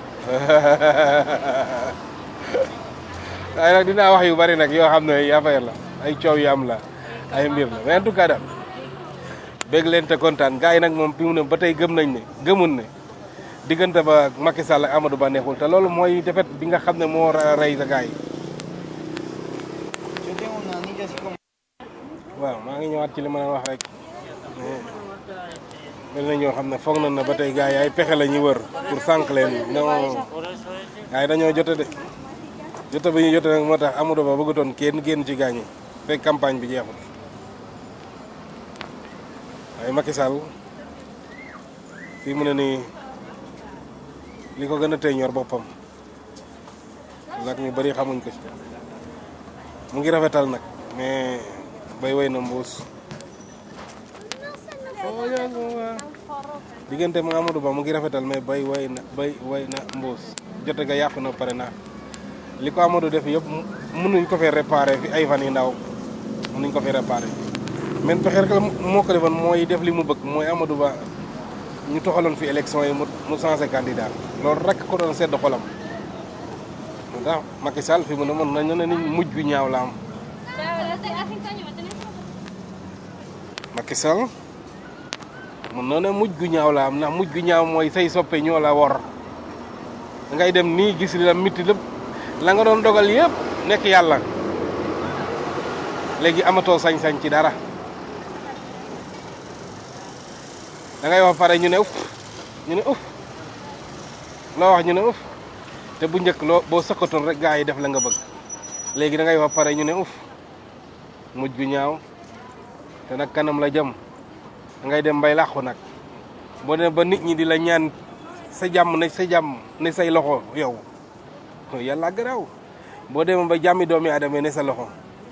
waaye nag dinaa wax yu bari nag yoo xam ne affaire la ay coow yu am la ay mbir la mais en tout cas daal bég leen te kontaan gars yi nag moom fi mu ne ba tey gëm nañ ne gëmun ne diggante ba Macky Sall ak Amadou Ba neexul te loolu mooy defet bi nga xam ne moo rey sa gars yi waaw maa ngi ñëwaat ci li ma leen wax rek mel na ñoo xam ne foog na na ba tey gars yi ay pexe la ñuy wër pour sànq leen non gars yi dañoo jote de jote bi ñu jote nag moo tax Amadou Ba bëggatoon kenn génn ci gaañ yi fekk campagne bi jeexul waaye Macky Sall fii mu ne nii li ko gën a tey ñor boppam nag ñu bëri xamuñ ko ci mu ngi rafetal nag mais bay way na mbuus diggante mu Amadou Ba mu ngi rafetal mais bay way na bay way na mbuus jote ga yàqu na pare na li ko Amadou def yëpp mënuñ ko fee réparé fi ay fan yi ndaw mënuñ ko fee réparé men pexe rek la moo ko defoon mooy def li mu bëgg mooy Amadou Ba ñu toxaloon fi élection yi mu mu changé candidat loolu rek ko doon sedd xolam moo tax Macky Sall fi mu ne mën nañu ne ni mujj gu ñaaw la am Macky Sall mën na ne mujj gu ñaaw la am ndax mujj gu ñaaw mooy say soppe ñoo la wor da ngay dem nii gis li la mitti lépp la nga doon dogal yëpp nekk yàlla léegi amatoo sañ-sañ ci dara da ngay wax pare ñu ne uf ñu ne uf loo wax ñu ne uf te bu njëkk loo boo sëqatoon rek gaa yi def la nga bëgg léegi da ngay wax pare ñu ne uf mujj gu ñaaw te nag kanam la jëm da ngay dem bay làqu nag boo ne ba nit ñi di la ñaan sa jàmm ne sa jàmm ne say loxo yow yàlla garaaw boo demee ba jàmmi doomi aadama ne sa loxo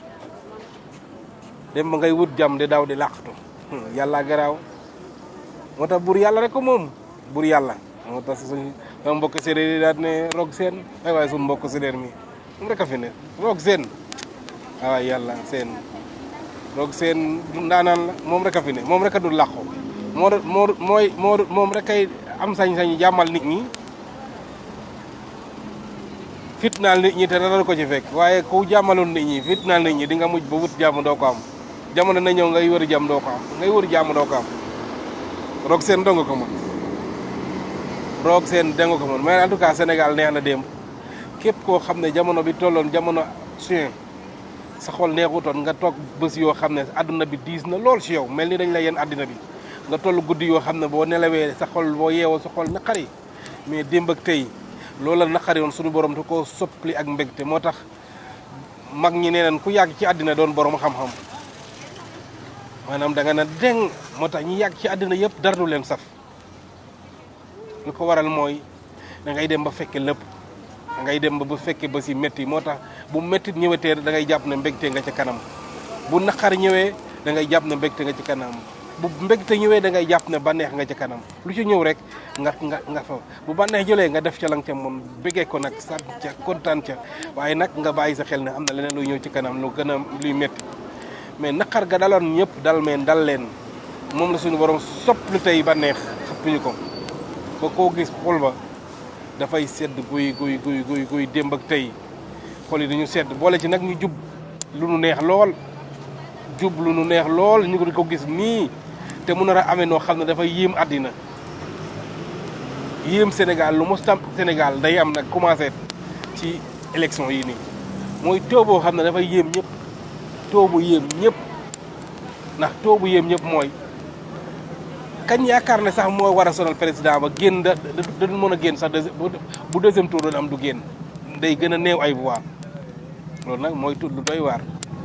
dem ba ngay wut jàmm di daw di làqatu yàlla garaaw moo tax buur yàlla rek ko moom buur yàlla moo tax suñ sama mbokk séeréer yi daal ne roog seen ay waaye suñu mbokk séeréer mi moom rek a fi ne roog seen ay waay yàlla seen roog seen ndaanaan la moom rek a fi ne moom rek a dul làqu moo moo mooy moo moom rek kay am sañ-sañ jàmmal nit ñi fitnaal nit ñi te dara ko ci fekk waaye ku jàmmaloon nit ñi fitnaal nit ñi di nga mujj ba wut jàmm doo ko am jamono na ñëw ngay wër jàmm doo ko am ngay wër jàmm doo ko am roog seen dong ko mën roog seen dong ko mën mais en tout cas Sénégal neex na démb képp koo xam ne jamono bi tolloon jamono suin sa xol neexutoon nga toog bés yoo xam ne àdduna bi diis na lool si yow mel ni dañ la yenn àddina bi nga toll guddi yoo xam ne boo nelawee sa xol boo yeewoo sa xol naqari mais démb ak tey loola naqari woon suñu borom te koo soppli ak mbégte moo tax mag ñi nee nañ ku yàgg ci àddina doon borom xam-xam maanaam da nga na deng moo tax ñi yàgg ci àddina yëpp dara du leen saf lu ko waral mooy da ngay dem ba fekke lépp da ngay dem ba bu fekke ba si métti moo tax bu méttit ñëwetee da ngay jàpp ne mbégte nga ca kanam bu naqar ñëwee da ngay jàpp ne mbégte nga ci kanam bu mbégte ñëwee da ngay jàpp ne bànneex nga ci kanam lu ci ñëw rek nga nga nga fa bu bànneex jëlee nga def ca lang ca moom bëggee ko nag sant ca kontaan ca waaye nag nga bàyyi sa xel ne am na leneen luy ñëw ci kanam lu gën a luy métti mais naqar ga daloon ñëpp dal meen dal leen moom la suñu borom sopplu tey bànneex xëppuñu ko ba koo gis xol ba dafay sedd guy guy guy guy guy démb ak tey xol yi dañu sedd boole ci nag ñu jub lu nu neex lool jub lu nu neex lool ñu ko gis nii te mu nar a amee noo xam ne dafay yéem àddina yéem Sénégal lu mos tam Sénégal day am nag commencé ci élection yi nii mooy taux boo xam ne dafay yéem ñëpp taux bu yéem ñëpp ndax taux bu yéem ñëpp mooy kañ yaakaar ne sax moo war a sonal président ba génn da da mën a génn sax bu deuxième tour doon am du génn day gën a néew ay voix loolu nag mooy tudd lu doy waar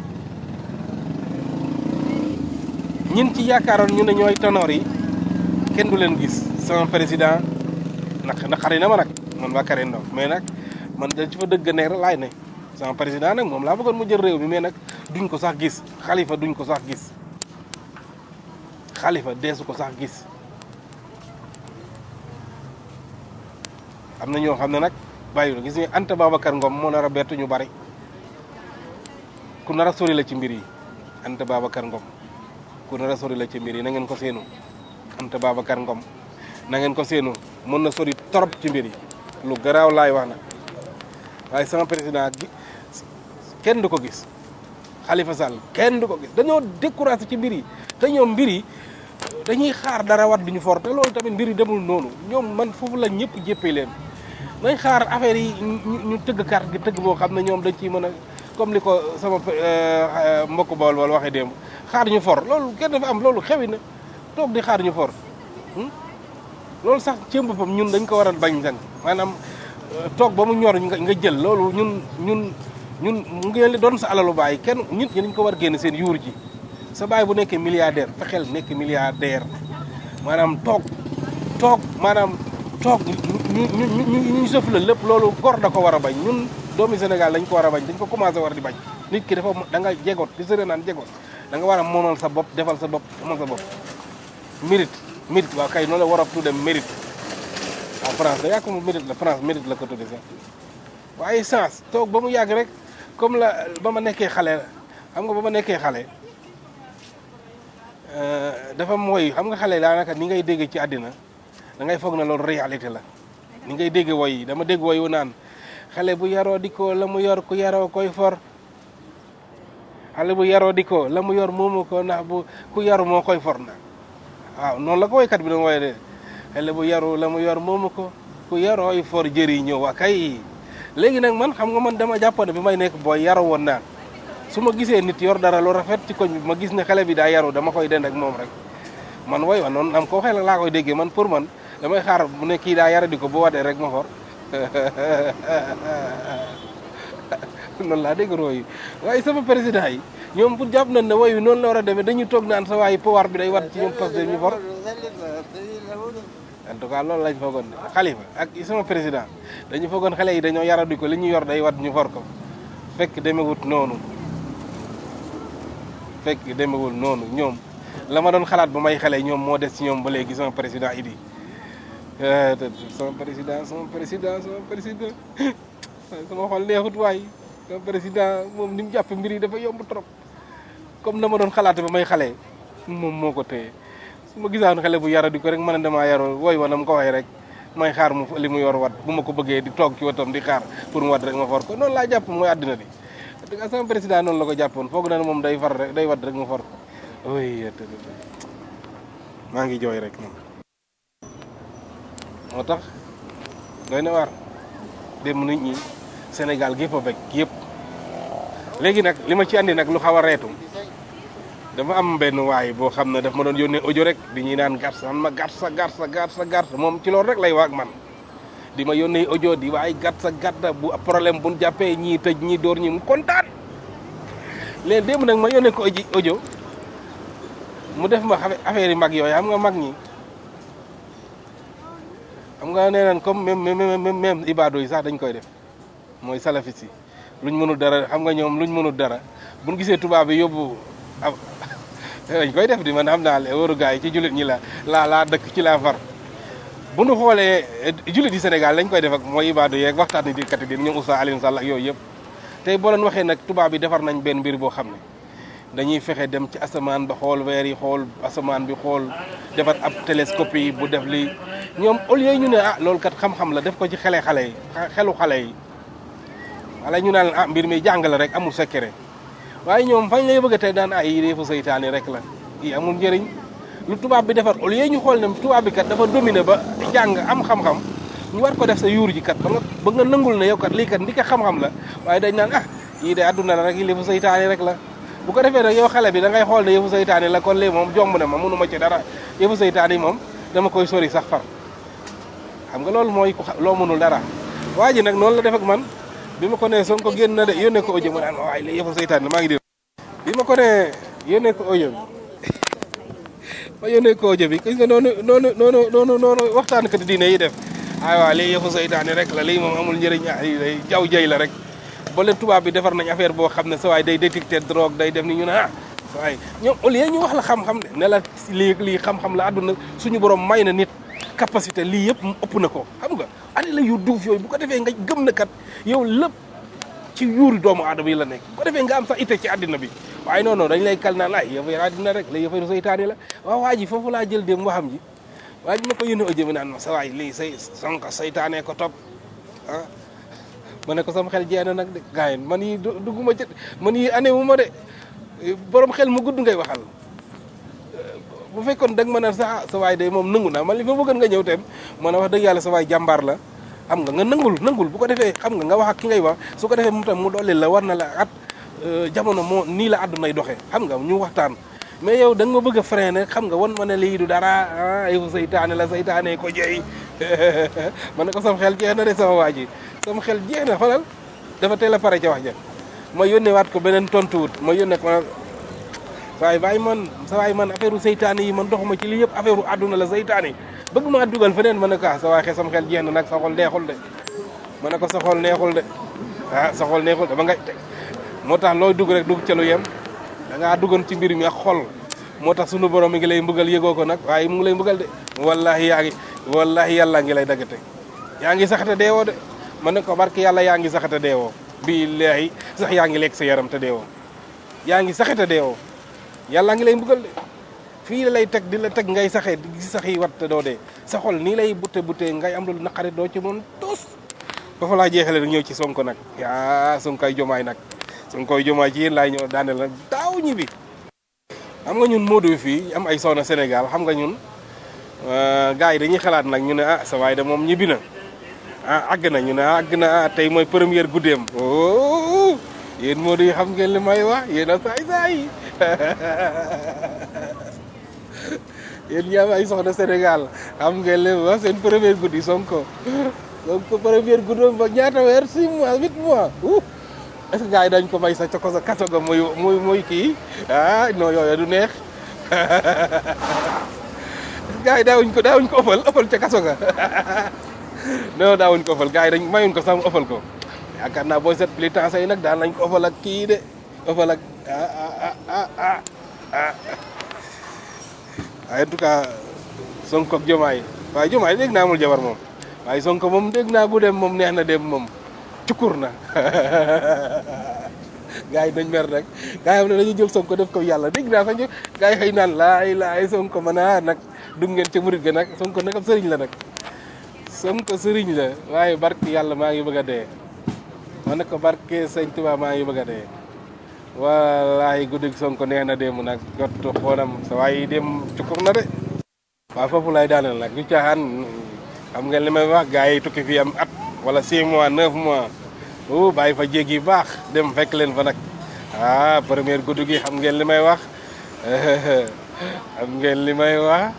ñin ci yaakaaroon ñu ne ñooy tanoor yi kenn du leen gis sama président nag naqari na ma nag man waa Kare Ndaw mais nag man da ci fa dëgg ne rek laay ne sama président nag moom laa bëggoon mu jël réew mi mais nag duñ ko sax gis xalifa duñ ko sax gis xalifa deesu ko sax gis am na ñoo xam ne nag bàyyi gis nga Anta Babacar Ngom moo nar a bett ñu bari ku nar a sori la ci mbir yi Anta Babacar Ngom ku nar a sori la ci mbir yi na ngeen ko seenu Anta Babacar Ngom na ngeen ko seenu mën na sori torop ci mbir yi lu garaaw laay wax nag waaye sama président gi kenn du ko gis Khalifa Sall kenn du ko gis dañoo découragé ci mbir yi te ñoom mbir yi dañuy xaar dara wat duñu for te loolu tamit mbir yi demul noonu ñoom man foofu la ñëpp jéppee leen nañ xaar affaire yi ñu tëgg carte gi tëgg boo xam ne ñoom dañ ciy mën a comme li ko sama mbokk bool bool waxee démb xaar ñu for loolu kenn dafa am loolu xewi na toog di xaar ñu for loolu sax ci boppam ñun dañ ko war a bañ sax maanaam toog ba mu ñor nga jël loolu ñun ñun ñun mu ngi doon sa alalu baay kenn nit ñi dañ ko war génn seen yuur ji sa baay bu nekkee milliardaire fexeel nekk milliardaire maanaam toog toog maanaam toog ñu ñu ñu ñu ñu sëf la lépp loolu gor da ko war a bañ ñun doomi Sénégal dañ ko war a bañ dañ ko commencé war di bañ nit ki dafa da nga jegoot di sëre naan jegoot da nga war a moomal sa bopp defal sa bopp amal sa bopp mérite mérite waaw kay noonu la war a tudde mérite waaw France da yaa ko mu mérite la France mérite la ko tudde sax waaye sens toog ba mu yàgg rek comme la ba ma nekkee xale xam nga ba ma nekkee xale dafa mooy xam nga xale daanaka ni ngay dégg ci àddina da ngay foog na loolu réalité la ni ngay dégg woy yi dama dégg woy wu naan xale bu yaroo di ko la mu yor ku yaroo koy for xale bu yaroo di ko la mu yor moomu ko ndax bu ku yaru moo koy for na waaw noonu la ko woykat bi doon woye de xale bu yaru la mu yor moomu ko ku yarooy for jëri ñëw waa kay léegi nag man xam nga man dama jàppoon ne bi may nekk booy yaru woon naa su ma gisee nit yor dara lu rafet ci koñ bi ma gis ne xale bi daa yaru dama koy dend ak moom rek man woy wa noonu am ko xel laa koy déggee man pour man damay xaar bu ne kii daa yara di ko bu wadee rek ma for noonu laa dégg rooyu waaye sama président yi ñoom pour jàpp nañ ne woy wi noonu la war a demee dañu toog naan sa waaye pouvoir bi day wat ci ñoom parce que ñu for en tout cas loolu lañ foogoon ne xalifa ak sama président dañu foogoon xale yi dañoo yaradi ko li ñu yor day wat ñu for ko fekk demewut noonu fekk demewul noonu ñoom la ma doon xalaat ba may xale ñoom moo des ci ñoom ba léegi sama président idi sama président sama président sama président sama xol neexut waay sama président moom ni mu jàpp mbir yi dafa yomb trop comme na ma doon xalaate ba may xale moom moo ko téye su ma gisaan xale bu yara di ko rek mën a damaa yaroo wooy wanam ko waxee rek may xaar mu li mu yor wat bu ma ko bëggee di toog ci watam di xaar pour mu wat rek ma for ko noonu laa jàpp mooy àddina bi dëgg sama président noonu la ko jàppoon foog na ne moom day far rek day wat rek ma for ko oy maa ngi jooy rek moom moo tax doy na waar dem nit ñi Sénégal gépp a bekk yëpp léegi nag li ma ci andi nag lu xaw a reetu dafa am benn waay boo xam ne daf ma doon yónnee audio rek di ñuy naan gàtt man ma gàtt sa gàtt sa gàtt sa gàtt moom ci loolu rek lay wax ak man di ma yónnee audio di waay gàtt sa gàtt bu problème bu jàppee ñii tëj ñii dóor ñi mu kontaan léegi démb nag ma yónnee ko audio mu def ma affaire yi mag yooyu xam nga mag ñi xam nga nee naan comme même même même ibaado yi sax dañ koy def mooy salafis yi luñ mënul dara xam nga ñoom luñ mënul dara buñ gisee tubaab bi yóbbu ab dañ koy def di man xam naa le wóoru gars yi ci jullit ñi la laa laa dëkk ci laa far bu nu xoolee jullit yi Sénégal lañ koy def ak mooy ibaado yeeg waxtaan ni di kat di ñoom Oustaz Alioune Sall ak yooyu yëpp tey boo leen waxee nag tubaab bi defar nañ benn mbir boo xam ne dañuy fexe dem ci asamaan ba xool weer yi xool asamaan bi xool defar ab télescope yi bu def lii ñoom au lieu ñu ne ah loolu kat xam-xam la def ko ci xele xale yi xelu xale yi wala ñu naan ah mbir mi jàng la rek amul secret waaye ñoom fañ lay bëgg a tey daan ay yi defu seytaane rek la yi amul njëriñ lu tubaab bi defar au lieu ñu xool ne tubaab bi kat dafa dominé ba jàng am xam-xam ñu war ko def sa yuur ji kat ba nga ba nga nangul ne yow kat lii kat ndi ko xam-xam la waaye dañ naan ah yii de adduna la rek yi defu seytaane rek la bu ko defee nag yow xale bi da ngay xool ne yëfu seytaane la kon léegi moom jomb na ma mënu ma ci dara yëfu seytaane yi moom dama koy sori sax far xam nga loolu mooy loo mënul dara waa ji nag noonu la def ak man bi ma ko nee Sonko génn na de yónnee ko audio mu naan waaye li yëfu seytaane maa ngi dégg bi ma ko nee yónnee ko audio bi ma yónnee ko audio bi gis nga noonu noonu noonu noonu noonu waxtaan kat diine yi def ay waa lii yëfu seytaane rek la lii moom amul njëriñ ay day jaw jëy la rek ba leen tubaab bi defar nañ affaire boo xam ne sa waay day détecter drogue day def ni ñu ne ah waaye ñoom au lieu ñu wax la xam-xam de ne la lii lii xam-xam la àdduna suñu borom may na nit capacité lii yëpp mu ëpp na ko xam nga ani la yu duuf yooyu bu ko defee nga gëm na kat yow lépp ci yuuri doomu aadama yi la nekk bu ko defee nga am sax ite ci àddina bi waaye non non dañ lay kal naan ay yëfa àddina rek la yëfa seytaane la waaw waa ji foofu laa jël dem waxam ji waa ji ma ko yónnee audio bi naan ma sa waay lii say sonko seytaane ko topp ah ma ne ko sama xel jeex na nag de gars yi man yi dugguma ci man yi année wu ma de borom xel mu gudd ngay waxal bu fekkoon dag ma ne sa sa waay day moom nangu naa man li fa bëggoon nga ñëw tem man a wax dëgg yàlla sa waay jàmbaar la xam nga nga nangul nangul bu ko defee xam nga nga wax ak ki ngay wax su ko defee mu tam mu dolli la war na la at jamono moo nii la àddunay doxee xam nga ñu waxtaan mais yow da nga ma bëgg a freiner xam nga wan ma ne lii du dara ah yow saytaane la saytaane ko jeey ma ne ko sama xel jeex na de sama waa ji sama xel jeex na xoolal dafa teel a pare ca wax ja ma yónnee waat ko beneen tontuwut ma yónnee ko waaye waaye man sa waay man affaire u seytaane yi man doxuma ci lii yëpp affaire u àdduna la seytaane yi bëgg maa dugal feneen ma ne ko ah sa waay xesam xel jeex na nag sa xol neexul de ma ne ko sa xol neexul de ah sa xol neexul de ba nga moo tax looy dugg rek dugg ca lu yem da ngaa duggoon ci mbir mi ak xol moo tax sunu borom mi ngi lay mbugal yëgoo ko nag waaye mu ngi lay mbugal de wallahi yaa ngi wallahi yàlla ngi lay daggate yaa ngi saxate deewoo de ma ne ko barke yàlla yaa ngi saxate deewoo billahi sax yaa ngi lekk sa yaram te deewoo yaa ngi saxate deewoo yàlla ngi lay mbugal de fii la lay teg di la teg ngay saxee di gis sax yi wat te doo dee sa xol nii lay butte butte ngay am lu naqari doo ci mën tos foofu laa jeexale rek ñëw ci sonko nag yaa sonkoy jomaay nag sonkoy jomaay ci yéen laay ñëw daaneel nag daaw ñi bi xam nga ñun Modou fii am ay soxna Sénégal xam nga ñun gars yi dañuy xalaat nag ñu ne ah sa waay de moom ñibbi na ah àgg na ñu ne ah àgg na ah tey mooy première guddeem oh yéen Modou yi xam ngeen li may wax yéen a saay saay yéen ñi am ay soxna Sénégal xam ngeen li wax seen première guddi Sonko Sonko première guddeem ba ñaata weer six mois huit mois est-ce que gars yi dañ ko may sa coko sa kaso ga muy muy muy kii ah non yooyu du neex gars yi daawuñ ko daawuñ ko ëppal ëppal ca kaso ga non daawuñ ko ëppal gars yi dañ mayuñ ko sax mu ëppal ko yaakaar naa booy set militants yi nag daan nañ ko ëppal ak kii de ëppal ak ah ah ah ah ah en tout cas Sonko ak Jomaay waaye Jomaay dégg naa amul jabar moom waaye Sonko moom dégg naa bu dem moom neex na dem moom cukur na gars yi dañ mer rek gars yi xam ne dañuy jël Sonko def ko yàlla dégg naa sax ñu gars yi xëy naan laay laay Sonko mën a nag dugg ngeen ca murit ga nag Sonko nag ab sëriñ la nag Sonko sëriñ la waaye barke yàlla maa ngi bëgg a dee ma ne ko barke sëñ Tuubaa maa ngi bëgg a dee wallaahi guddig Sonko neex na démb nag jot xoonam sa waaye dem cukur na de waaw foofu lay daaneel nag ñu caaxaan xam ngeen li may wax gars yi tukki fii am at wala 6 mois 9 mois o bàyyi fa jéeg yi baax dem fekk leen fa nag ah première guddi gi xam ngeen li may wax xam ngeen li may wax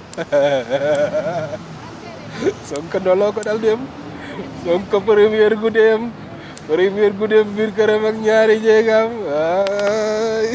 Sonko ndoloo ko dal dem Sonko première guddeem première guddeem biir këram ak ñaari jéegam ay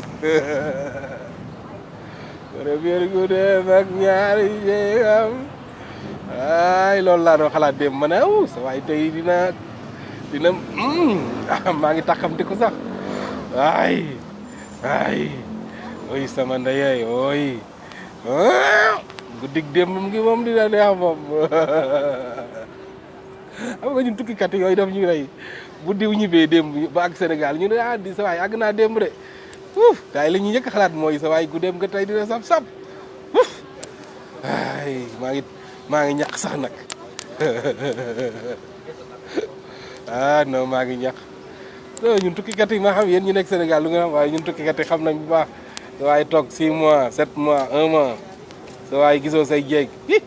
première guddeem ak ñaari jéegam ay loolu laa doon xalaat dem ma ne aw sa waay tey dina dina maa ngi taxamti ko sax ay ay oy sama ndeyay oy guddig démb gi moom dina neex moom xam nga ñun tukkikat yooyu daf ñu rey bu diw ñibbee démb ba ak Sénégal ñu ne ah di sa waay àgg naa démb de uuf daay la ñuy njëkk xalaat mooy sa waay gu dem nga tey dina sap sap uuf ay maa ngi maa ngi ñàkk sax nag ah non maa ngi ñàkk non ñun tukkikat yi ma xam yéen ñu nekk Sénégal lu nga xam waaye ñun tukkikat yi xam nañ bu baax sa waay toog 6 mois 7 mois 1 mois sa waay gisoo say jéeg hi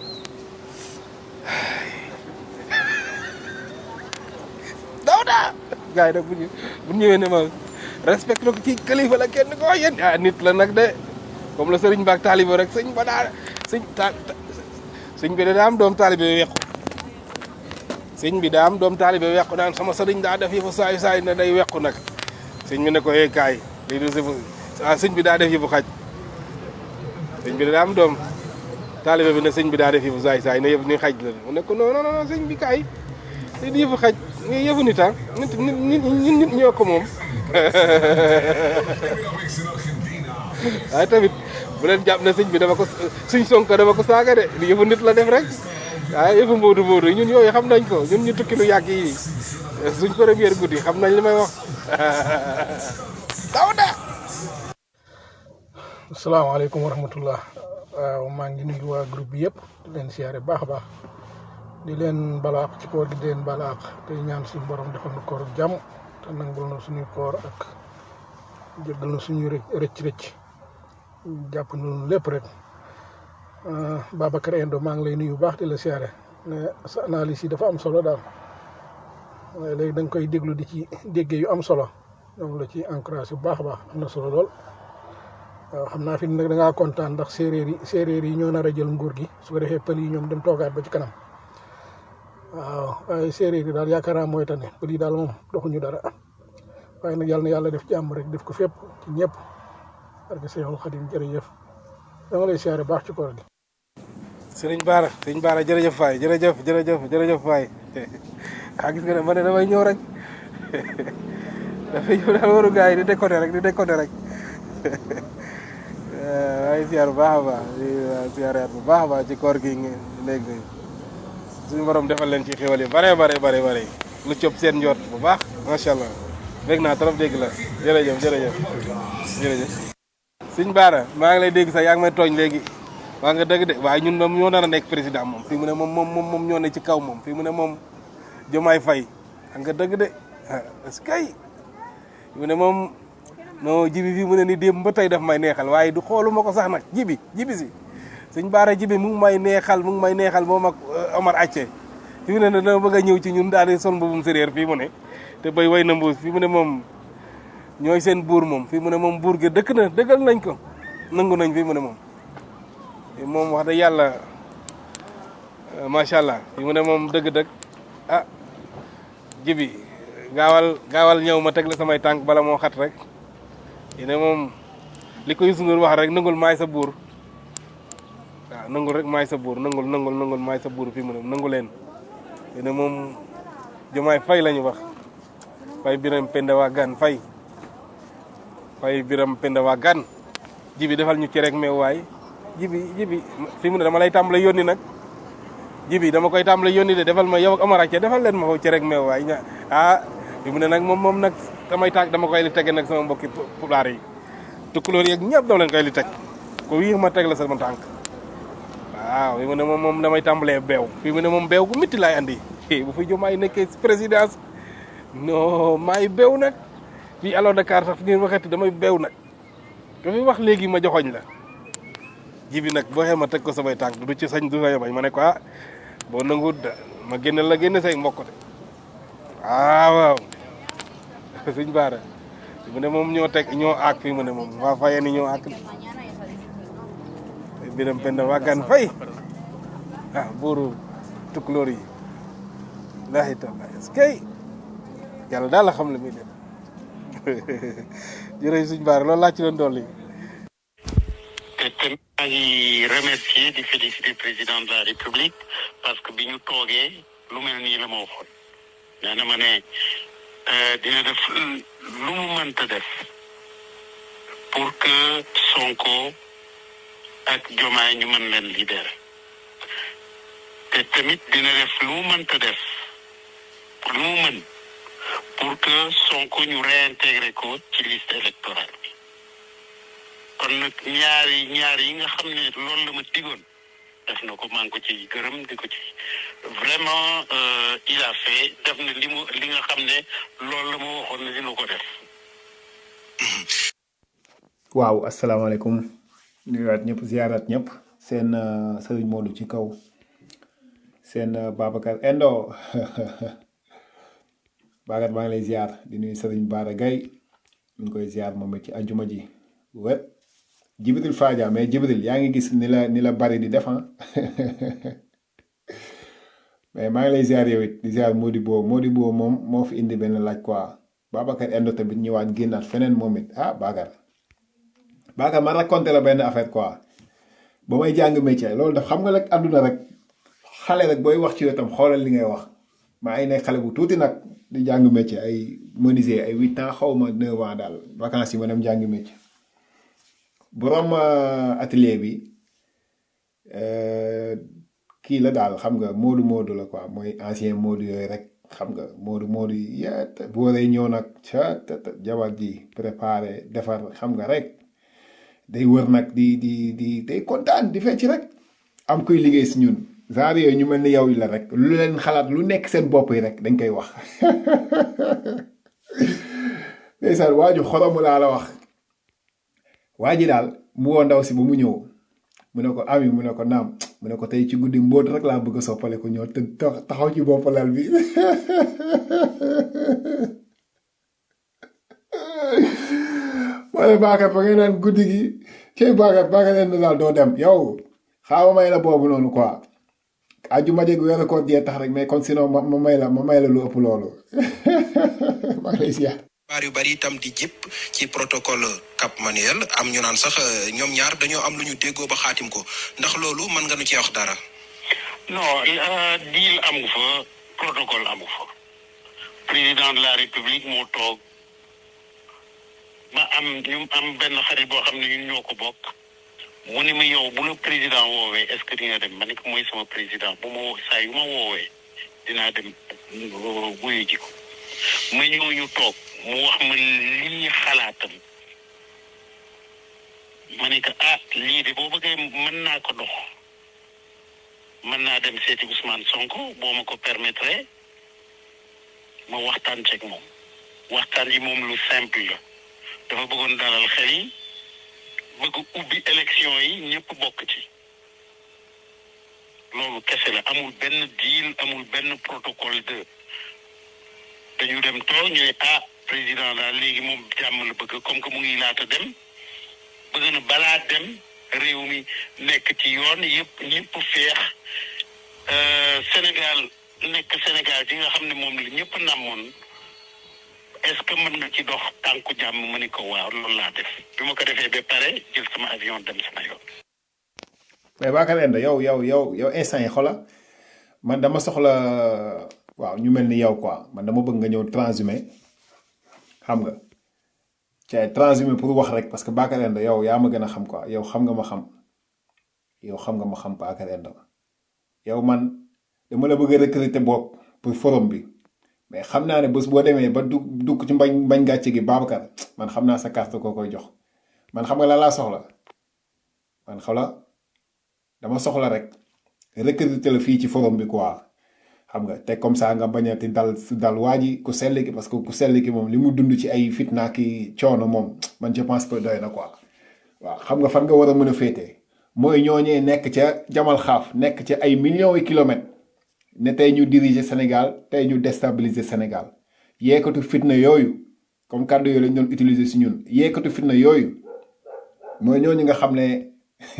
Dawda gars yi nag bu ñu bu ñëwee ne ma respecté ko ci kilifa la kenn ko wax yéen ah nit la nag de comme la sëriñ baak taalibe rek sëñ ba daa sëñ ta sëñ bi daa am doom taalibe wequ sëñ bi daa am doom taalibe wequ naan sama sëriñ daa def yëfu saay saay ne day wequ nag sëñ bi ne ko hey kaay lii du sifu ah sëñ bi daa def yëfu xaj sëñ bi daa am doom taalibe bi ne sëñ bi daa def yëfu saay saay ne yëfu ni xaj la mu ne ko non non non sëñ bi kaay lii di yëfu xaj lii yëfu nit ah nit nit nit nit ñoo ko moom waaye tamit bu leen jàpp ne sëñ bi dama ko suñ sonko dama ko saaga de li yëfu nit la def rek waaye yëfu mboodu mboodu ñun yooyu xam nañ ko ñun ñu tukki lu yàgg yi suñ première guddi xam nañ li may wax daw da asalaamaaleykum wa rahmatullah waaw maa ngi nuyu waa groupe bi yëpp di leen siyaare baax a baax di leen balaax ci koor gi di leen balaax te ñaan suñu borom defal na koor jàmm te nangul na suñuy koor ak jéggal na suñuy rëcc rëcc jàpp nañu lépp rek Babacar Endo maa ngi lay nuyu bu baax di la siyaare ne sa analyse yi dafa am solo daal waaye léegi da nga koy déglu di ci déggee yu am solo ñoom la ci encouragé bu baax a baax am na solo lool. waaw xam naa fi nag da ngaa kontaan ndax séeréer yi séeréer yi ñoo nar a jël nguur gi su ko defee pël yi ñoom dem toogaat ba ci kanam waaw waaye séeréer yi daal yaakaar naa mooy tane pël yi daal moom doxuñu dara waaye nag yàlla na yàlla def jàmm rek def ko fépp ci ñëpp parce que Seexul Xadim jërëjëf dama lay siyaare baax ci koor gi sëriñ Baara sëriñ Baara jërëjëf Faye jërëjëf jërëjëf jërëjëf Faye ah gis nga ne ma ne damay ñëw rek dafay ñëw daal waru gars yi di déconné rek di déconné rek waaye siyaar bu baax a baax di siyaaraat bu baax a baax ci koor gi ngeen léegi suñu borom defal leen ci xéwal yi bare bare bare bare lu cëb seen njort bu baax macha allah dégg naa trop dégg la jërëjëf jërëjëf jërëjëf sëñ Baara maa ngi lay dégg sax yaa ngi may tooñ léegi waa nga dëgg de waaye ñun moom ñoo nar a nekk président moom fii mu ne moom moom moom moom ñoo ne ci kaw moom fii mu ne moom Jomaay Fay xam nga dëgg de ah est-ce que mu ne moom non jibi fii mu ne ni démb ba tey daf may neexal waaye du xooluma ko sax nag jibi jibi si suñ baara jibi mu ngi may neexal mu ngi may neexal moom ak Omar Acce fii mu ne ne dama bëgg a ñëw ci ñun daal di sol mbubum séréer fii mu ne te bay way na mbuus fii mu ne moom ñooy seen buur moom fii mu ne moom buur gi dëkk na dëggal nañ ko nangu nañ fii mu ne moom moom wax dëgg yàlla macha allah fii mu ne moom dëgg-dëgg ah jibi gaawal gaawal ñëw ma teg la samay tànk bala moo xat rek yéen moom li ko Youssou Ndour wax rek nangul maay sa buur waaw nangul rek maay sa buur nangul nangul nangul maay sa buur fii mu ne nangu leen yéen moom Diomaye Faye la ñu wax Faye Biram Penda waa gan Faye Faye Biram Penda waa gan jibi defal ñu ci rek meew waay jibi jibi fii mu ne dama lay tàmbale yónni nag jibi dama koy tàmbale yónni de defal ma yow ak Omar Acce defal leen ma foofu ci rek meew waay ña ah fi mu ne nag moom moom nag damay tàgg dama koy li tege nag sama mbokki pulaar yi tukkulóor yeeg ñëpp doo leen koy li teg ko wii ma teg la sama tànk waaw fi mu ne moom moom damay tàmbalee beew fi mu ne moom beew gu métti laay andi bu fi Diomaye nekkee présidence non maay beew nag fii alors Dakar sax fi ngeen waxati damay beew nag ko fi wax léegi ma joxoñ la jibi nag boo xee ma teg ko samay tànk du ci sañ du sañ bañ ma ne ko ah boo nanguwut da ma génne la génne say mbokk de waaw waaw suñ baara fi mu ne moom ñoo teg ñoo aak fii mu ne moom waa faye ni ñoo aak biram penda waa gan fay ah buuru tukulóor yi laahi taala est-ce que yàlla daal la xam la muy def jërëjëf suñ baara loolu laa ci doon dolli te te maa ngi remercier di féliciter président de la république parce que bi ñu toogee lu mel nii la ma waxoon nee na ma ne dina def lu mu mënta def pour que Sonko ak Diomaye ñu mën leen libérer te tamit dina def lu mu mënta def lu mu mën pour que Sonko ñu réintégrer ko ci liste électorale bi kon nag ñaari ñaar yi nga xam ne loolu la ma digoon def na ko maa ngi ko ci gërëm di ko ci vraiment il a fait def na li mu li nga xam ne loolu la ma waxoon ne dina ko def. waaw asalaamaaleykum nuyuwaat ñëpp ziaraat ñëpp seen sëriñ Modou ci kaw seen Babacar Endo Babacar maa ngi lay ziar di nuyu sëriñ Baara Gaye ñu ngi koy ziar moom it ci ajuma ji wet Jibril Fadia mais Jibril yaa ngi gis ni la ni la bari di def mais maa ngi lay ziar yow it di ziar Modibo Modibo moom moo fi indi benn laaj quoi Babacar Endo tamit ñëwaat génnaat feneen moom it ah Bakar Bakar ma raconté la benn affaire quoi ba may jàng métier loolu daf xam nga rek àdduna rek xale rek booy wax ci wetam xoolal li ngay wax maa ngi nekk xale bu tuuti nag di jàng métier ay menuisier ay huit ans xaw ma neuf ans daal vacances yi ma dem jàng métier borom atelier bi kii la daal xam nga moodu moodu la quoi mooy ancien moodu yooyu rek xam nga moodu moodu yi yet bu waree ñëw nag ca jabar ji préparé defar xam nga rek day wër nag di di di day kontaan di fecc rek am kuy liggéey si ñun genre yooyu ñu mel ni yow la rek lu leen xalaat lu nekk seen bopp yi rek dañ koy wax ndeysaan waaju xoromu laa la wax waa ji daal mu woo ndaw si ba mu ñëw mu ne ko ami mu ne ko naam mu ne ko tey ci guddi mbóot rek laa bëgg a soppale ko ñëw te taxaw ci bopp lal bi ma ne Bakar ba ngay naan guddi gi cey Bakar Bakar leen daal doo dem yow xaawa may la boobu noonu quoi aju ma dégg weeru koor jee tax rek mais kon sinon ma may la ma may la lu ëpp loolu maa ngi lay siyaar baar yu bari itam di jëpp ci protocole Cap Manuel am ñu naan sax euh, ñoom ñaar dañoo am lu ñu déggoo ba xaatim ko ndax loolu mën nga nu cee wax dara. non euh, deal amu fa protocole amu fa président de la république moo toog ma am ñu am benn xarit boo xam ne ñun ñoo ko bokk mu ni ma yow bu la président woowee est-ce que di nga dem ma ne ko mooy sama président bu ma woo saa yu ma woowee dinaa dem euh, wuyu ji ko ma ñëw ñu toog mu wax ma lii xalaatam ma ne ko ah lii de boo bëggee mën naa ko dox mën naa dem seeti Ousmane Sonko boo ma ko permettre ma waxtaan ceeg moom waxtaan yi moom lu simple la dafa bëggoon dalal xel yi bëgg ubbi élection yi ñëpp bokk ci loolu kese la amul benn deal amul benn protocole de dañu dem toog ñu ne ah président daal léegi moom jàmm la bëgg comme que mu ngi laata dem bëgg na balaa dem réew mi nekk ci yoon yëpp ñëpp feex euh, Sénégal nekk Sénégal gi nga xam ne moom la ñëpp namoon est-ce que mën nga ci dox tànku jàmm ma ni ko waaw loolu laa def bi ma ko defee ba pare jël sama avion dem sama yoon. mais Bakar Enda yow yow yow yow instant yi xola man dama soxla waaw ñu mel ni yow quoi man dama bëgg nga ñëw transhumé xam nga ca transhumé pour wax rek parce que Bakar Enda yow yaa ma gën a xam quoi yow xam nga ma xam yow xam nga ma xam Bakar Enda yow man dama la bëgg a recruter boog pour forum bi mais xam naa ne bés boo demee ba dugg dugg ci mbañ mbañ gàcce gi Babacar man xam naa sa carte koo koy jox man xam nga la laa soxla man xawla dama soxla rek recruter la fii ci forum bi quoi xam nga te comme ça nga bañati dal su dal waa ji ku sell ki parce que ku sell ki moom li mu dund ci ay fitna ki coono moom man je pense que doy na quoi waaw xam nga fan nga war a mën a féetee mooy ñooñee nekk ca jamal xaaf nekk ca ay millions yi kilomètres ne tey ñu diriger Sénégal tey ñu déstabiliser Sénégal yeekatu fitna yooyu comme kàddu yooyu lañ doon utiliser si ñun yeekatu fitna yooyu mooy ñooñu nga xam ne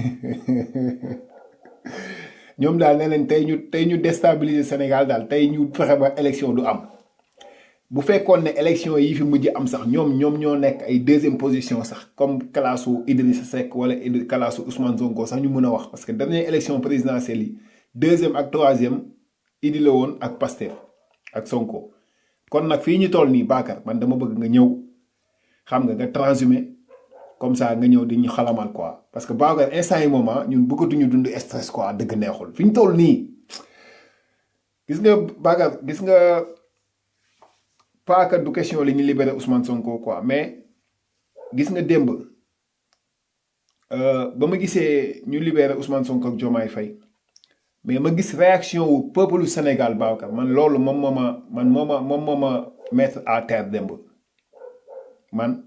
ñoom daal nee nañ tey ñu tey ñu déstabiliser Sénégal daal tey ñu fexe ba élection du am bu fekkoon ne élection yi fi mujj am sax ñoom ñoom ñoo nekk ay deuxième position sax comme kalaasu Idrissa Seck wala Idr kalaasu Ousmane Sonko sax ñu mën a wax parce que dernière élection présidentielle yi deuxième ak troisième Idi la woon ak Pastef ak Sonko kon nag fii ñu toll nii Bakar man dama bëgg nga ñëw xam nga nga transhumé comme ça nga ñëw di ñu xalamal quoi parce que Bakar instant yi moment ñun bëggatuñu dund stress quoi dëgg neexul fi ñu toll nii gis nga Bakar gis nga paaka du question li ñu libéré Ousmane Sonko quoi mais gis nga démb euh, ba ma gisee ñu libéré Ousmane Sonko ak Diomaye Faye mais ma gis réaction wu peuple Sénégal Babacar man loolu moom moo ma man moo ma moom moo ma mettre à terre démb man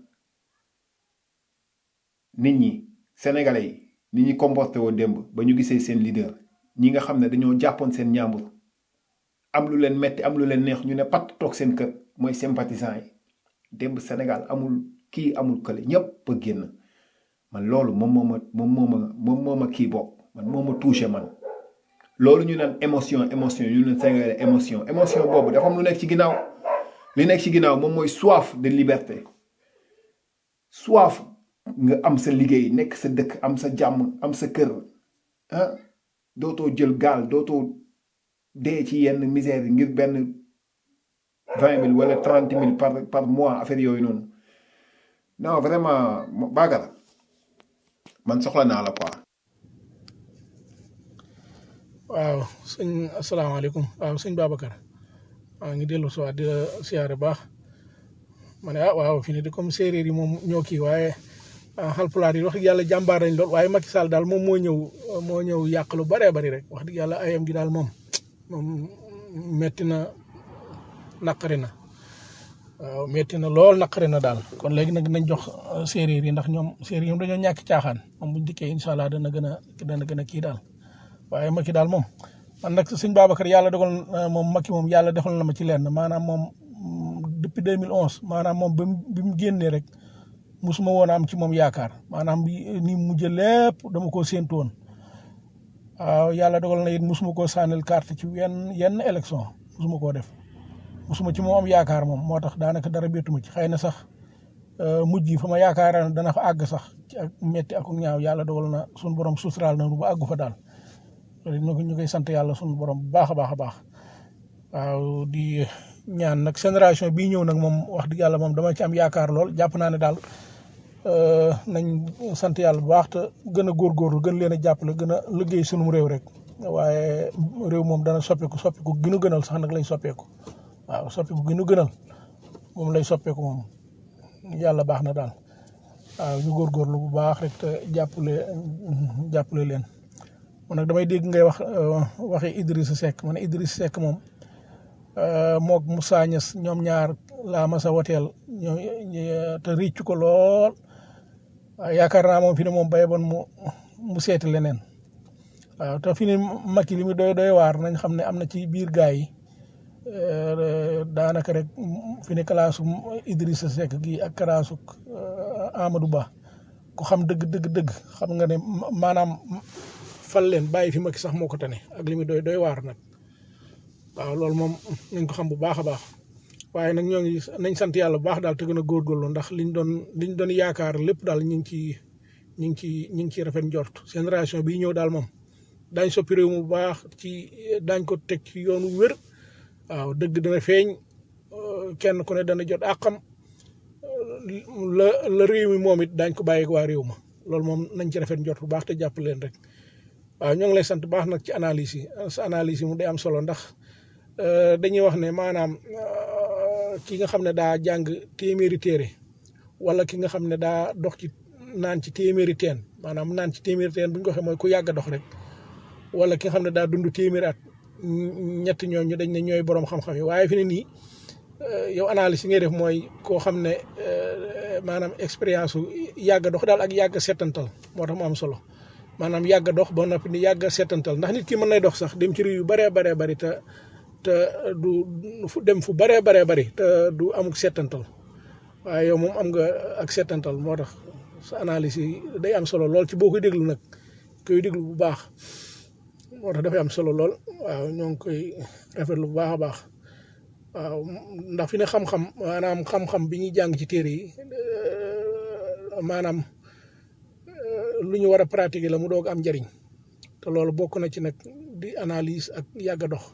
nit ñi sénégalais yi nit ñi comporté woo démb ba ñu gisee seen leader ñi nga xam ne dañoo jàppoon seen ñaambur am lu leen metti am lu leen neex ñu ne pat toog seen kër mooy sympathisant yi démb Sénégal amul kii amul kële ñëpp a génn man loolu moom moo ma moom moo ma moom moo ma kii bokk man moo ma touché man loolu ñu naan émotion émotion ñu naan Sénégalais émotion émotion boobu dafa am lu nekk ci ginnaaw li nekk ci ginnaaw moom mooy soif de liberté soif nga am sa liggéey nekk sa dëkk am sa jàmm am sa kër ah dootoo jël gaal dootoo dee ci yenn misère yi ngir benn vingt mille wala trente mille par par mois affaire yooyu noonu non vraiment Bakar man soxla naa la quoi. waaw sëñ asalaamaaleykum waaw sëñ Babacar maa ngi dellu si waat di la siyaare baax ma ne ah waaw fi ne de comme séeréer yi moom ñoo kii waaye ah xalpulaar yi wax dëgg yàlla jàmbaar nañ lool waaye Macky Sall daal moom moo ñëw moo ñëw yàq lu baree bari rek wax dëgg yàlla ayam gi daal moom moom metti na naqari na waaw metti na lool naqari na daal kon léegi nag nañ jox euh, séeréer yi ndax ñoom séeréer yi ñoom dañoo ñàkk caaxaan moom buñ dikkee incha allah dana gën a dana gën a kii daal waaye Macky daal moom man nag sëñ Babacar yàlla dogal na moom Macky moom yàlla defal na ma ci lenn maanaam moom mm, depuis 2011 maanaam moom bi mu bi mu génnee rek musuma woon a am ci moom yaakaar maanaam bi ni mu mujj lépp dama koo séentu woon waaw yàlla dogal na it musuma koo sànnil carte ci yenn yenn élection musuma koo def mosuma ci moom am yaakaar moom moo tax daanaka dara bettuma ci xëy na sax euh, mujj yi fa ma yaakaar dana fa àgg sax ci ak metti ak ñaaw yàlla dogal na suñu borom suturaal na nu ba àggu fa daal loolu ñu ko ñu koy sant yàlla suñu borom bu baax a baax a baax waaw di ñaan nag génération bii ñëw nag moom wax dëgg yàlla moom dama ci am yaakaar lool jàpp naa ne daal euh, nañ sant yàlla bu baax te gën a góorgóorlu gën leen a jàppale gën a liggéey sunum réew rek waaye réew moom dana soppeeku soppeeku gënu gënal sax nag lay soppeeku waaw soppeeku gënu gënal moom lay soppeeku moom yàlla baax na daal waaw ñu góorgóorlu bu baax rek te jàppale jàppale leen man nag damay dégg ngay wax euh, waxi Idrissa Seck man Idrissa Seck moom euh, moog Moussa Niass ñoom ñaar laa masa woteel ñoom ñi- te ricc ko lool waaw yaakaar naa moom fi ne moom bay bon mu mu seeti leneen waaw te fi ne Macky li mu doy doy waar nañ xam ne am na ci biir gaay yi euh, daanaka rek fi ne kalaasu Idrissa Seck gi ak kalaasu euh, Amadou Ba ku xam dëgg dëgg dëgg xam nga ne ma- maanaam fal leen bàyyi fi Macky sax moo ko tane ak li mu doy doy waar nag waaw loolu moom nañ ko xam bu baax a baax waaye nag ñoo ngi nañ sant yàlla bu baax daal te gën a góorgóorlu ndax liñ doon liñ doon yaakaar lépp daal ñu ngi ci ñu ngi ci ñu ngi ci rafet njort génération bii ñëw daal moom daañ soppi réew mu bu baax ci daañ ko teg ci yoonu wér waaw dëgg dana feeñ euh, kenn ku ne dana jot àqam la la réew mi moom it daañ ko bàyyi ak waa réew ma loolu moom nañ ci rafet njort bu baax te jàpp leen rek waaw ñoo ngi lay sant bu baax nag ci analyse yi sa analyse yi mu day am solo ndax euh, dañuy wax ne maanaam euh, ki nga xam ne daa jàng téeméeri téere wala ki nga xam ne daa dox ci naan ci téeméeri teen maanaam naan ci téeméeri teen bu ñu ko waxee mooy ku yàgg a dox rek wala ki nga xam ne daa dund téeméeri at ñett ñooñu dañ ne ñooy borom xam-xam yi waaye fi ne nii euh, yow analyse yi ngay def mooy koo xam ne euh, maanaam expérience su yàgg a dox daal ak yàgg a settantal moo tax mu am solo maanaam yàgg a dox ba noppi ni yàgg a settantal ndax nit ki mën nay dox sax dem ci réew yu bëree baree bëri te te du fu dem fu bëree baree bëri te du amuk settantal waaye yow moom am nga ak settantal moo tax sa analyse yi day am solo lool ci boo koy déglu nag koy déglu bu baax moo tax dafay am solo lool waaw ñoo ngi koy rafetlu bu baax a baax waaw ndax fi ne xam-xam maanaam xam-xam bi ñuy jàng ci téere yi euh, maanaam euh, lu ñu war a pratiquer la mu doog am njëriñ te loolu bokk na ci nag di analyse ak yàgg a dox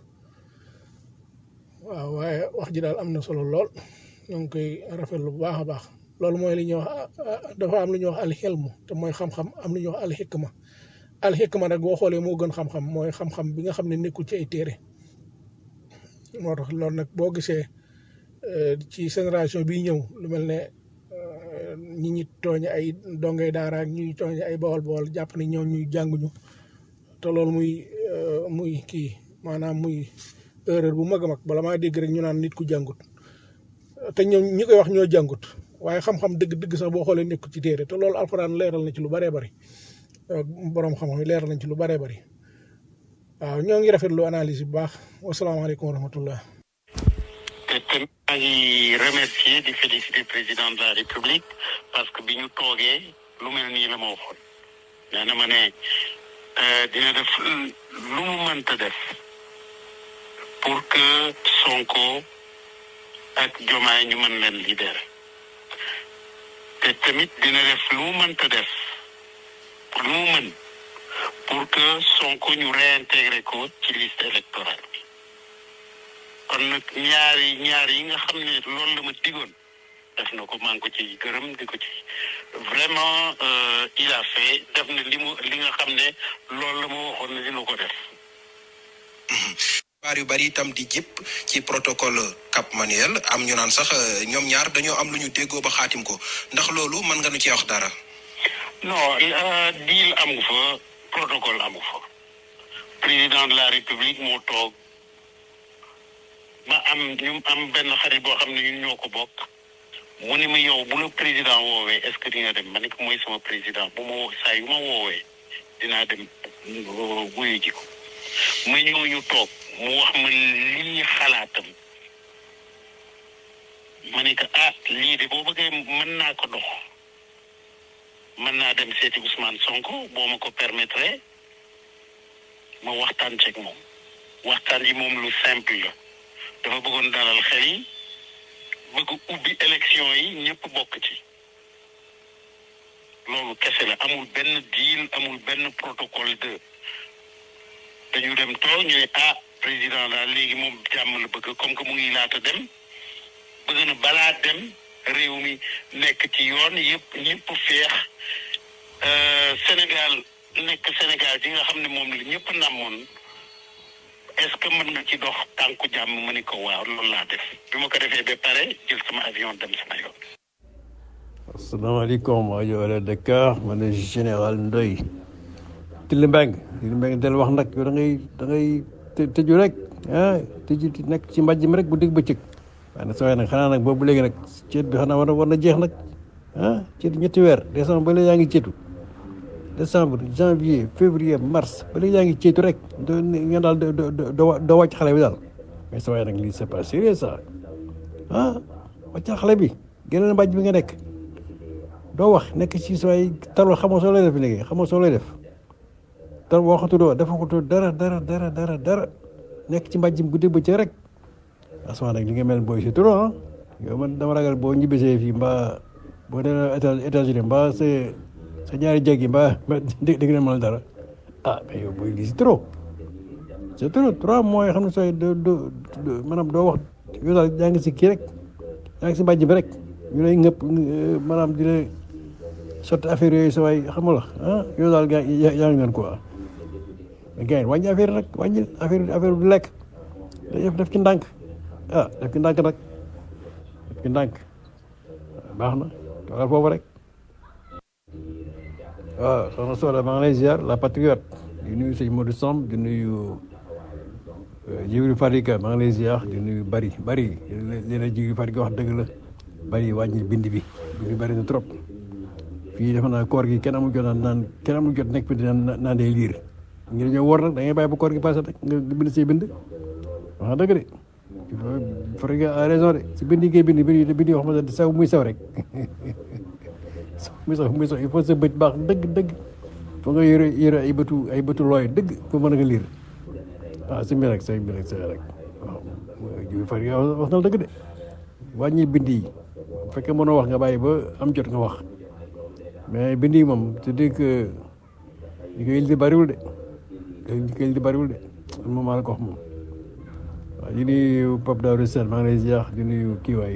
waaw waaye wax ji daal am na solo lool ñoo ngi koy rafetlu bu baax a baax loolu mooy li ñuy wax dafa am lu ñuy wax alxelmu te mooy xam-xam am lu ñuy wax alxikma alxikma nag boo xoolee moo gën xam-xam mooy xam-xam bi nga xam ne nekkul ci ay téere moo tax loolu nag boo gisee euh, ci génération bii ñëw lu mel ne euh, ñi ñi tooñ ay dongay daara ak ñi tooñ ay bawol bawol jàpp ne ñoo ñuy jànguñu te loolu muy euh, muy kii maanaam muy erreur bu mag a mag bala maa dégg rek ñu naan nit ku jàngut te ñoom ñi koy wax ñoo jàngut waaye xam-xam dëgg-dëgg sax boo xoolee nekkul ci téere te loolu alxuraan leeral na ci lu bëree bëri borom xam-xam yi leeral nañ ci lu bëree bëri waaw ñoo ngi rafetlu analyse bu baax wasalaamaaleykum wa rahmatullah te te maa ngi remercier di féliciter président de la république parce que bi ñu toogee lu mel nii la ma waxoon nee na ma ne euh, dina def lu mu mënta def pour que Sonko ak Jomaay ñu mën leen libérer te tamit dina def lu mu mënta def lu mu mën pour que Sonko ñu réintégrer ko ci liste électorale bi kon nag ñaari ñaar yi nga xam ne loolu la ma digoon def na ko maa ngi ko ci gërëm di ko ci vraiment euh, il a fait def na li mu li nga xam ne loolu la ma waxoon ne dina ko def xibaar yu bari itam di jip ci protocole Cap Manuel am ñu naan sax euh, ñoom ñaar dañoo am lu ñu déggoo ba xaatim ko ndax loolu mën nga nu cee wax dara. non euh, deal amu fa protocole amu fa président de la république moo toog ma am ñu am benn xarit boo xam ne ñun ñoo ko bokk mu ni ma yow bu la président woowee est-ce que di nga dem ma ne ko mooy sama président bu ma woo saa yu ma woowee dinaa dem euh, wuyu ji ko ma ñëw ñu toog mu wax ma lii xalaatam ma ne ko ah lii de boo bëggee mën naa ko dox mën naa dem seeti Ousmane Sonko boo ma ko permettre ma waxtaan ceeg moom waxtaan yi moom lu simple la dafa bëggoon dalal xel yi bëgg ubbi élection yi ñëpp bokk ci loolu kese la amul benn deal amul benn protocole de dañu dem toog ñu ne ah président daal léegi moom jàmm la bëgg comme que mu ngi laata dem bëgg na balaa dem réew mi nekk ci yoon yëpp ñëpp feex Euh, Sénégal nekk Sénégal gi nga xam ne moom la ñëpp namoon est-ce que mën nga ci dox tànku jàmm ma ni ko waaw loolu laa def bi ma ko defee ba pare jël sama avion dem sama yoon. asalaamaaleykum rajo Wala Dakar man la général Ndoye Tili Mbeng Tili Mbeng del wax nag yow da ngay da ngay të- tëju rek ah tëju nekk ci mbàjj mi rek bu dégg bëccëg waaye nag saa nag xanaa nag boobu léegi nag ceet bi xanaa war na war na jeex nag ah ceet ñetti weer décembre ba léegi yaa ngi ceetu décembre janvier février mars ba léegi yaa ngi ceetu rek doo nga daal doo doo doo doo wàcc xale bi daal mais saa nag lii c'est pas sérieux ça ah wàccal xale bi génn mbàjj bi nga nekk doo wax nekk ci sooy taloo xamoo soo lay def léegi xamoo soo lay def tal waxatuloo defakutoo dara dara dara dara dara nekk ci mbàjjim guddi bëccëg rek asmaa nag li nga mel booy si trop ah yow man dama ragal boo ñibbisee fii mbaa boo demee États États-Unis mbaa sa sa ñaari jéggi mbaa dégg dégg na mën dara ah mais yow booy lii si trop c'est trop trois mois yoo xam ne sooy doo doo maanaam doo wax yow daal yaa ngi si kii rek yaa ngi si mbàjj bi rek ñu lay ngëpp maanaam di la sotti affaire yooyu sa waay xam nga ah yow daal gaa yaa yaa ngi leen quoi mais gars yi wàññi affaire rek wàññi affaire affaire du lekk def def ci ndànk ah def ci ndànk nag def ci ndànk baax na toogal foofu rek waaw soxna Soda maa ngi lay ziar la patriote di nuyu sëñ Modou Samb di nuyu Jibril Fadika maa ngi lay ziar di nuyu bari bari li la Jibril Fadika wax dëgg la bari wàññi bind bi bind bi bari na trop fii defe naa koor gi kenn amul jot naan naan kenn amul jot nekk fi di naan naan day liir ñu dañoo wóor nag da ngay bàyyi ba koor gi passé rek nga bind say bind wax dëgg de Fadika a raison de si bind yi ngay bind bind bind yoo xam ne sew muy sew rek muy sew muy sew il faut sa bët baax dëgg dëgg foo nga yore yore ay bëtu ay bëtu looy dëgg pour mën a nga liir waaw si mbir rek say mbir rek say rek waaw Jibril Fadika wax na la dëgg de wàññi bind yi bu fekkee mënoo wax nga bàyyi ba am jot nga wax mais bind yi moom c'est dire que li koy di bariwul de li koy di bariwul de moom maa la ko wax moom waaw di nuyu Pape Daouda Sène maa ngi lay ziar di nuyu kii waay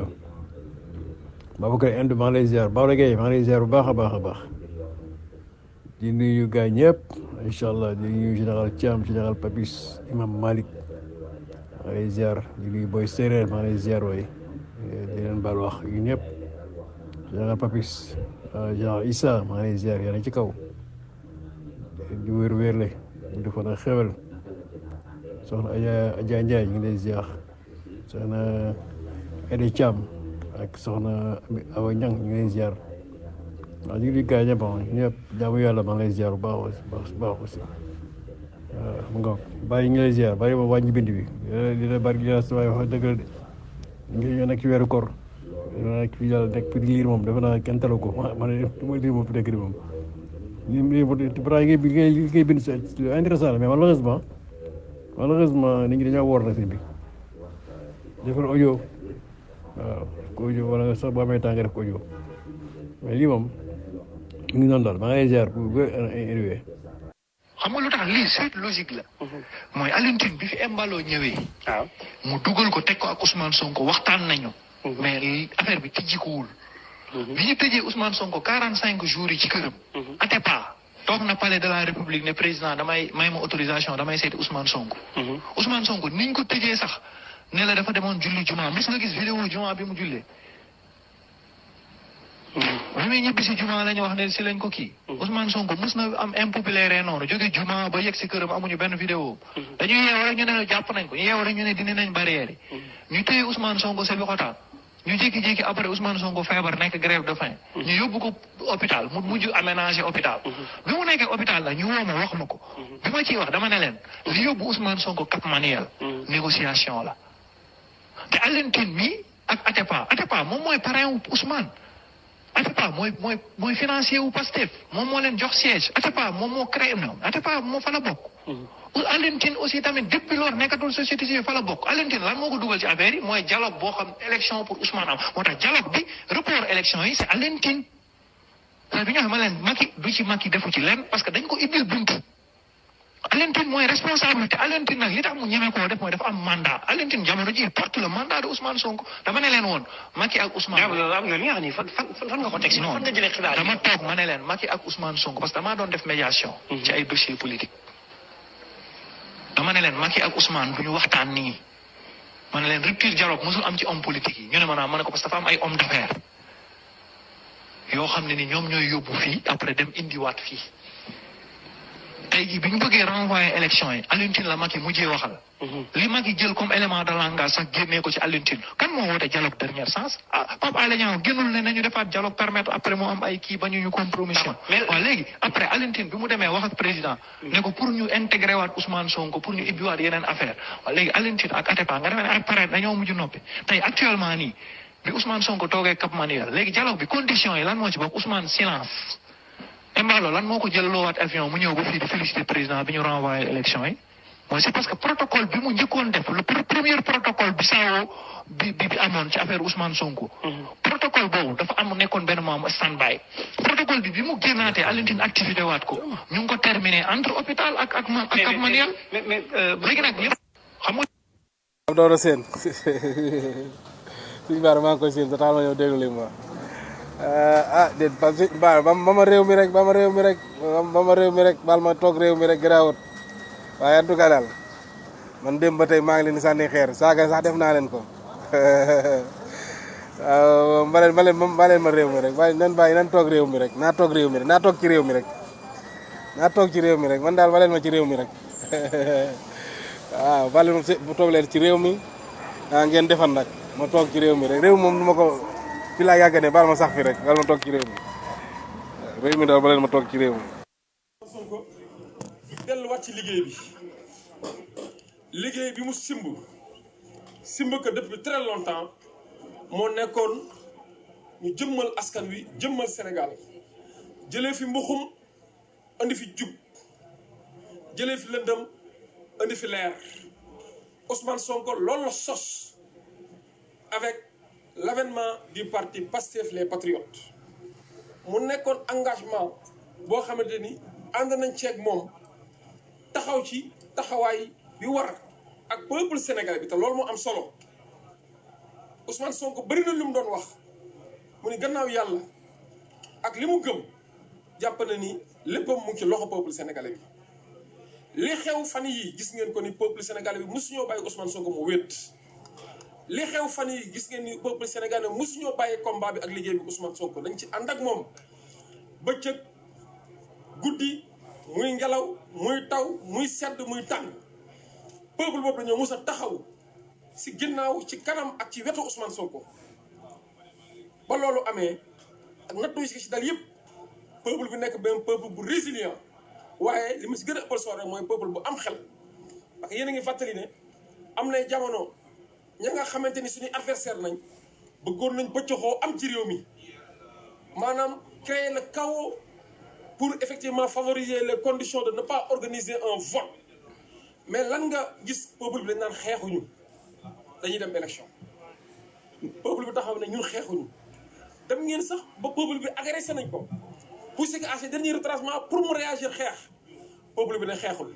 Babacar Inde maa ngi lay ziar Baola Gueye maa ngi lay ziar bu baax a baax a baax di nuyu gars ñëpp incha allah di nuyu général Thiam général Papis imam Malick maa ngi lay ziar di nuyu Boy Séeréer maa ngi lay ziar waay di leen baal wax yu ñëpp général Papis général Issa maa ngi lay ziar yéen ci kaw di wér wérle mu defoon ak xewal soxna Adja Adja Ndiaye ñu ngi lay ziar soxna Ede Thiam ak soxna Awa Niang ñu ngi lay ziar waaw ñu ngi gaa ñëpp ñëpp jaamu yàlla maa ngi lay ziar bu baax baax baax aussi waaw mu nga bàyyi ñu lay ziar bàyyi ma wàññi bind bi li la bari li la waaye wax dëgg la de ñu ngi nekk ci weeru koor nekk fi yàlla nekk fi liir moom defe naa kenn talu ko ma ne du ma liir moom fi nekk di moom li li pourtant yi ngay li ngay bind c'est intéressant la mais malheureusement malheureusement nit ñi dañoo woor nag sëñ bi defal audio waaw ko audio wala sax boo amee temps nga def ko audio mais lii moom mu ngi noonu daal maa ngi lay ziar pour wér énuwee xam nga lu tax lii suite logique la mooy Alioune Tine bi fi Embalo ñëwee mu dugal ko teg ko ak Ousmane Sonko waxtaan nañu mais li- affaire bi tijjikuwul bi ñu tëjee Ousmane Sonko quarante cinq jours yi ci këram Atepa toog na palais de la République ne président damay may ma autorisation damay seeti Ousmane Sonko Ousmane Sonko niñ ko tëjee sax ne la dafa demoon julli juma mos nga gis vidéo juma bi mu jullee bi muy ñibbi si juma la ñu wax ne si lañ ko kii Ousmane Sonko mos na am impopulaire noonu jóge juma ba yegg si këram amuñu benn vidéo dañuy yeew rek ñu ne jàpp nañ ko ñu yeew rek ñu ne dindi nañ barrière yi ñu téye Ousmane Sonko sa bi xotaan ñu jékki-jékki après Ousmane Sonko feebar nekk grève de faim ñu yóbbu ko hôpital mu mujj aménagé hôpital bi mu nekkee hôpital la ñu woo ma wax ma ko bi ma ciy wax dama ne leen li yóbbu Ousmane Sonko Cap Manuel négociation la te Alioune Tine mi ak Atepa Atepa moom mooy parrain wu Ousmane Atepa mooy mooy mooy financier wu Pastef moom moo leen jox siège Atepa moom moo créé non Atepa moo fa la bokk. Alioune Tine aussi tamit depuis lors nekkatul société civile fa la bokk Alioune Tine lan moo ko dugal ci affaire yi mooy dialogue boo xam élection pour Ousmane am moo tax dialogue bi report élection yi c'est Alioune Tine. parce que bi ñu waxee ma leen Macky du ci Macky defu ci lenn parce que dañ ko ibbil buntu. Alioune Tine mooy responsabilité Alioune Tine nag li tax mu ñeme koo def mooy dafa am mandat Alioune Tine jamono ji il porte le mandat de Ousmane Sonko dama ne leen woon Macky ak Ousmane. am na li nga xam ni fan fan fan nga ko teg si fan nga jëlee xibaar yi. dama toog ma ne leen Macky ak Ousmane Sonko parce que damaa doon def médiation. ci ay dossiers politiques. dama ne leen Macky ak Ousmane du ñu waxtaan nii ma ne leen rupture dialogue mosul am ci homme politique yi ñu ne ma naa ma ne ko parce que dafa am ay homme d'affaires yoo xam ne ni ñoom ñooy yóbbu fii après dem indiwaat fii. tey jii bi ñu bëggee renvoyer élection yi Alioune Tine la Macky mujjee waxal. li Macky jël comme élément de langage sax génnee ko ci Alioune Tine kan moo woote dialogue dernier sens ah Pape Alé Niang génnul ne nañu defaat dialogue permettre après mu am ay kii ba ñu ñu compromission. waaw léegi après Alioune Tine bi mu demee wax ak président. ne ko pour ñu intégrer waat Ousmane Sonko pour ñu ibbiwaat yeneen affaire waaw léegi Alioune Tine ak Atepa nga demee ne ak pare dañoo mujj noppi tey actuellement nii bi Ousmane Sonko toogee Cap Manuel léegi dialogue bi condition yi lan moo ci bokk Ousmane silence. Embalo lan moo ko jël loowaat avion mu ñëw ba fii di féliciter président bi ñu renvoyé élection yi mooy c'est parce que protocole bi mu njëkkoon def le premier protocole bi saawoo bi bi bi amoon ci affaire Ousmane Sonko. protocole boobu dafa am nekkoon benn moom stand by. protocole bi bi mu génnaatee Alioune Tine activité waat ko ñu ngi ko terminé entre hôpital ak ak ak ak manuel. mais mais léegi nag yëpp xam nga. am doon seen suñu baar maa ngi koy seen sa taal ma ñëw déglu li ma ah déet parce que ba ba ma réew mi rek ba ma réew mi rek ba ma réew mi rek baal ma toog réew mi rek garaawut waaye en tout cas daal man démb ba tey maa ngi leen di sànni xeer saaga sax def naa leen ko waaw ma leen ma leen ma leen ma réew mi rek waaye nan bàyyi nan toog réew mi rek naa toog réew mi rek naa toog ci réew mi rek naa toog ci réew mi rek man daal ma leen ma ci réew mi rek waaw ma leen ma toog leen ci réew mi ah ngeen defan nag ma toog ci réew mi rek réew moom du ma ko fi laa yàgg ne baal ma sax fi rek baal ma toog ci réew mi réew mi daal ba leen ma toog ci réew mi. Sonko delluwaat ci liggéey bi liggéey bi mu simb simb ko depuis très longtemps moo nekkoon ñu jëmmal askan wi jëmmal Sénégal jëlee fi mbuxum andi fi jub jëlee fi lëndëm andi fi leer Ousmane Sonko loolu la sos avec l'avènement du parti Pastef les Patriotes mu nekkoon engagement boo xamante ni ànd nañ ceeg moom taxaw ci taxawaay bi war ak peuple sénégalais bi te loolu moo am solo Ousmane Sonko bëri na lu mu doon wax mu ni gannaaw yàlla ak li mu gëm jàpp na ni léppam mu ngi ci loxo peuple sénégalais bi li xew fan yi gis ngeen ko ni peuple sénégalais bi mosuñoo bàyyi Ousmane Sonko mu wéet li xew fan yi gis ngeen ni peuple sénégalais mosuñoo bàyyi combat bi ak liggéey bi Ousmane Sonko dañ ci ànd ak moom bëccëg guddi muy ngelaw muy taw muy sedd muy tàng peuple boobu dañoo mus a taxaw si ginnaaw ci kanam ak ci wetu Ousmane Sonko ba loolu amee ak nattu yi si dal yëpp peuple bi nekk benn peuple bu résilient waaye li ma si gën a ëppal soo rek mooy peuple bu am xel parce que yéen a ngi fàttali ne am nay jamono ña nga xamante ni suñuy adversaire nañ bëggoon nañ bëccoxoo am ci réew mi maanaam créer le chaos pour effectivement favoriser les conditions de ne pas organiser un vote mais lan nga gis peuple bi dañ naan xeexuñu dañuy dem élection peuple bi taxaw ne ñun xeexuñu dem ngeen sax ba peuple bi agressé nañ ko poussé que à ses derniers retranchements pour mu réagir xeex peuple bi ne xeexul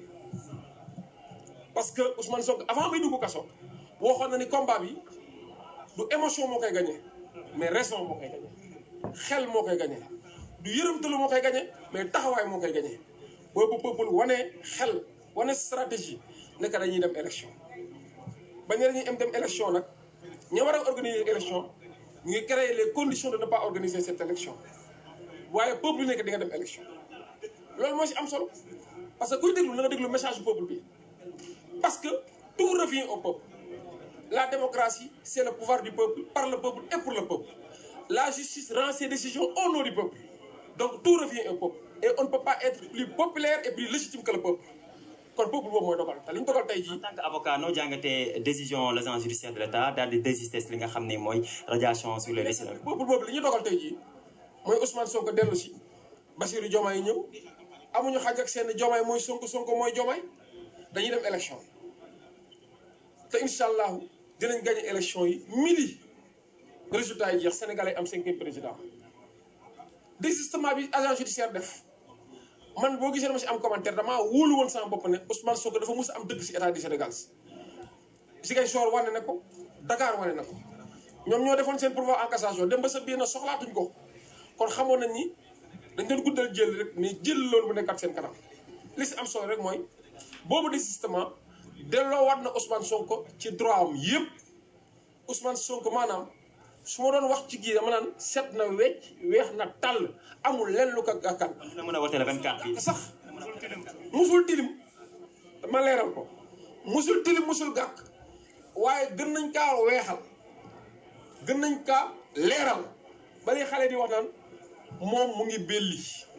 parce que Ousmane Sonko avant muy dugg kaso waxoon na ni combat bi du émotion moo koy gagné mais raison moo koy gagné xel moo koy gagné du yërëmtalu moo koy gagné mais taxawaay moo koy gagné boobu peuple wane xel wane stratégie nekk dañuy dem élection bañ ne dañuy am dem élection nag ña war a organiser élection ñu ngi créer les conditions de ne pas organiser cette élection waaye peuple bi nekk di nga dem élection loolu moo si am solo parce que kuy déglu na nga déglu message du peuple bi parce que tout revient au peuple la démocratie c'est le pouvoir du peuple par le peuple et pour le peuple la justice rend ses décisions au nom du peuple donc tout revient au peuple et on ne peut pas être plus populaire et plus légitime que le peuple kon peuple boobu mooy dogal te li ñu dogal tey jii en tant que avocat noo jàngatee décision l'agence judiciaire de l'État daal di désister li nga xam ne mooy radiation sur les listes peuple boobu li ñu dogal tey jii mooy Ousmane Sonko dellu si Bassirou Diomaye ñëw amuñu xaj ak seen Diomaye mooy Sonko Sonko mooy Diomaye dañuy dem élection te incha allahu dinañ gagné élection yi midi résultat yi jeex sénégalais am cinquième président désistement bi agent judiciaire def man boo gisee dama si am commentaire damaa wóolu woon sama bopp ne Ousmane Sonko dafa mus a am dëgg si état du Sénégal Ziguinchor wane na ko Dakar wane na ko ñoom ñoo defoon seen pourvoi en cassation dem ba sa biir na soxlaatuñ ko kon xamoon nañ ni dañ doon guddal jël rek mais jël loolu bu nekkat seen kanam li si am solo rek mooy boobu désistement delloowaat na Ousmane Sonko ci droit am yëpp Ousmane Sonko maanaam su ma doon wax ci gii dama naan set na wecc weex na tàll amul lenn lu ko gàkkal. dina mën a wote le 24 bi. sax musul tilim ma leeral ko musul tilim musul gàkk waaye gën nañ kaa weexal gën nañ kaa leeral bari xale di wax naan moom mu ngi belli.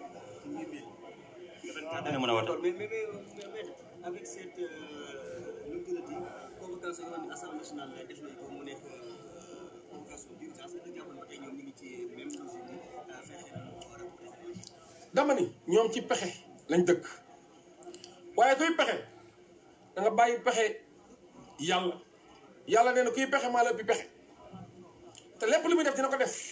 dina mën a wote. mais mais mais mais avec cette nu mu tuddati convocation yoo xam ne assemblée nationale def nañ ko mu nekk convocation d'urgence da jàppoon ba tey ñoom ñu ngi ci même logique bi fexe dama ni ñoom ci pexe lañ dëkk waaye kuy pexe da nga bàyyi pexe yàlla yàlla nee na kuy pexe maa la ëppi pexe te lépp lu muy def dina ko def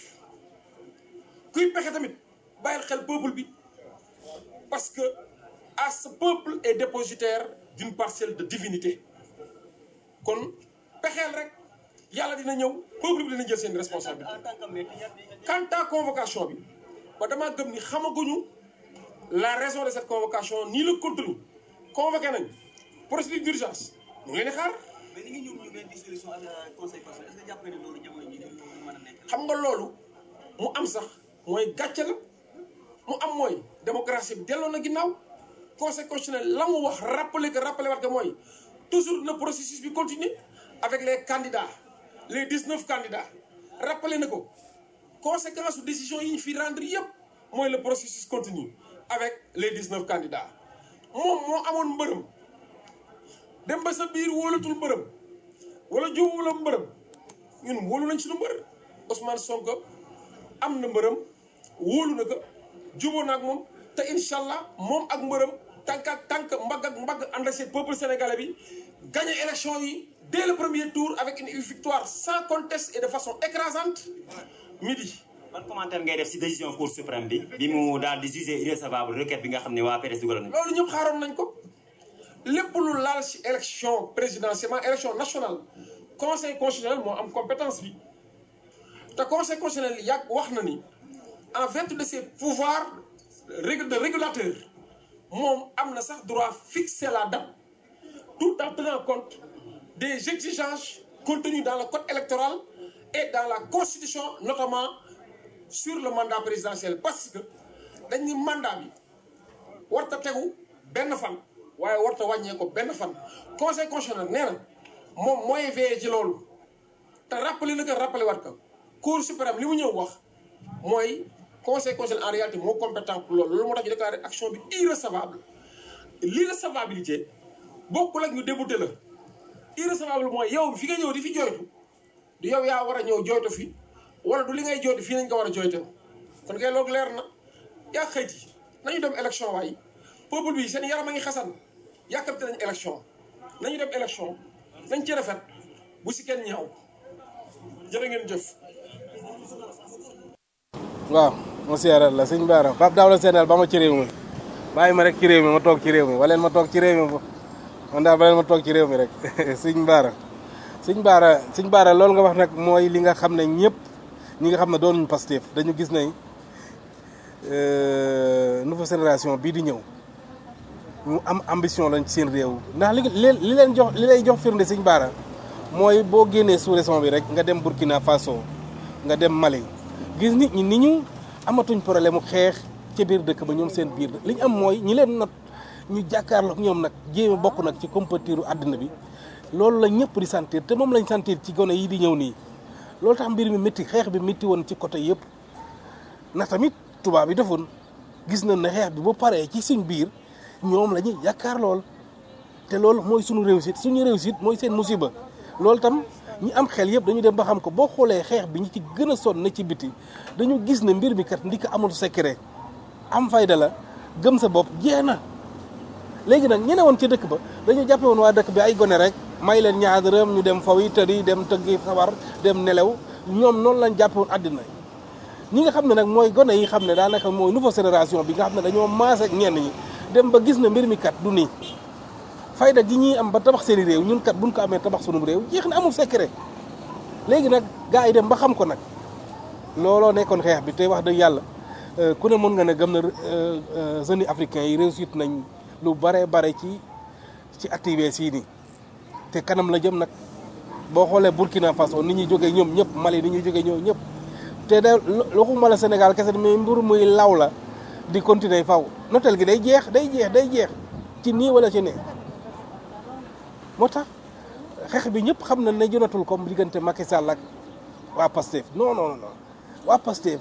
kuy pexe tamit bàyyil xel peuple bi parce que à ce peuple est dépositaire d'une parcelle de divinité kon pexeel rek yàlla dina ñëw peuple bi dina jël seen responsabilité quant à convocation bi ba damaa gëm ni xamaguñu la raison de cette convocation ni le contenu convoqué nañ procédure d'urgence ñu ngi leen di xaar mais ni ngi ñëw ñu benn dissolution ak conseil constitutionnel est-ce que jàpp nga ne loolu jamono ji dañu mën a nekk xam nga loolu mu am sax mooy gàcce la mu am mooy démocratie bi delloo na ginnaaw conseil constitutionnel la mu wax rappeler que rappeler wat que mooy toujours le processus bi continue avec les candidats les 19 candidats rappeler na ko conséquence su décision yi ñu fi rendre yëpp mooy le processus continue avec les 19 candidats moom moo amoon mbërëm dem ba sa biir wóolatul mbërëm wala jubu la mbërëm ñun wóolu nañ suñu mbër Ousmane Sonko am na mbërëm wóolu na ko juboo na ak moom te incha allah moom ak mbërëm tànk ak tànk mbagg ak mbagg ànd ak seen peuple sénégalais bi gagné élection yi dès le premier tour avec une victoire sans conteste et de façon écrasante midi. ban commentaire ngay def si décision cour suprême bi bi mu daal di jugé irrecevable requête bi nga xam ne waa PDS dugal nañ loolu ñëpp xaaroon nañ ko lépp lu laal si élection présidentielle élection nationale conseil constitutionnel moo am compétence bi te conseil constitutionnel yàgg wax na ni en vertu de ses pouvoirs de régulateur moom am na sax droit fixer la date tout en tenant compte des exigences contenues dans le code électoral et dans la constitution notamment sur le mandat présidentiel parce que dañ ni mandat bi warta tegu benn fan waaye warta wàññee ko benn fan conseil constitutionnel nee na moom mooy veillé ci loolu te rappelé na ko rappelé waat ko cour suprême li mu ñëw wax mooy conseil constitutionnel en réalité moo compétent pour loolu loolu moo tax ñu déclaré action bi irrecevable l'irrecevabilité bokkul ak ñu débouté la irrecevable mooy yow fi nga ñëw di fi jooytu du yow yaa war a ñëw jooytu fi wala du li ngay jooytu fii nañ ko war a jooyte kon kay loolu leer na yaa xëyti nañu dem élection waaye peuple bi seen yaram a ngi xasan yàkkamte nañ élection nañu dem élection nañ ci rafet bu si kenn ñaaw jërë ngeen jëf waaw ma siyaare la sëñ Baara Pape Daouda Sène ba ma ci réew mi bàyyi ma rek ci réew mi ma toog ci réew mi waleen ma toog ci réew mi man daal waleen ma toog ci réew mi rek sëñ Baara sëñ Baara sëñ Baara loolu nga wax nag mooy li nga xam ne ñëpp ñi nga xam ne doonuñu Pastef dañu gis ne nouvelle génération bii di ñëw ñu am ambition lañ ci seen réew ndax li li leen jox li lay jox firnde sëñ Baara mooy boo génnee sous-région bi rek nga dem Burkina Faso nga dem Mali gis nit ñi ni ñu amatuñ problème mu xeex ca biir dëkk ba ñoom seen biir li ñu am mooy ñi leen not ñu jàkkaarloog ñoom nag jéem a bokk nag ci compétiru àddina bi loolu la ñëpp di sentir te moom lañ sentir ci gone yi di ñëw nii loolu tax mbir mi métti xeex bi métti woon ci côté yëpp ndax tamit tubaab yi defoon gis nañ ne xeex bi bu paree ci suñ biir ñoom la ñuy yaakaar lool te loolu mooy suñu réussite suñu réussite mooy seen musiba loolu tam ñi am xel yëpp dañu dem ba xam ko boo xoolee xeex bi ñi ci gën a sonn na ci biti dañu gis ne mbir mi kat ndi ko amul secret am fayda la gëm sa bopp jeex na léegi nag ñene woon ci dëkk ba dañu jàppe woon waa dëkk bi ay gone rek may leen ñaar dërëm ñu dem faw yi tëri dem tëggi sabar dem nelew ñoom noonu lañ jàppe woon àddina ñi nga xam ne nag mooy gone yi xam ne daanaka mooy nouvelle génération bi nga xam ne dañoo maase ak ñenn ñi dem ba gis ne mbir mi kat du nii fayda gi ñuy am ba tabax seeni réew ñun kat buñ ko amee tabax sunum réew jeex na amul secret léegi nag gars yi dem ba xam ko nag looloo nekkoon xeex bi te wax dëgg yàlla ku ne mën nga ne gëm na jeunes africains yi réussite nañ lu bare bare ci ci activité sii nii te kanam la jëm nag boo xoolee Burkina Faso ni ñuy jógee ñoom ñëpp Mali ni ñuy jógee ñoom ñëpp te de waxuma la Sénégal kese mais mbir muy law la di continuer faw notel gi day jeex day jeex day jeex ci nii wala ci ne moo tax xeex bi ñëpp xam na ne jonatul comme diggante Macky Sall ak waa Pastef non non non waa Pastef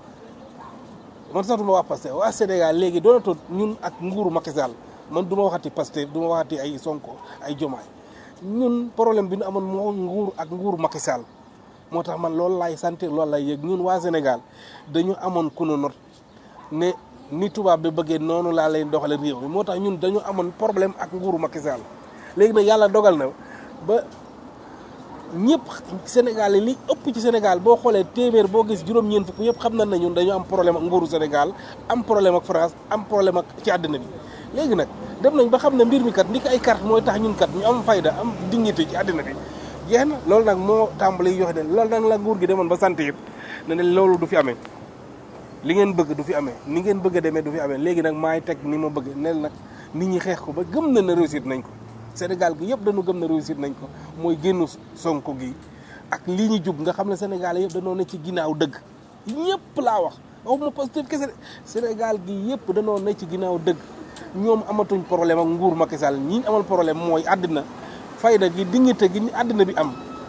man sax du ma waa Pastef waa Sénégal léegi doonatul ñun ak nguuru Macky Sall man du ma waxati Pastef du ma waxati ay Sonko ay Jomaay ñun problème bi ñu amoon moo nguur ak nguuru Macky Sall moo tax man loolu laay sentir loolu lay yëg ñun waa Sénégal dañu amoon ku nu not ne ni tubaab bi bëggee noonu laa leen doxale réew mi moo tax ñun dañu amoon problème ak nguuru Macky Sall léegi nag yàlla dogal na ba ñëpp Sénégal yi li ëpp ci Sénégal boo xoolee téeméer boo gis juróom-ñeent fukk yëpp xam nañ ne ñun dañu am problème ak nguuru Sénégal am problème ak France am problème ak ci àddina bi léegi nag dem nañ ba xam ne mbir mi kat ndi ko ay carte mooy tax ñun kat ñu am fayda am dignité ci àddina bi jeex na loolu nag moo tàmbali yoxe ne loolu nag la nguur gi demoon ba sant yëpp ne ne loolu du fi amee li ngeen bëgg du fi amee ni ngeen bëgg a demee du fi amee léegi nag maay teg ni ma bëgg nel nag nit ñi xeex ko ba gëm na ne réussite nañ ko Sénégal gi yëpp dañu gëm na réussite nañ ko mooy génnu Sonko gi ak lii ñu jub nga xam ne Sénégal yëpp dañoo ne ci ginnaaw dëgg ñëpp laa wax waxuma Pastef kese Sénégal gi yëpp dañoo ne ci ginnaaw dëgg ñoom amatuñ problème ak nguur Macky Sall ñi amal problème mooy àddina fayda gi dignité gi àddina bi am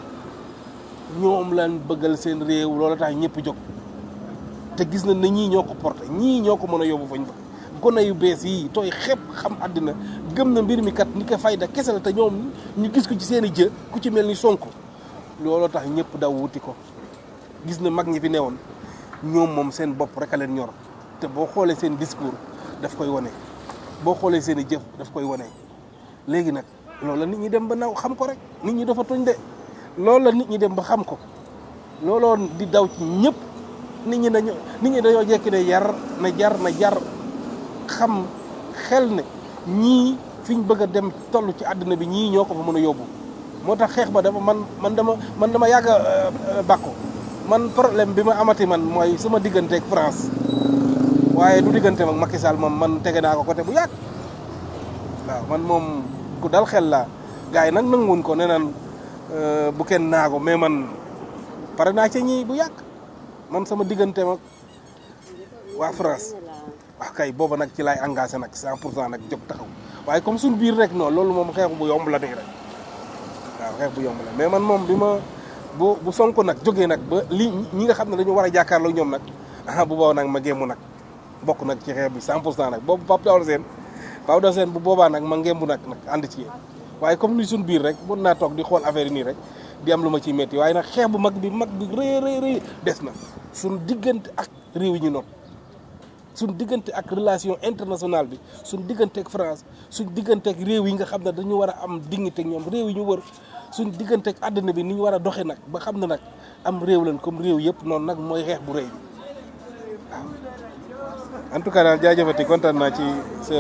ñoom lañ bëggal seen réew loolu tax ñëpp jóg te gis na ne ñii ñoo ko porté ñii ñoo ko mën a yóbbu fañ ba gone yu bees yi tooy xepp xam àddina gëm na mbir mi kat ni ko fayda kese la te ñoom ñu gis ko ci seen i jë ku ci mel ni Sonko looloo tax ñëpp daw wuti ko gis na mag ñi fi newoon ñoom moom seen bopp rek a leen ñor te boo xoolee seen discours daf koy wane boo xoolee seen i jëf daf koy wane léegi nag loolu la nit ñi dem ba naw xam ko rek nit ñi dafa tuñ de loolu la nit ñi dem ba xam ko looloo di daw ci ñëpp nit ñi dañoo nit ñi dañoo jekki ne yar na jar na jar xam xel ne ñii fi ñu bëgg a dem toll ci àddina bi ñii ñoo ko fa mën a yóbbu moo tax xeex ba dafa man man dama man dama yàgg a bàkku man problème bi ma amati man mooy sama diggante ak France waaye du diggante ak Macky Sall moom man tege naa ko côté bu yàgg waaw man moom ku dal xel laa gars yi nag nanguwuñ ko nee naan bu kenn naago mais man pare naa ca ñii bu yàgg man sama diggante ak waa France wax kay booba nag ci laay engagé nag cent pour cent nag jóg taxaw waaye comme suñ biir rek non loolu moom xeexu bu yomb la nii rek waaw xeex bu yomb la mais man moom bi ma bu bu sonko nag jógee nag ba li ñi nga xam ne dañu war a jàkkaarloo ñoom nag ah bu boobaa nag ma gémmu nag bokk nag ci xeex bi cent pour cent nag boobu Pape Daouda Sène Pape Daouda Sène bu boobaa nag ma ngembu nag nag ànd ci yéen waaye comme ni suñ biir rek mën naa toog di xool affaire yi nii rek di am lu ma ciy métti waaye nag xeex bu mag bi mag bi rëy rëy rëy des na suñ diggante ak réew yi ñu noonu suñ diggante ak relation internationale bi suñ diggante ak France suñ diggante ak réew yi nga xam ne dañu war a am dignité ak ñoom réew yi ñu wër suñ diggante ak àddina bi ni ñu war a doxee nag ba xam ne nag am réew lañ comme réew yëpp noonu nag mooy xeex bu rëy bi waaw en tout cas daal jaajëfati kontaan naa ci sa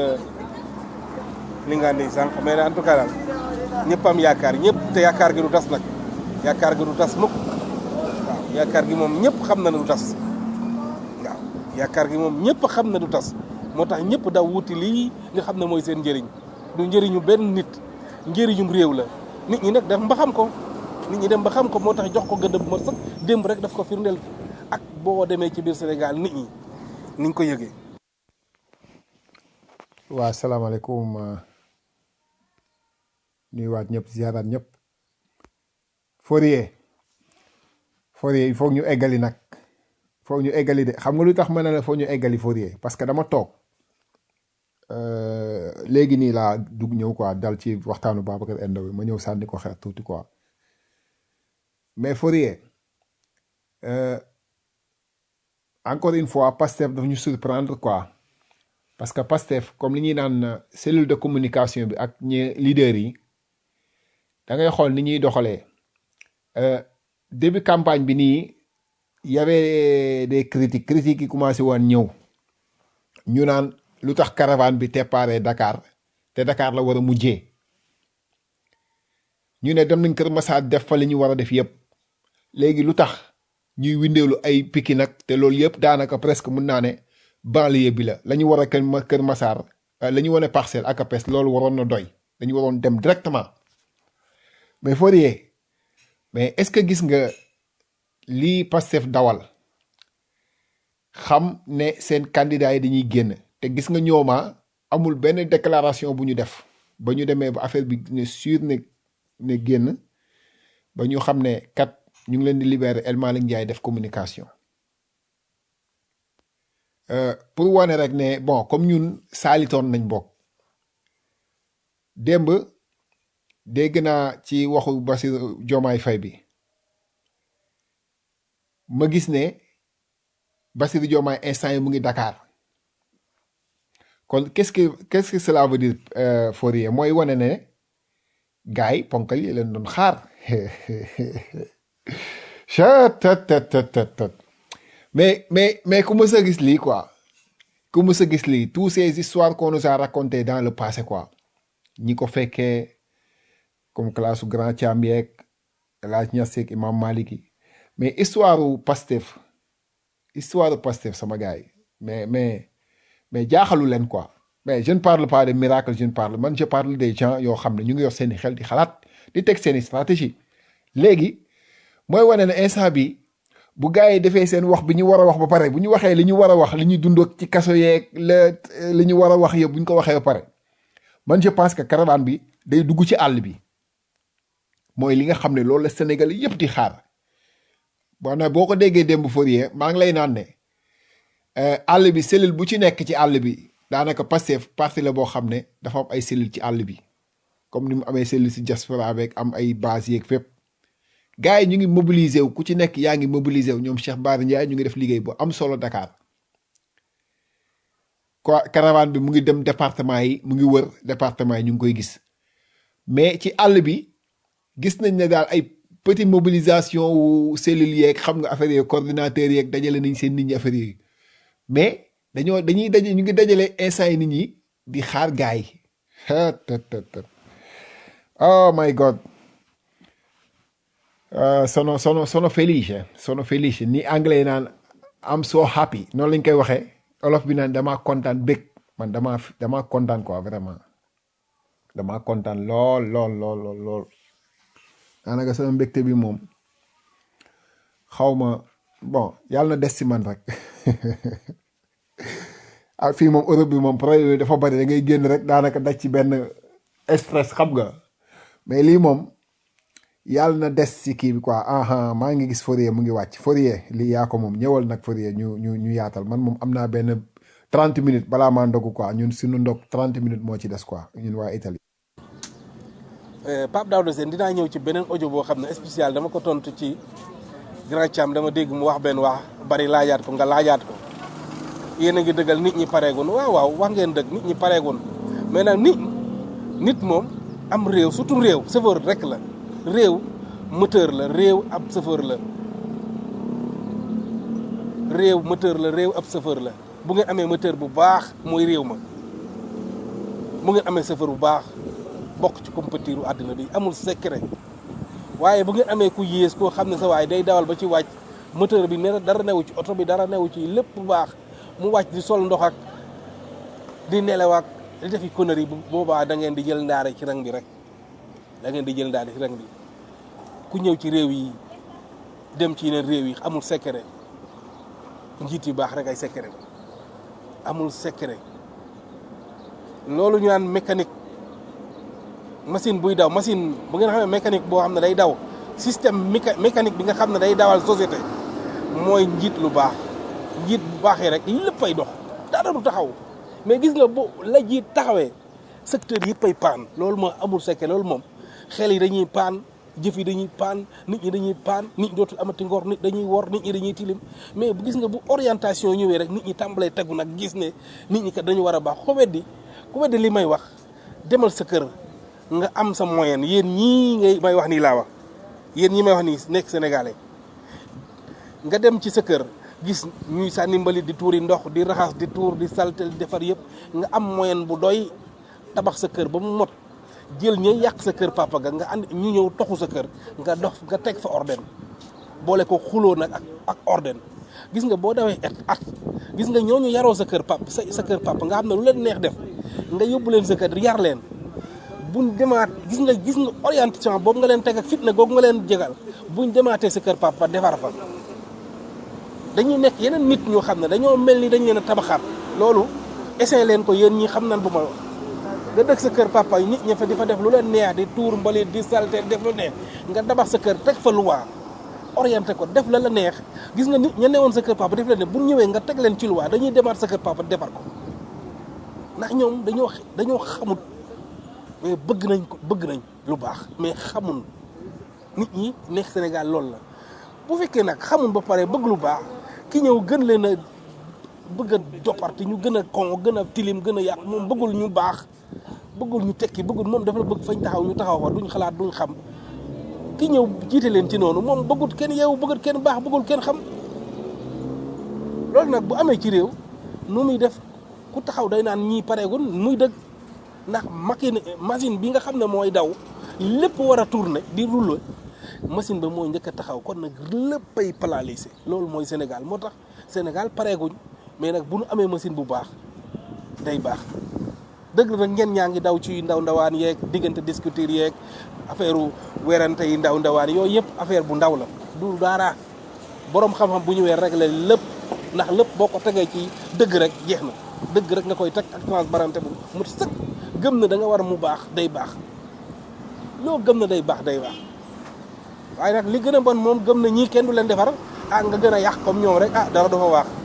li nga andi sànq mais en tout cas daal ñëpp am yaakaar ñëpp te yaakaar gi du tas nag yaakaar gi du tas mukk waaw yaakaar gi moom ñëpp xam na ne du tas waaw yaakaar gi moom ñëpp xam na du tas moo tax ñëpp daw wuti lii nga xam ne mooy seen njëriñ du njëriñu benn nit njëriñum réew la nit ñi nag dem ba xam ko nit ñi dem ba xam ko moo tax jox ko gëdd bu ma sëkk démb rek daf ko firndeel ak boo demee ci biir Sénégal nit ñi niñ ko yëgee. waa salaamaaleykum nuyuwaat ñëpp ziaraat ñëpp Fourier Fourier il faut ñu eggali nag foog ñu eggali de xam nga lu tax ma ne la foog ñu eggali Fourier parce que dama toog léegi nii laa dugg ñëw quoi dal ci waxtaanu Babacar Endo bi ma ñëw sànni ko xeer tuuti quoi mais Fourier euh, encore une fois Pastef daf ñu surprendre quoi parce que Pastef comme li ñuy naan cellule de communication bi ak ñi leaders yi da ngay xool ni ñuy doxalee euh, début campagne bi nii y avait des critiques critiques yi commencé woon ñëw ñu naan lu tax caravane bi déparé Dakar te Dakar la war a mujjee ñu ne dem nañ Kër Massar def fa li ñu war a def yëpp léegi lu tax ñuy windeelu ay Pikine nag te loolu yëpp daanaka presque mun naa ne banlieue bi la la ñu war a kër Ma- Kër Massar la ñu wane parcelle ak apes loolu waroon na doy dañu waroon dem directement mais Fourier mais est-ce que gis nga lii Pastef dawal xam ne seen candidat yi dañuy génn te gis nga ñooma amul benn déclaration bu ñu def ba ñu demee ba affaire bi ne sûr ne ne génn ba ñu xam ne kat ñu ngi leen di libérer El Malick Ndiaye def communication Euh, pour wane rek ne bon comme ñun saalitoon nañ bokk démb dégg naa ci waxu Bassirou Diomaye Faye bi ma gis ne Bassirou Diomaye instant yi mu ngi Dakar kon qu'est-ce que qu'est-ce que cela veut dire euh, Fourier mooy wane ne gars yi ponkal yi leen doon xaar chat tat tat tat tat tat mais mais mais ku mës a gis lii quoi ku mës a gis lii tous ces histoires qu'on nous a racontées dans le passé quoi ñi ko fekkee comme classe su grand Thiam yeeg El Hadj Niass yeeg Imam Malik yi mais histoire u Pastef histoire u Pastef sama gars yi mais mais mais jaaxalu leen quoi mais je ne parle pas de miracle je ne parle man je parle des gens yoo xam ne ñu ngi yor seeni xel di xalaat di teg seeni stratégie léegi mooy wane ne instant bi bu gars yi defee seen wax bi ñu war a wax ba pare bu ñu waxee li ñu war a wax li ñu dund ak ci kaso yeeg la li ñu war a wax yëpp bu ñu ko waxee ba pare man je pense que caravane bi day dugg ci àll bi mooy li nga xam ne loolu la Sénégal yëpp di xaar bon nag boo ko déggee démb Fourier maa ngi lay naan ne euh, àll bi cellule bu ci nekk ci àll bi daanaka Pastef parti la boo xam ne dafa am ay cellule ci àll bi comme ni mu amee cellule si diaspora beeg am ay base yeeg fépp gars yi ñu ngi mobiliser wu ku ci nekk yaa ngi mobiliser wu ñoom Cheikh Bara Ndiaye ñu ngi def liggéey bu am solo Dakar quoi caravane bi mu ngi dem département yi mu ngi wër département yi ñu ngi koy gis mais ci àll bi gis nañ ne daal ay petite mobilisation wu cellules yeeg xam nga affaire yooyu coordinateurs yeeg dajale nañ seen nit ñi affaire yooyu mais dañoo dañuy daje ñu ngi dajale instant yi nit ñi di xaar gars yi oh my god Uh, sono sono sono felice sono felice ni anglais naan am so happy noonu lañ koy waxee olof bi naan damaa kontaan bég man damaa damaa kontaan quoi vraiment damaa kontaan lool lool lool lool lool daanaka sama mbégte bi moom xaw ma bon yàlla na des ci man rek ah fii moom Europe bi moom problème yi dafa bari da ngay génn rek daanaka daj ci benn stress xam nga mais lii moom yàlla na des ci kii bi quoi aha maa ngi gis Fourier mu ngi wàcc Fourier lii yaa ko moom ñëwal nag Fourier ñu ñu ñu yaatal man moom am naa benn trente minutes balaa maa ndogu quoi ñun suñu ndog trente minutes moo ci des quoi ñun waa Italie. Pape Daouda Sène dinaa ñëw ci beneen audio boo xam ne spécial dama ko tontu ci grand Thiam dama dégg mu wax benn wax bari laajaat ko nga laajaat ko yéen a ngi dëggal nit ñi pareegun waaw waaw wax ngeen dëgg nit ñi pareegun mais nag nit nit moom am réew surtout réew chauffeur rek la réew moteur la réew ab chauffeur la réew moteur la réew ab chauffeur la bu ngeen amee moteur bu baax mooy réew ma bu ngeen amee chauffeur bu baax bokk ci compétiru àddina bi amul secret waaye bu ngeen amee ku yées koo xam ne sa waaye day dawal ba ci wàcc moteur bi ne dara newu ci oto bi dara newu ci lépp bu baax mu wàcc di sol ndox ak di nelaw ak di defi connerie bu boobaa da ngeen di jël ndaare ci rang bi rek da ngeen di jël ndaare ci rang bi ku ñëw ci réew yi dem ci yeneen réew yi amul secret njiit yu baax rek ay secret amul secret loolu ñu naan mécanique machine buy daw machine bu ngeen xamee mécanique boo xam ne day daw système méca mécanique bi nga xam ne day dawal société mooy njiit lu baax njiit bu baaxee rek léppay dox dara du taxaw mais gis nga bu la jiit taxawee secteur yëppay paan loolu moo amul secret loolu moom xel yi dañuy paan jëf yi dañuy paan nit ñi dañuy paan nit ñi dootul amati ngor nit dañuy wor nit ñi dañuy tilim mais bu gis nga bu orientation ñëwee rek nit ñi tàmbalee tegu nag gis ne nit ñi kat dañu war a baax ku weddi ku weddi li may wax demal sa kër nga am sa moyen yéen ñii ngay may wax nii laa wax yéen ñi may wax nii nekk sénégalais nga dem ci sa kër gis ñuy sànni mbalit di tuuri ndox di raxas di tuur di saltel di defar yëpp nga am moyen bu doy tabax sa kër ba mu mot jël ñay yàq sa kër papa ga nga ànd ñu ñëw toxu sa kër nga dox nga teg fa orden boole ko xuloo nag ak ak orden gis nga boo dawee at at gis nga ñooñu yaroo sa kër pap sa sa kër papa nga xam ne lu leen neex def nga yóbbu leen sa kër yar leen buñ demaat gis nga gis nga orientation boobu nga leen teg ak fitna googu nga leen jégal buñ demaatee sa kër papa defar fa dañuy nekk yeneen nit ñoo xam ne dañoo mel ni dañ leen a tabaxaat loolu essayé leen ko yéen ñi xam nan bu ma wax nga dëkk sa kër papa yi nit ña fa di fa def lu leen neex di tuur mbalit di salte def lu neex nga tabax sa kër teg fa luwaa orienté ko def la la neex gis nga nit ña newoon sa kër papa def la ne bu ñëwee nga teg leen ci luwaa dañuy demaat sa kër papa defar ko ndax ñoom dañoo dañoo xamut mais bëgg nañ ko bëgg nañ lu baax mais xamul nit ñi nekk Sénégal loolu la bu fekkee nag xamul ba pare bëgg lu baax ki ñëw gën leen a bëgg a jopparti ñu gën a kon gën a tilim gën a yàq moom bëggul ñu baax bëggul ñu tekki bëggul moom dafa la bëgg fañ taxaw ñu taxaw fa duñ xalaat duñ xam ki ñëw jiite leen ci noonu moom bëggut kenn yeewu bëggut kenn baax bëggul kenn xam loolu nag bu amee ci réew nu muy def ku taxaw day naan ñii pareegul muy dëgg ndax machine machine bi nga xam ne mooy daw lépp war a tourner di rouler machine ba moo njëkk a taxaw kon nag léppay paralysé loolu mooy Sénégal moo tax Sénégal pareeguñ mais nag bu nu amee machine bu baax day baax dëgg la nag ngeen ñaa ngi daw ci ndaw ndawaan yeeg diggante discuter yeeg affaire werante yi ndaw ndawaan yooyu yëpp affaire bu ndaw la du dara borom xam-xam bu ñëwee régler lépp ndax lépp boo ko tegee ci dëgg rek jeex na dëgg rek nga koy teg ak transparente bu mu sëkk gëm na da nga war a mu baax day baax loo gëm na day baax day baax waaye nag li gën a bon moom gëm na ñii kenn du leen defar ah nga gën a yàq comme ñoom rek ah dara dafa waax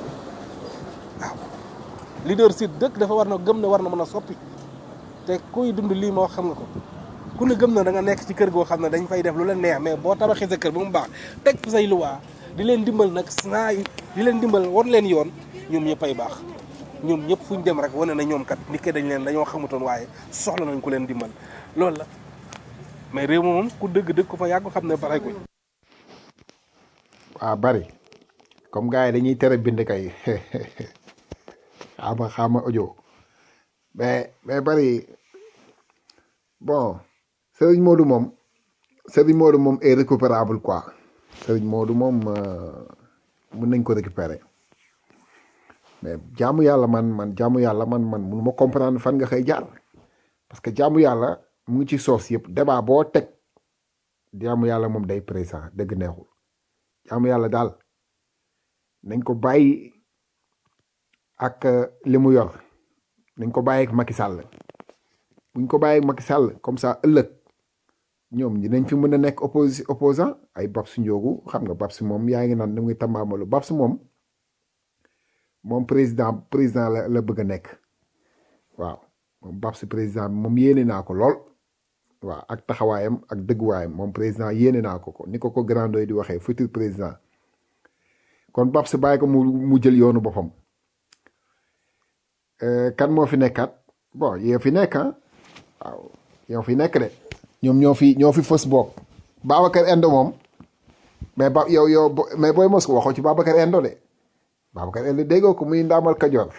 waaw leadership dëkk dafa war na gëm ne war na mën a soppi te kuy dund lii ma wax xam nga ko ku ne gëm na da nga nekk ci kër goo xam ne dañ fay def lu leen neex mais boo tabaxee sa kër ba mu baax teg fi say luwaa di leen dimbal nag saa di leen dimbal war leen yoon ñoom ñëppay baax ñoom ñëpp fu ñu dem rek wane na ñoom kat nit ke dañ leen dañoo xamutoon waaye soxla nañ ku leen dimbal loolu la mais réew moom ku dëgg dëgg ko fa yàgg xam ne pare ko waa bari comme gars yi dañuy tere bind kay xaama xaama audio mais mais bari bon Serigne Modou moom Serigne Modou moom est récupérable quoi Serigne Modou moom euh, mën nañ ko récupérer mais jaamu yàlla man man jaamu yàlla man man mënu ma comprendre fan nga xëy jaar parce que jaamu yàlla mu ngi ci soos yëpp débat boo teg jaamu yàlla moom day présent dëgg neexul jaamu yàlla daal nañ ko bàyyi ak euh, li mu yor nañ ko bàyyi ak Macky Sall buñ ko bàyyi ak Macky Sall comme ça ëllëg ñoom dinañ fi mën a nekk opposi opposant ay Babs Ndiogu xam nga Babs moom yaa ngi naan da ngay tambaamalu Babs moom moom président président la la bëgg a nekk waaw moom Babs président bi moom yéene naa ko lool waaw ak taxawaayam ak dëgguwaayam moom président yéene naa ko ko ni ko ko grandoy di waxee futur président kon Babs bàyyi ko mu mu jël yoonu boppam Euh, kan moo fi nekkaat bon yow fi nekk ah waaw yow fi nekk de ñoom ñoo fi ñoo fi fës boog Babacar Endo moom mais ba yow yow bo- mais booy mos ko waxoo ci Babacar Endo de Babacar Endo déggoo ko muy ndaamal Kajoor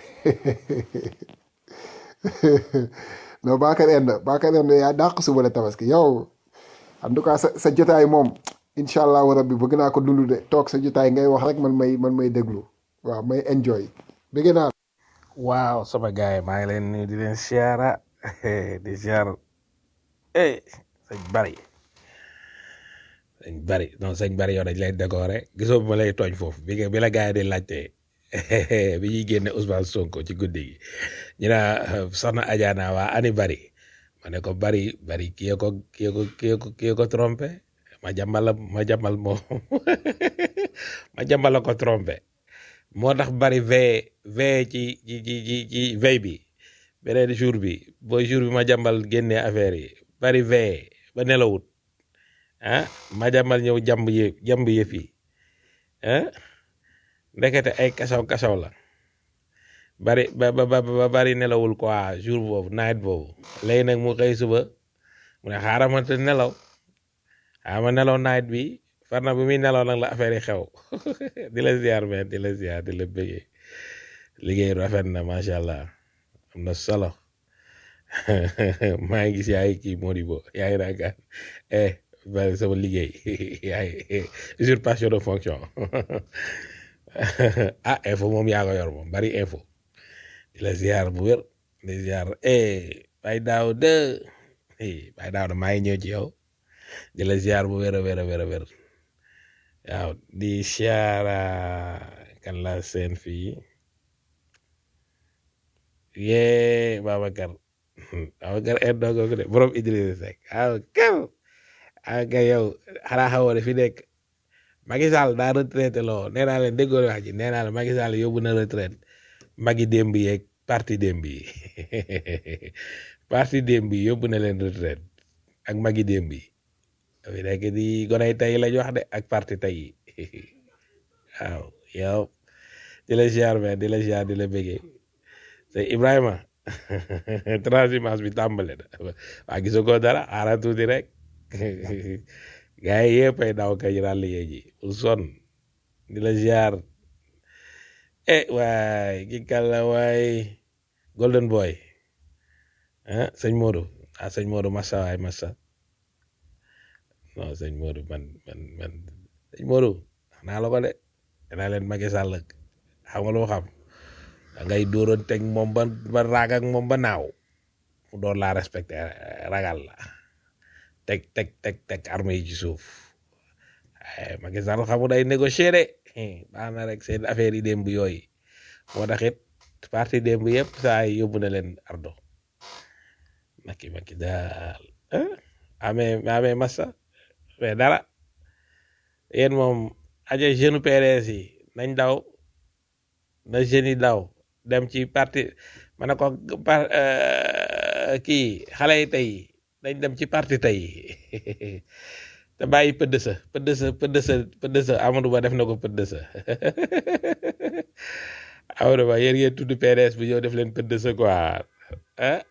non Babacar Endo Babacar Endo yaa dàq suba la tabaski yow en tout cas sa sa jotaay moom incha allahu rabbi bëgg naa ko dund de toog sa jotaay ngay wax rek man may man may déglu waaw may enjoy bëgg naa waaw sama gaay maa ngi leen nuyu di leen siyaara di siyaar eh sëñ bari sëñ bari non sëñ bari yow dañ lay décorer gisoo bi ma lay tooñ foofu bi nga bi la gaay di laajte bi ñuy génne Ousmane Sonko ci guddi gi ñu naa soxna Adiana waa ani bari ma ne ko bari bari kii ko kii ko kii ko kii ko trompé ma jàmbal la ma jàmbal moo ma jàmbal la ko trompé moo tax bari veille veille ci ci ci ci ci veille bi beneen jour bi booy jour bi ma jàmbal génnee affaire yi bari veille ba nelawut ah ma jàmmal ñëw jàmb yë jàmb yëf yi ah ndekete ay kasaw kasaw la bari ba ba ba ba bari nelawul quoi jour boobu night boobu léegi nag mu xëy suba mu ne xaaral ma te nelaw xaaral ma nelaw night bi far na bi muy nelaw nag la affaire yi xew di la ziar mais di la ziar di la bëggee liggéey rafet na macha allah am na solo maa ngi gis yaay kii Modibo yaa ngi naan kat eh bari sama liggéey yaay usurpation de fonction ah info moom yaa ko yor moom bari info di la ziar bu wér di ziar eh bay daaw de eh bay daaw de maa ngi ñëw ci yow di la ziar bu wér a wér a wér a wér waaw di ziara kan la seen fii yee Babacar Babacar en dogo ko de borom Idrissa Seck waaw kër ah kay yow xanaa xamoo ne fi nekk Macky Sall daa retraité loo nee naa leen déggoo wax ji nee naa leen Macky Sall yóbbu na retraite magi démb yeeg parti démb yi parti démb yi yóbbu na leen retraite ak magi démb yi fi nekk di gonay tey lañ wax de ak parti tey yi waaw yow di la ziar mais di la ziar di la bëggee te Ibrahima transhumance bi tàmbale na waa gisoo ko dara xaaral tuuti rek gars yi yëpp ay daw kay ràll yee ji pour sonn di la ziar eh waay ki kàlla waay golden boy ah sëñ Modou ah sëñ Modou massa waay massa non sëñ Modou man man man sëñ Modou naa la ko de danaa leen Macky Sall xam nga loo xam da ngay dóoroon teg moom ba ba raag ak moom ba naaw mu doon laa respecté ragal la teg teg teg teg armée yi ci suuf ay Macky Sall xamu day négocier de baax na rek seen affaire yi démb yooyu moo tax it parti démb yëpp saa yi yóbbu na leen ardo Macky Macky daal amee amee massa mais dara yéen moom aja jeune PDS yi nañ daw na jeunes yi daw dem ci parti ma ne ko par kii xale yi tey dañ dem ci parti tey te bàyyi pëdd sa pëdd sa pëdd sa pëdd sa Amadou Ba def na ko pëdd sa Amadou Ba yéen ngeen tudd PDS bi ñëw def leen pëdd sa quoi ah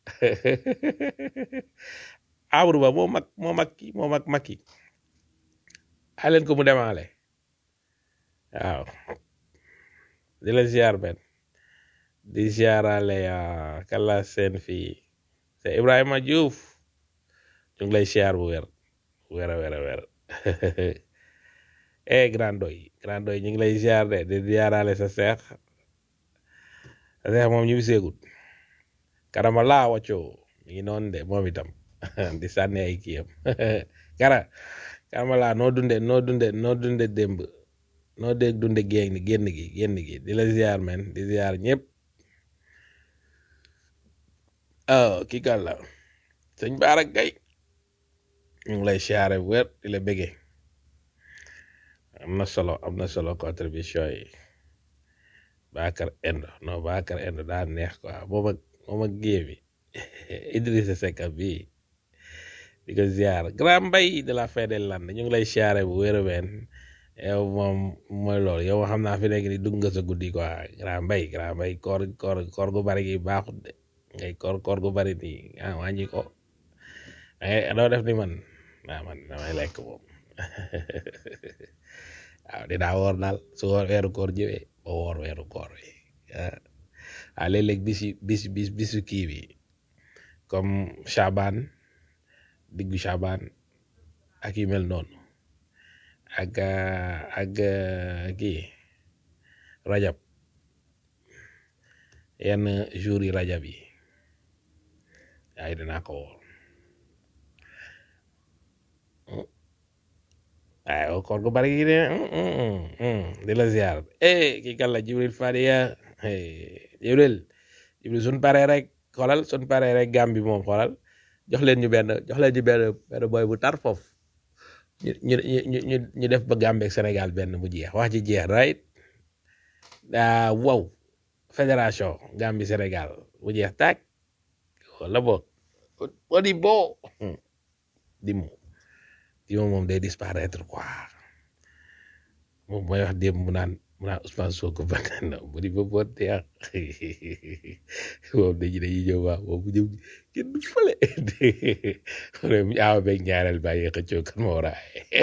Amadou Ba moo mag moo mag ki moo mag mag ki a leen ko mu demaale waaw di la ziar ben di ziarale kala seen fii te Ibrahima Diouf ñu ngi lay ziar bu wér wér a wér a wér eh grand doy grand doy ñu ngi lay ziar de di ziarale sa seex sa seex moom ñu seegut karama laa waccoo mi ngi noonu de moom itam di sànni ay kiyam kara karama laa noo dunde noo dunde noo dunde démb noo dégg dunde génn génn gi génn gi di la ziar men di ziar ñëpp oh kii kan la sëñ Baara Gay ñu ngi lay siyaare bu wér di la bëggee am na solo am na solo contribution yi Bakar Endo non Bakar Endo daa neex quoi moom ak moom ak géej bi Idrissa Seck bi di ko ziar grand mbay de la fin des Landes ñu ngi lay siyaare bu wér ween yow moom mooy loolu yow xam naa fi nekk ni dugg nga sa guddi quoi grand mbay grand mbay koor koor koor gu bari gi baaxut de ngay koor koor gu bari nii ah wàññi ko ngay doo def ni man waaw man damay lekk moom waaw dinaa woor daal su woor weeru koor ñëwee ba woor weeru koor wi ah léeg-léeg bis yi bis bis bisu kii bi comme Chaban diggu Chaban ak yu mel noonu ak ak kii rajab yenn jour yi rajab yi ay dinaa ko woor waaye koor gu bari gi de di la ziar eh kii kan la Jibril Fadia Jibril Jibril suñ paree rek xoolal suñ paree rek gàm bi moom xoolal jox leen ñu benn jox leen ñu benn benn boy bu tar foofu ñu ñu ñu ñu ñu def ba Gambie ak Sénégal benn mu jeex wax ji jeex right ah wow fédération Gambie Sénégal mu jeex tàkk wala boog Modibo Dimmu kii moom moom day disparaître quoi moom mooy wax démb mu naan mu naan Ousmane Sonko bakkan na mu di ba boo teex moom dañu dañuy ñëw waaw moom bu ñëw kenn du fële mu ne aawa beeg ñaareel bàyyi xëccoo kan ma war a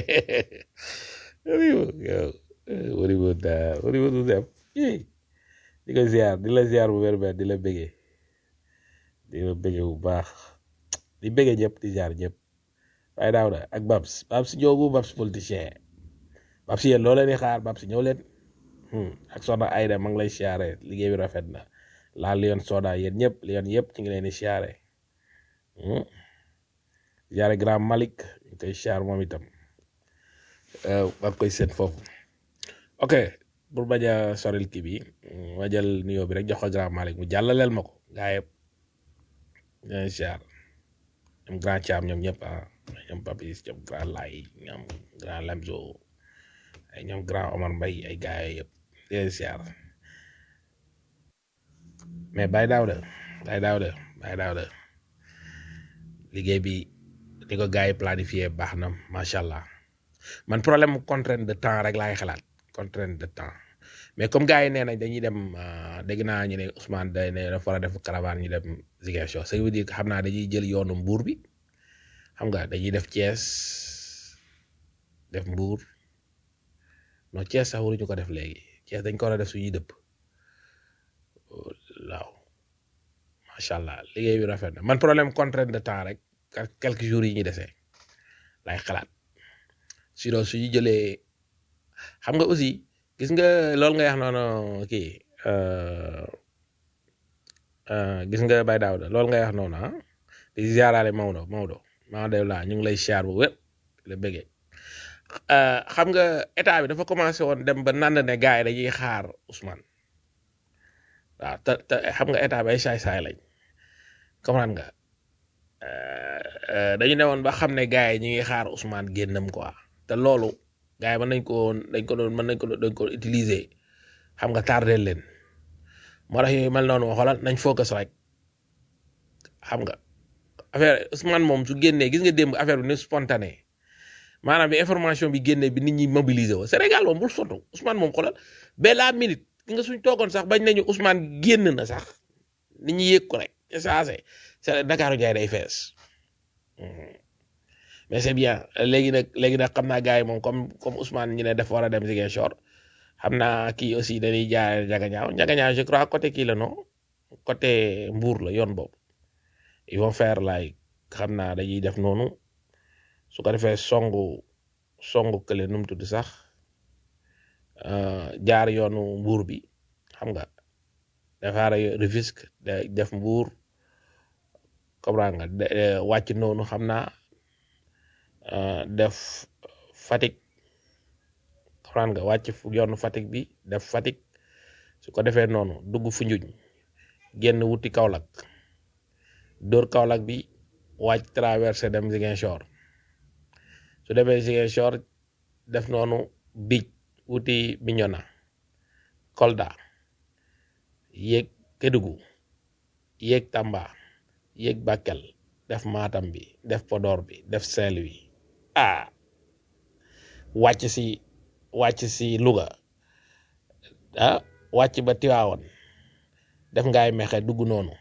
ay yow wari woon daa wari woon du dem di ko ziar di la ziar bu wér wér di la bëggee di la bëggee bu baax di bëggee ñëpp di ziar ñëpp waaye daaw da ak Babs Babs ñoogu Babs politicien Babs yéen loo leen di xaar Babs ñëw leen ak soxna Ayda ma ngi lay siyaare liggéey bi rafet na laal Lion Soda yéen ñëpp Lion yëpp ci ngi leen di siyaare siyaare Grand Malik ñu koy siyaar moom itam ba koy seet foofu ok pour bañ a soril kii bi ma jël nuyoo bi rek jox ko Grand Malik mu jàllaleel ma ko gaa yëpp ñooy siyaar ñoom Grand Thiam ñoom ñëpp ah ñoom Papis ñoom Grand Lay ñoom Grand Lamzo ay ñoom Grand Omar Mbaye ay gaa yëpp di leen siyaar mais Baye Daouda Baye Daouda Baye Daouda liggéey bi ni ko gars yi planifié baax na macha allah man problème contrainte de temps rek laay xalaat contrainte de temps mais comme gars yi nee nañ dañuy dem dégg naa ñu ne Ousmane day ne dafa war a def caravane ñu dem Ziguinchor ça veut dire que xam naa dañuy jël yoonu Mbour bi xam nga dañuy def Thiès def Mbour non Thiès sax waruñu ko def léegi Thiès dañ ko war a def suñuy dëpp waaw macha allah liggéey bi rafet na man problème contrainte de temps rek quelques jours yi ñu desee lay xalaat sinon suñu jëlee xam nga aussi gis nga loolu nga wax noonu kii gis nga Baye Daouda loolu nga wax noonu ah di ziaraale Maodo Maodo Maodo laa ñu ngi lay siyaar bu wér la bëggee xam nga état bi dafa commencé woon dem ba nand ne gars yi dañuy xaar Ousmane waaw te te xam nga état bi ay saay-saay lañ comprendre nga dañu ne woon ba xam ne gars yi ñu ngi xaar Ousmane génnam quoi te loolu gars yi mën nañ ko dañ ko doon mën nañ ko dañ ko utiliser xam nga tardé leen moo tax yooyu mel noonu xoolal nañ focus rek xam nga affaire Ousmane moom su génnee gis nga démb affaire bi ni spontané maanaam bi information bi génnee bi nit ñi mobiliser wo Sénégal moom bul sotu Ousmane moom xoolal ba la minute gi nga suñ toogoon sax bañ nañu Ousmane génn na sax nit ñi yëg ko rek c'est c'est Dakar jaay day fees mais c'est bien léegi nag léegi nag xam naa gars yi moom comme comme Ousmane ñu ne def war a dem Ziguinchor xam naa kii aussi dañuy jaay njagañaaw njagañaaw je crois côté kii la non côté Mbour la yoon boobu ils vont faire like xam naa dañuy def noonu su ko defee songu songu kële nu mu tudd sax jaar yoonu Mbour bi xam nga defaara Rufisque def Mbour comprendre nga wàcc noonu xam naa def Fatick comprendre nga wàcc yoonu Fatick bi def Fatick su ko defee noonu dugg Foundiougne génn wuti Kaolack dóor Kaolack bi wàcc traversé dem Ziguinchor su demee Ziguinchor def noonu bij wuti Bignona Kolda yéeg Kédougou yéeg Tamba yéeg Bakel def Matam bi def Podor bi def Saint-Louis ah wàcc si wàcc si Louga ah wàcc ba Tivaouane def ngaay mexe dugg noonu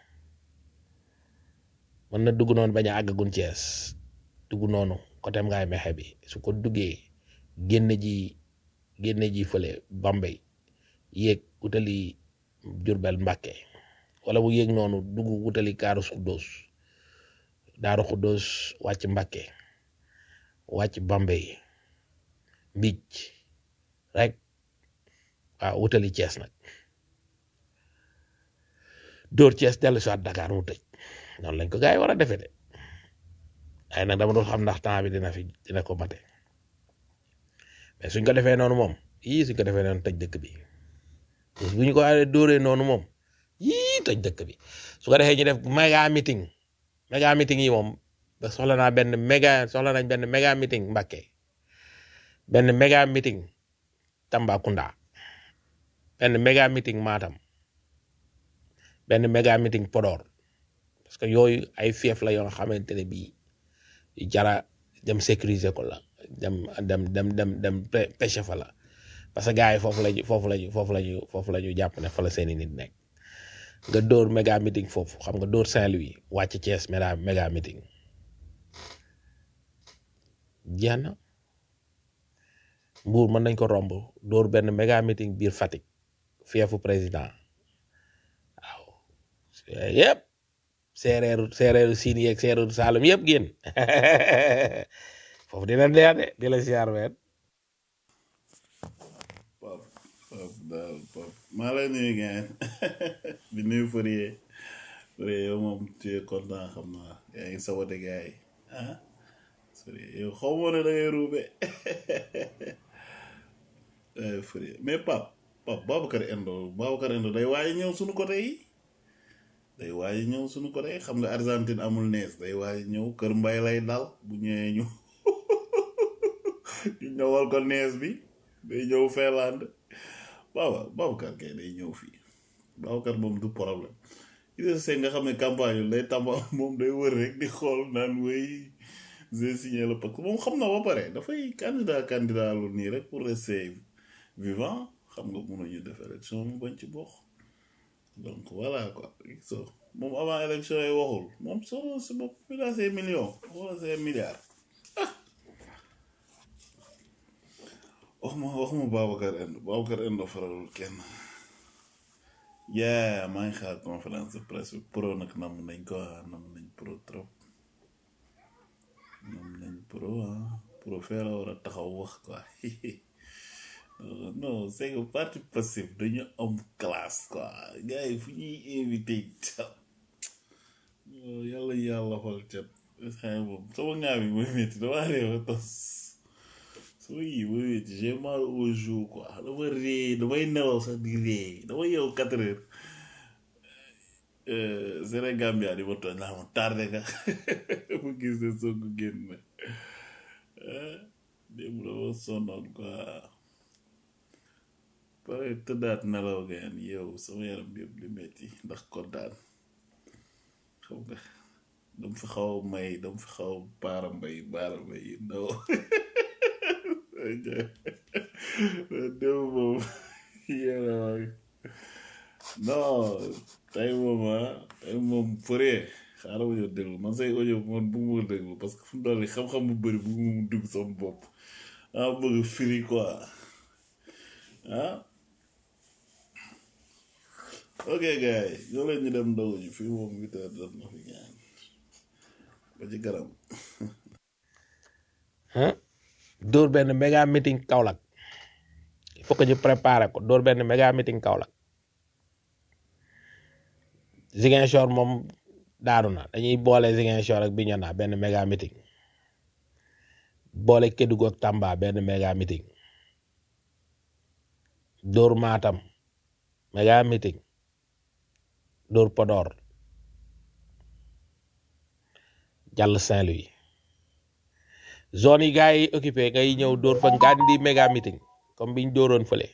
mën na dugg noonu bañ a àggagun Thiès dugg noonu côté ngaay mexe bi su ko duggee génn ji génn ji fële Bambey yéeg wutali Jurbel Mbàkke wala bu yéeg noonu dugg wutali Kaaru Xuddoos Daaru Xuddoos wàcc Mbàkke wàcc Bambey mbic rek waaw wutali Thiès nag dóor Thiès dellu si waat Dakar mu tëj noonu lañ ko gars yi war a defee de ay nag dama doon xam ndax temps bi dina fi dina ko mate mais suñ ko defee noonu moom yii suñ ko defee noonu tëj dëkk bi bu ñu ko waree dóoree noonu moom yii tëj dëkk bi su ko defee ñu def méga meeting méga meeting yi moom ba soxla naa benn méga soxla nañ benn méga meeting Mbàkke benn méga meeting Tambacounda benn méga meeting Matam benn méga meeting Podor parce que yooyu ay fief la yoo xamante ne bii jara dem sécuriser ko la dem dem dem dem dem pe- pêche fa la parce que gars yi foofu lañu foofu lañu foofu lañu foofu la ñu jàpp ne fa la seeni nit nekk nga dóor méga meeting foofu xam nga dóor Saint-Louis wàcc Thiès méga méga meeting jeex na Mbour mën nañ ko romb dóor benn méga meeting biir Fatick fiefu président yëpp séeréeru séeréeru siin yeeg séeréeru Saalum yëpp génn foofu dina neex de di la siyaar ween Pap pap daal pap maa lay nuyu ngeen di nuyu Fourier Fourier yow moom tu es content xam naa yaa ngi sabote gars yi ah Fourier yow xaw ma ne da ngay ruube ay Fourier mais pap pap Babacar Endo Babacar Endo day waaye ñëw suñu côté yi day waaye ñëw suñu côté yi xam nga Argentine amul nees day waaye ñëw kër mbay lay dal bu ñëwee ñu ñu ñëwal ko nees bi day ñëw Finlande waaw Babacar kay day ñëw fii Babacar moom du problème Idrissa Seck nga xam ne campagne yu day tamba moom day wër rek di xool naan wéy j'ai signé le pacte moom xam na ba pare dafay candidat candidat lu nii rek pour rester vivant xam nga mënuñu def élection mu bañ ci bokk donc voilà quoi so moom avant élection yi waxul moom solo si bopp bi daa see million wala see milliard wax ma wax ma Babacar Endo Babacar Endo faralul kenn yaa maa ngi xaar conférence de presse bi pro nag nam nañ ko ah nam nañ pro trop nam nañ pro ah pro fee la war a taxaw wax quoi non c'est que parti passif dañu am classe quoi gars yi fu ñuy invité yàlla yàlla xool cat xëy moom sama ngaa bi mooy métti dama réew a tos sama yi mooy métti j'ai mal au jour quoi dama ree damay nelaw sax di ree dama yeewu quatre heures Sénégambia di ma tooñ naa ma tardé nga ma gis ne soo ko génn démb dama sonnoon quoi pare tëddaat nelaw ngeen yow sama yaram bi yëpp di metti ndax kontaan xam nga dama fi xaw a may dama fi xaw a baara mbay baara mbay yu ndaw démb moom yéena waay non tey moom ah tey moom fëree xaaral ma ñëw déglu man say audio man bu ma déglu parce que fu mu toll nii xam-xam bu bëri bu mu dugg sama bopp ah bëgg firi quoi ah ok gars yi ñoo leen ñu dem ndogu ji fii moom huit heures jot na fi ñaan ba ci garam ah dóor benn méga meeting Kaolack il faut que ñu préparer ko dóor benn méga meeting Kaolack Ziguinchor moom daanu na dañuy boole Ziguinchor ak Bignona benn méga meeting boole Kédougou ak Tamba benn méga meeting dóor Matam méga meeting dóor Podor jàll Saint-Louis zone yi gars yi occupé ngay ñëw dóor fa nga di méga meeting comme biñ dóoroon fële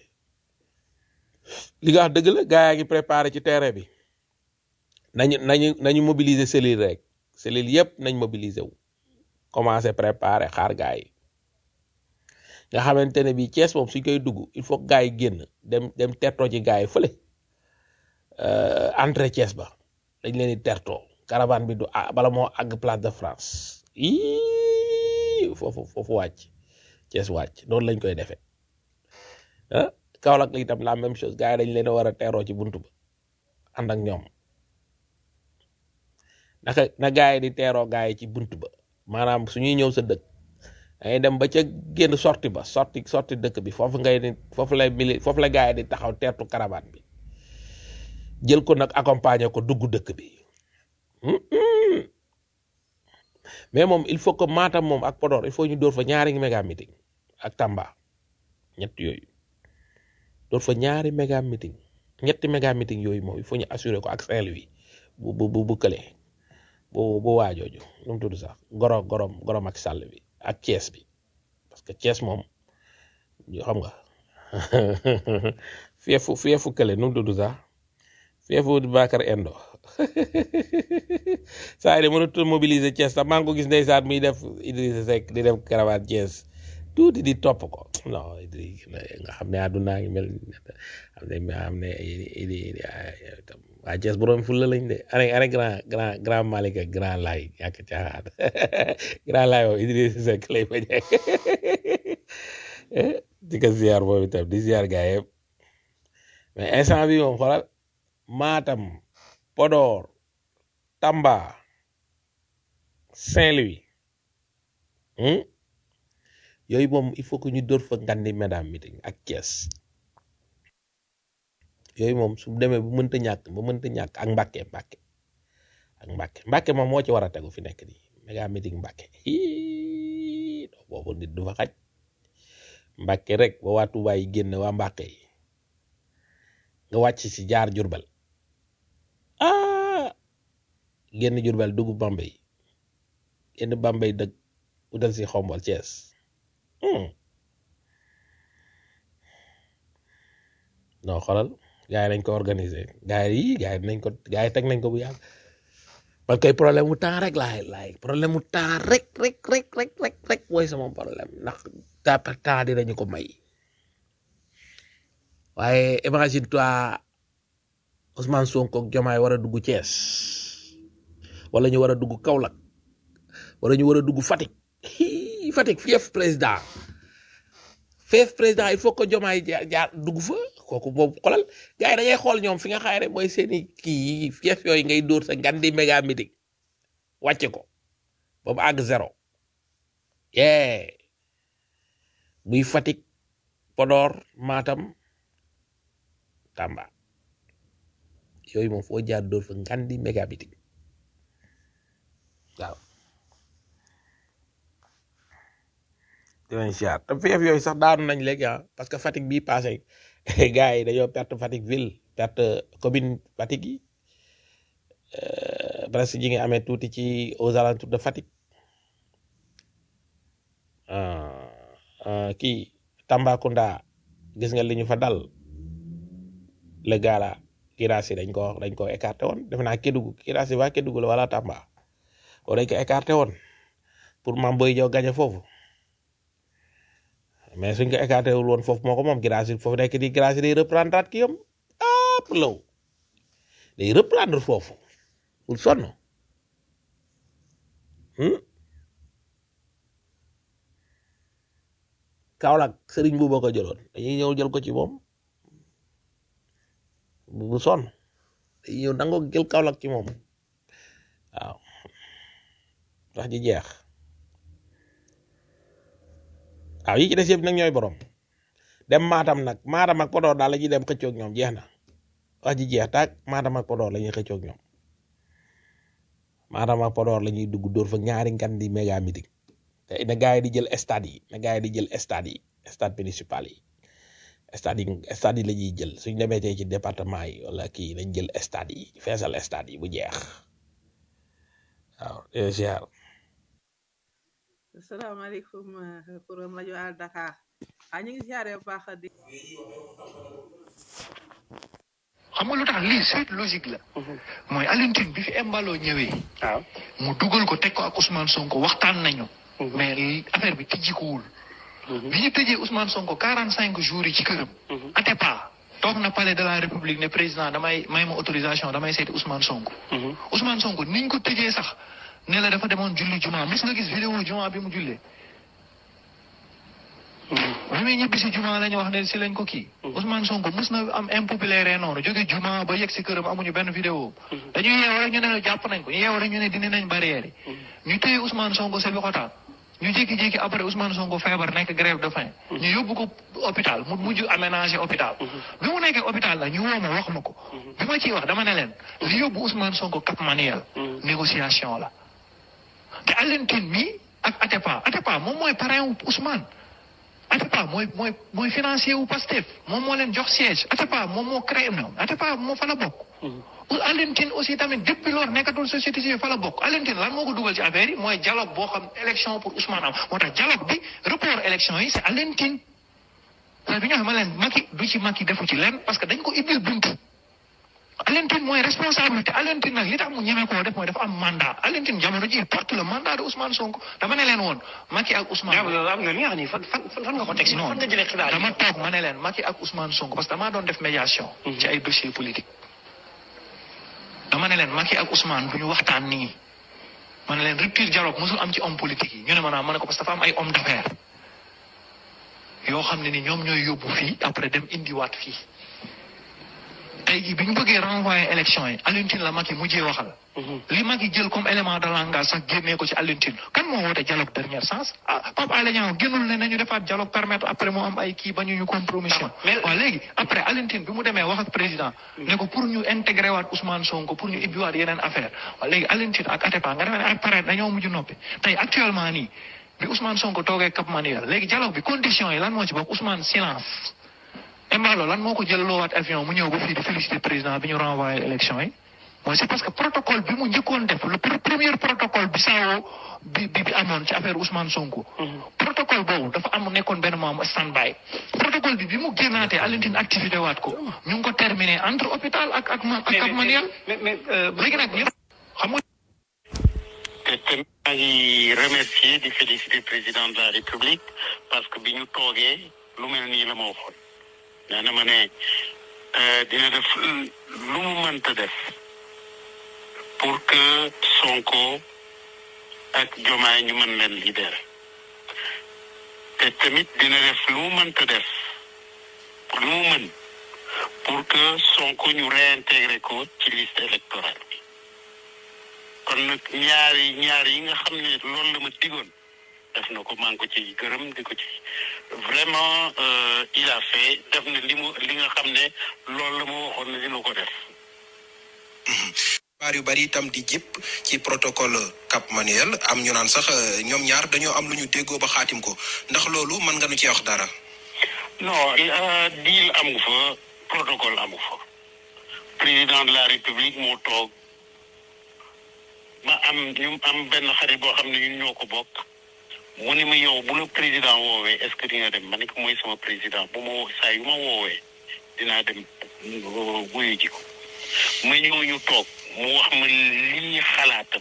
li nga wax dëgg la gars yaa ngi préparé ci terrain bi nañu nañu nañu mobiliser cellule rek cellule yëpp nañ mobiliser wu commencé préparé xaar gars yi nga xamante ne bii Thiès moom suñ koy dugg il faut que gars yi génn dem dem tertoo ci gars yi fële euh, entrée Thiès ba dañ leen di tertoo caravane bi du ah, bala moo àgg place de France Iiii, foofu foofu wàcc Thiès wàcc noonu lañ koy defee ah Kaolack la itam la même chose gars yi dañ leen a war a teeroo ci buntu ba ànd ak ñoom naka na gars yi di teeroo gars yi ci buntu ba maanaam suñuy ñëw sa dëkk dangay dem ba ca génn sorti ba sorti sorti dëkk bi foofu ngay ni foofu lay mili foofu la gars yi di taxaw teertu caravane bi jël ko nag accompagner ko dugg dëkk bi Mm-mm. mais moom il faut que Matam moom ak Podor il faut ñu dóor fa ñaari méga meeting ak Tamba ñett yooyu dóor fa ñaari méga meeting ñetti méga meeting yooyu moom il faut ñu assurer ko ak Saint-Louis bu bu bu bu kële bu bu waajooju nu mu tudd sax goro gorom gorom ak sàll bi ak Thiès bi parce que Thiès moom ñu xam nga fiefu fiefu kële nu mu tudd sax fiefu Bakar Endo saa yi de mënut a mobiliser Thiès sax maa ngi ko gis ndeysaan muy def Idrissa Seck di def caravane Thiès tuuti di topp ko non Idriss nga xam ne àdduna ngi mel xam ne xam ne idi waa Thiès borom fulla lañ de ane ane grand grand grand Malick ak grand Laye ñàkk caaxaan grand Laye moom Idriss Seck lay bañ di ko ziar boobu itam di ziar gaa yëpp mais instant bi moom xoolal Matam Podor Tamba Saint-Louis hmm? yooyu moom il faut que ñu dóor fa ngandi mesdames meeting ak Thiès yooyu moom su demee bu mënta ñàkk ba mënta ñàkk ak Mbàkke Mbàkke ak Mbàkke Mbàkke moom moo ci war a tegu fi nekk nii méga meeting Mbàkke Hii, non boobu nit du fa xaj Mbàkke rek ba waa Tuubaa yi génn waa Mbàkke yi nga wàcc ci jaar Jurbel ah génn Jurbel dugg Bambey génn Bambey dëgg utal si xombol Thiès hmm. non xoolal gars yi nañ ko organiser gars yi gars yi nañ ko gars yi teg nañ ko bu yàgg parce que problème mu temps rek laay laay problème mu temps rek rek rek rek rek rek mooy sama problème ndax ta temps dinañu ko may waaye imagine toi Ousmane Sonko ak Diomaye war a dugg Thiès wala ñu war a dugg Kaolack wala ñu war a dugg Fatick Hii, Fatick fief président fief président il faut que Diomaye jaar jaar dugg fa kooku boobu xolal gars yi da ngay xool ñoom fi nga xaare mooy seeni kii yi fief yooyu ngay dóor sa ngandi méga meeting wàcce ko ba mu àgg zéro yee muy Fatick Podor Matam Tamba yooyu moom foo jaar dóor fa ngandi méga meeting waaw dinañ siyaar te fief yooyu sax daanu nañ léegi ah parce que Fatick bii passé gars yi dañoo perte Fatick ville perte commune Fatick yi euh, presque ñi ngi amee tuuti ci aux alentours de Fatick ah, ah, kii Tambacounda gis nga li ñu fa dal le gars là Kirasi dañ ko dañ ko écarté woon defe naa Kédougou Kirasi waa Kédougou la wala Tamba o dañ ko écarté woon pour Mame Boye Diao gagné foofu mais suñ ko écarté wul woon foofu moo ko moom Girassi foofu nekk di Girassi day reprendre at ki yam ap law day reprendre foofu bul sonn hmm? Kaolack sëriñ bu boo ko jëloon dañuy ñëw jël ko ci moom bu sonn dañuy ñëw nangoo jël Kaolack ci moom waaw wax ji jeex waaw yi ci des yëpp nag ñooy borom dem Matam nag Matam ak Podor daal la ñuy dem xëccoog ñoom jeex na wax ji jeex taag Matam ak Podor la ñuy xëccoog ñoom Matam ak Podor la ñuy dugg dóor fa ñaari ngan di méga meeting te na gars yi di jël stade yi na gars yi di jël stade yi stade municipal yi stade yi stade yi la ñuy jël suñ demee tey ci département yi wala kii nañ jël stade yi feesal stade yi bu jeex waaw ziar asalaamaaleykum kuréel rajo Al Dakar ah ñu ngi siyaare bu baax di. xam nga lu tax lii suite logique la mooy Alioune Tine bi fi Embalo ñëwee mu dugal ko teg ko ak Ousmane Sonko waxtaan nañu mais li- affaire bi tijjikuwul bi ñu tëjee Ousmane Sonko quarante cinq jours yi ci këram Atepa toog na palais de la République ne président damay may ma autorisation damay seeti Ousmane Sonko Ousmane Sonko niñ ko tëjee sax ne la dafa demoon julli juma mos nga gis vidéo juma bi mu jullee bi muy ñibbi si juma la ñu wax ne si lañ ko kii Ousmane Sonko mos na am impopulaire noonu jóge juma ba yegg si këram amuñu benn vidéo dañuy yeew rek ñu ne jàpp nañ ko ñu yeew rek ñu ne dindi nañ barrière yi ñu téye Ousmane Sonko sa loxotaan ñu jékki-jékki après Ousmane Sonko feebar nekk grève de faim ñu yóbbu ko hôpital mu mujj aménagé hôpital bi mu nekkee hôpital la ñu woo ma wax ma ko bi ma ciy wax dama ne leen li yóbbu Ousmane Sonko Cap Manuel négociation la te Alioune Tine mi ak Atepa Atepa moom mooy parrain wu Ousmane Atepa mooy mooy mooy financier wu Pastef moom moo leen jox siège Atepa moom moo créé non Atepa moo fa la bokk. Alioune Tine aussi tamit depuis loolu nekkatul société civile fa la bokk Alioune Tine lan moo ko dugal ci affaire yi mooy dialogue boo xam élection pour Ousmane am moo tax dialogue bi report élection yi c'est Alioune Tine te bi nga xam ne leen Macky du ci Macky defu ci lenn parce que dañ ko ibbil buntu Alioune Tine mooy responsabilité Alioune Tine nag li tax mu ñeme koo def mooy dafa am mandat Alioune Tine jamono ji il porte le mandat de Ousmane Sonko dama ne leen woon Macky ak Ousmane. loolu am nga li nga xam ni fan fan fan nga ko teg si fan nga jëlee xibaar yi. dama toog ma ne leen Macky ak Ousmane Sonko parce que damaa doon def médiation. ci ay dossiers politiques. dama ne leen Macky ak Ousmane du ñu waxtaan nii ma ne leen rupture dialogue mosul am ci homme politique yi ñu ne ma naa ma ne ko parce que dafa am ay homme d'affaires yoo xam ne ni ñoom ñooy yóbbu fii après dem indiwaat fii. tey jii bi ñu bëggee renvoyer élection yi Alioune Tine la Macky mujjee waxal. li Macky jël comme élément de langage sax génnee ko ci Alioune Tine kan moo woote dialogue dernier sens ah Pape Alé Niang génnul ne nañu defaat dialogue permettre après mu am ay kii ba ñu ñu compromission. waaw léegi après Alioune Tine bi mu demee wax ak président. ne ko pour ñu intégrer waat Ousmane Sonko pour ñu ibbiwaat yeneen affaire waaw léegi Alioune Tine ak Atepa nga demee ne ak pare dañoo mujj noppi tey actuellement nii bi Ousmane Sonko toogee Cap Manuel léegi dialogue bi condition yi lan moo ci bokk Ousmane silence. Embalo lan moo ko jël loowaat avion mu ñëw ba fii di féliciter président bi ñu renvoyé élection yi mooy c'est parce que protocole bi mu njëkkoon def le premier protocole bi saawoo bi bi bi amoon ci affaire Ousmane Sonko. protocole boobu dafa am nekkoon benn moom stand by. protocole bi bi mu génnaatee Alioune Tine activité waat ko ñu ngi ko terminé entre hôpital ak ak ak ak manuel. léegi nag li xam nga. te te maa ngi remercier di féliciter président de la république parce que bi ñu toogee lu mel nii la ma waxoon. nee na ma ne dina def lu mu mënta def pour que Sonko ak Jomaay ñu mën leen libérer te tamit dina def lu mu mënta def lu mu mën pour que Sonko ñu réintégrer ko ci liste électorale bi kon nag ñaari ñaari yi nga xam ne loolu la ma digoon def na ko maa ngi ko ci gërëm di ko ci vraiment il a fait def na li mu li nga xam ne loolu la ma waxoon ne dina ko def. xibaar yu bari itam di jip ci protocole Cap Manuel am ñu naan sax ñoom ñaar dañoo am lu ñu déggoo ba xaatim ko ndax loolu mën nga nu ci wax dara. non deal amu fa protocole amu fa président de la république moo toog ma am ñu am benn xarit boo xam ne ñun ñoo ko bokk. mu ni ma yow bu la président woowee est-ce que di nga dem ma ne ko mooy sama président bu ma woo saa yu ma woowee dinaa dem wuyu ji ko ma ñëw ñu toog mu wax ma lii xalaatam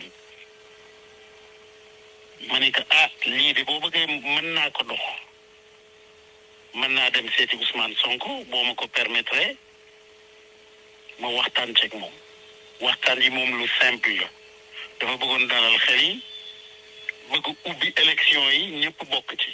ma ne ko ah lii de boo bëggee mën naa ko dox mën naa dem seeti Ousmane Sonko boo ma ko permettre ma waxtaan ceeg moom waxtaan yi moom lu simple la dafa bëggoon dalal xel yi bëgg ubbi élection yi ñëpp bokk ci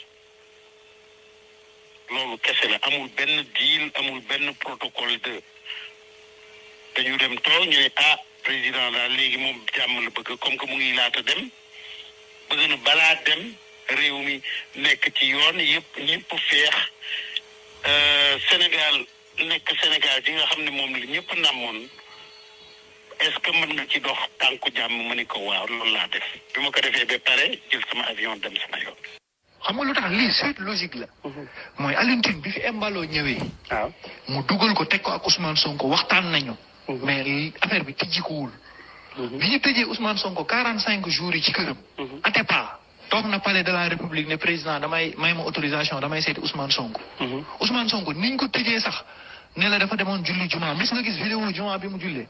loolu kese la amul benn deal amul benn protocole de dañu dem toog ñu ne ah président daal léegi moom jàmm la bëgg comme que mu ngi laata dem bëgg na balaa dem réew mi nekk ci yoon yëpp ñëpp feex Sénégal nekk Sénégal gi nga xam ne moom la ñëpp namoon est-ce que mën nga ci dox tànku jàmm ma ni ko waaw loolu laa def bi ma ko defee ba pare jël sama avion dem sama yoon. xam nga lu tax lii suite logique la. mooy Alioune Tine bi fi Embalo ñëwee. waaw mu dugal ko teg ko ak Ousmane Sonko waxtaan nañu. mais affaire bi tijjikuwul. bi ñu tëjee Ousmane Sonko quarante cinq jours yi ci këram. Atepa toog na palais de la République ne président damay may ma autorisation damay seeti Ousmane Sonko. Ousmane Sonko niñ ko tëjee sax ne la dafa demoon julli juma mos nga gis vidéo juma bi mu jullee.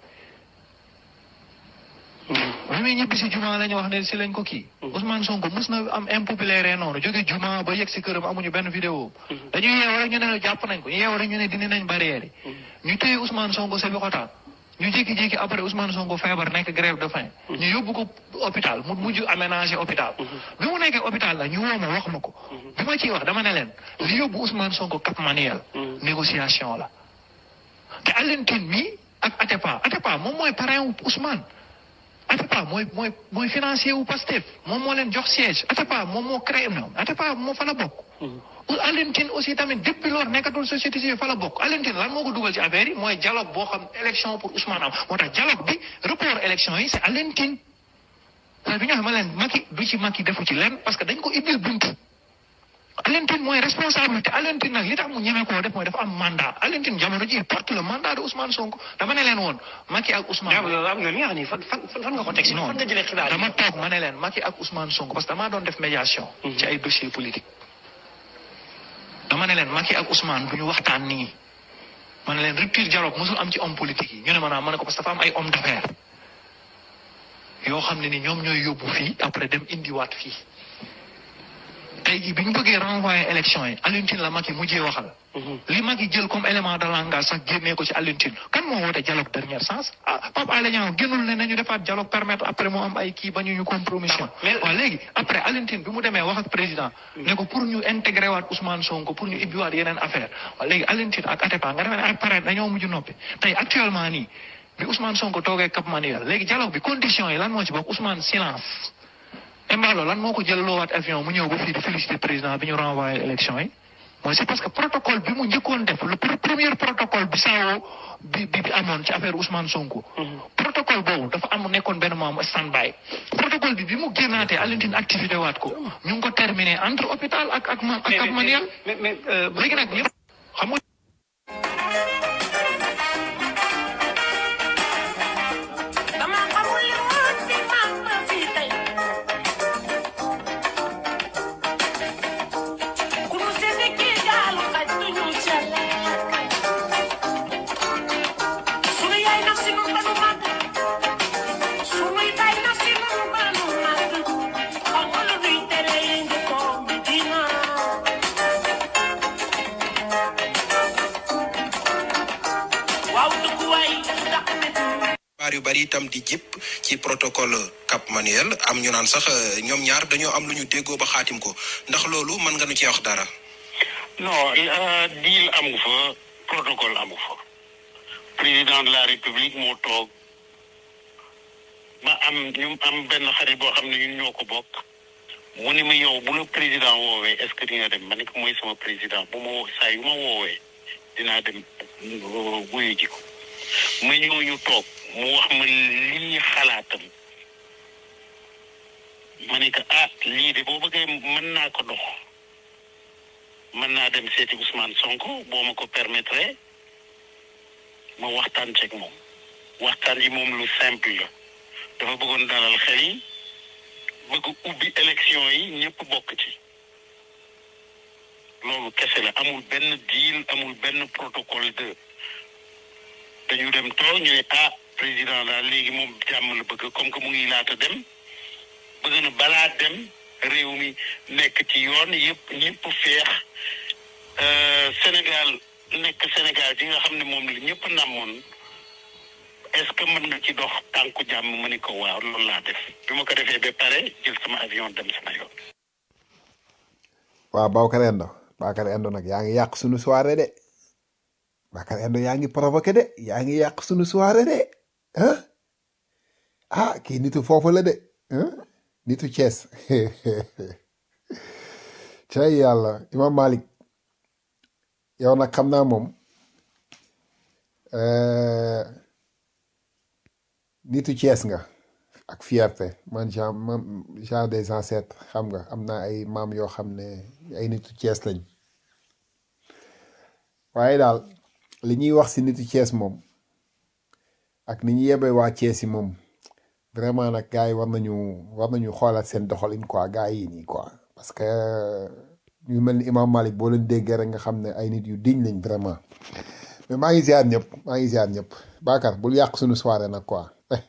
bi muy ñibbi si juma la ñu wax ne si lañ ko kii. Ousmane Sonko mos na am impopulaire noonu jóge juma ba yegg si këram amuñu benn vidéo. dañuy yeew rek ñu ne jàpp nañ ko ñu yeew rek ñu ne dindi nañ barrière yi. ñu téye Ousmane Sonko sa xotaan ñu jékki-jékki après Ousmane Sonko feebar nekk grève de faim. ñu yóbbu ko hôpital mu mujj aménagé hôpital. bi mu nekkee hôpital la ñu woo ma wax ma ko. bi ma ciy wax dama ne leen li yóbbu Ousmane Sonko Cap Manuel. négociation la. te Alioune Tine mi ak Atepa Atepa moom mooy parrain wu Ousmane. Atepa mooy mooy mooy financier wu Pastef moom moo leen jox siège Atepa moom moo créé moom Atepa moo fa la bokk. Alioune Tine aussi tamit depuis lors nekkatul société civile fa la bokk Alioune Tine lan moo ko dugal ci affaire yi mooy dialogue boo xam élection pour Ousmane am moo tax dialogue bi report élection yi c' est Alioune Tine. parce que bi ñu waxee ma leen Macky du ci Macky defu ci lenn parce que dañ ko ibbil buntu. Alioune Tine mooy responsabilité Alioune Tine nag li tax mu ñeme koo def mooy dafa am mandat Alioune Tine jamono ji il porte le mandat de Ousmane Sonko dama ne leen woon Macky ak Ousmane. loolu am nga li nga xam ni fan fan fan nga ko teg si fan nga jëlee xibaar yi. dama toog ma ne leen Macky ak Ousmane Sonko parce que damaa doon def médiation. ci ay dossiers politiques. dama ne leen Macky ak Ousmane du ñu waxtaan nii man leen rupture dialogue mosul am ci homme politique yi ñu ne ma naa ma ne ko parce que dafa am ay homme d'affaires yoo xam ne ni ñoom ñooy yóbbu fii après dem indiwaat fii tey jii bi ñu bëggee renvoyer élection yi Alioune Tine la Macky mujjee waxal. li Macky jël comme élément de langage sax génnee ko ci Alioune Tine kan moo woote dialogue dernier sens ah Pape Alé Niang génnul ne nañu defaat dialogue permettre après mu am ay kii ba ñu ñu compromission. waaw léegi après Alioune Tine bi mu demee wax ak président. ne ko pour ñu intégrer waat Ousmane Sonko pour ñu ibbiwaat yeneen affaire waaw léegi Alioune Tine ak Atepa nga demee ne ak pare dañoo mujj noppi tey actuellement nii bi Ousmane Sonko toogee Cap Manuel léegi dialogue bi condition yi lan moo ci bokk Ousmane silence. Embalo lan moo ko jël loowaat avion mu ñëw ba fii di féliciter président bi ñu renvoyé élection yi mooy c'est parce que protocole bi mu njëkkoon def le pr- premier protocole bi saawoo bi bi bi amoon ci affaire Ousmane Sonko. protocole boobu dafa am nekkoon benn moom stand by protocole bi bi mu génnaatee Alioune Tine activé waat ko ñu ngi ko terminé entre hôpital ak ak ma ak ak Maniel. léegi nag ñëpp xam nga. dama xamul li woon bi maam ma fii tey ku nu seeti kii gaalu xaj du ñu cale sunu yaay naf si nun banu màgg sunuy baay naf si nun banu màgg xam nga lu nuy tere ngi toog bi dina waaw dëkkuwaay dàq nit xibaar yu bari itam di jip ci protocole Cap Manuel am ñu naan sax euh, ñoom ñaar dañoo am lu ñu déggoo ba xaatim ko ndax loolu mën nga nu ci wax dara. non euh, deal amu fa protocole amu fa président de la république moo toog ba am ñu am benn xarit boo xam ne ñun ñoo ko bokk mu ni ma yow bu la président woowee est ce que di nga dem ma ne ko mooy sama président bu ma woo saa yu ma woowee dinaa dem euh, wuyu ji ko ma ñëw ñu toog mu wax ma lii xalaatam ma ne ko ah lii de boo bëggee mën naa ko dox mën naa dem seeti Ousmane Sonko boo ma ko permettre ma waxtaan ceeg moom waxtaan yi moom lu simple la dafa bëggoon dalal xel yi bëgg ubbi élection yi ñëpp bokk ci loolu kese la amul benn deal amul benn protocole de dañu dem toog ñu ne ah président daal léegi moom jàmm la bëgg comme que mu ngi laata dem bëgg na balaa dem réew mi nekk ci yoon yëpp ñëpp feex euh, Sénégal nekk Sénégal gi nga xam ne moom la ñëpp namoon est-ce que mën nga ci dox tànku jàmm ma ni ko waaw loolu laa def bi ma ko defee ba pare jël sama avion dem sama yoon. waaw Babacar Endo Babacar Endo nag yaa ngi yàq sunu soirée de Babacar Endo yaa ngi provoqué de yaa ngi yàq sunu soirée de ah ah kii nitu foofu la de ah nitu Thiès cay yàlla Imam Malik yow nag xam naa moom euh, nitu Thiès nga ak fierté man genre man genre des ancêtres xam nga am naa ay maam yoo xam ne ay nitu Thiès lañ waaye daal li ñuy wax si nitu Thiès moom ak ni ñu yebee waa Thiès yi moom vraiment nag gars yi war nañu war nañu xoolaat seen doxalin quoi gars yi nii quoi parce que ñu mel ni Imam Malik boo leen déggee rek nga xam ne ay nit yu diñ lañ vraiment mais maa ngi ziar ñëpp maa ngi ziar ñëpp Bakar bul yàq suñu soirée nag quoi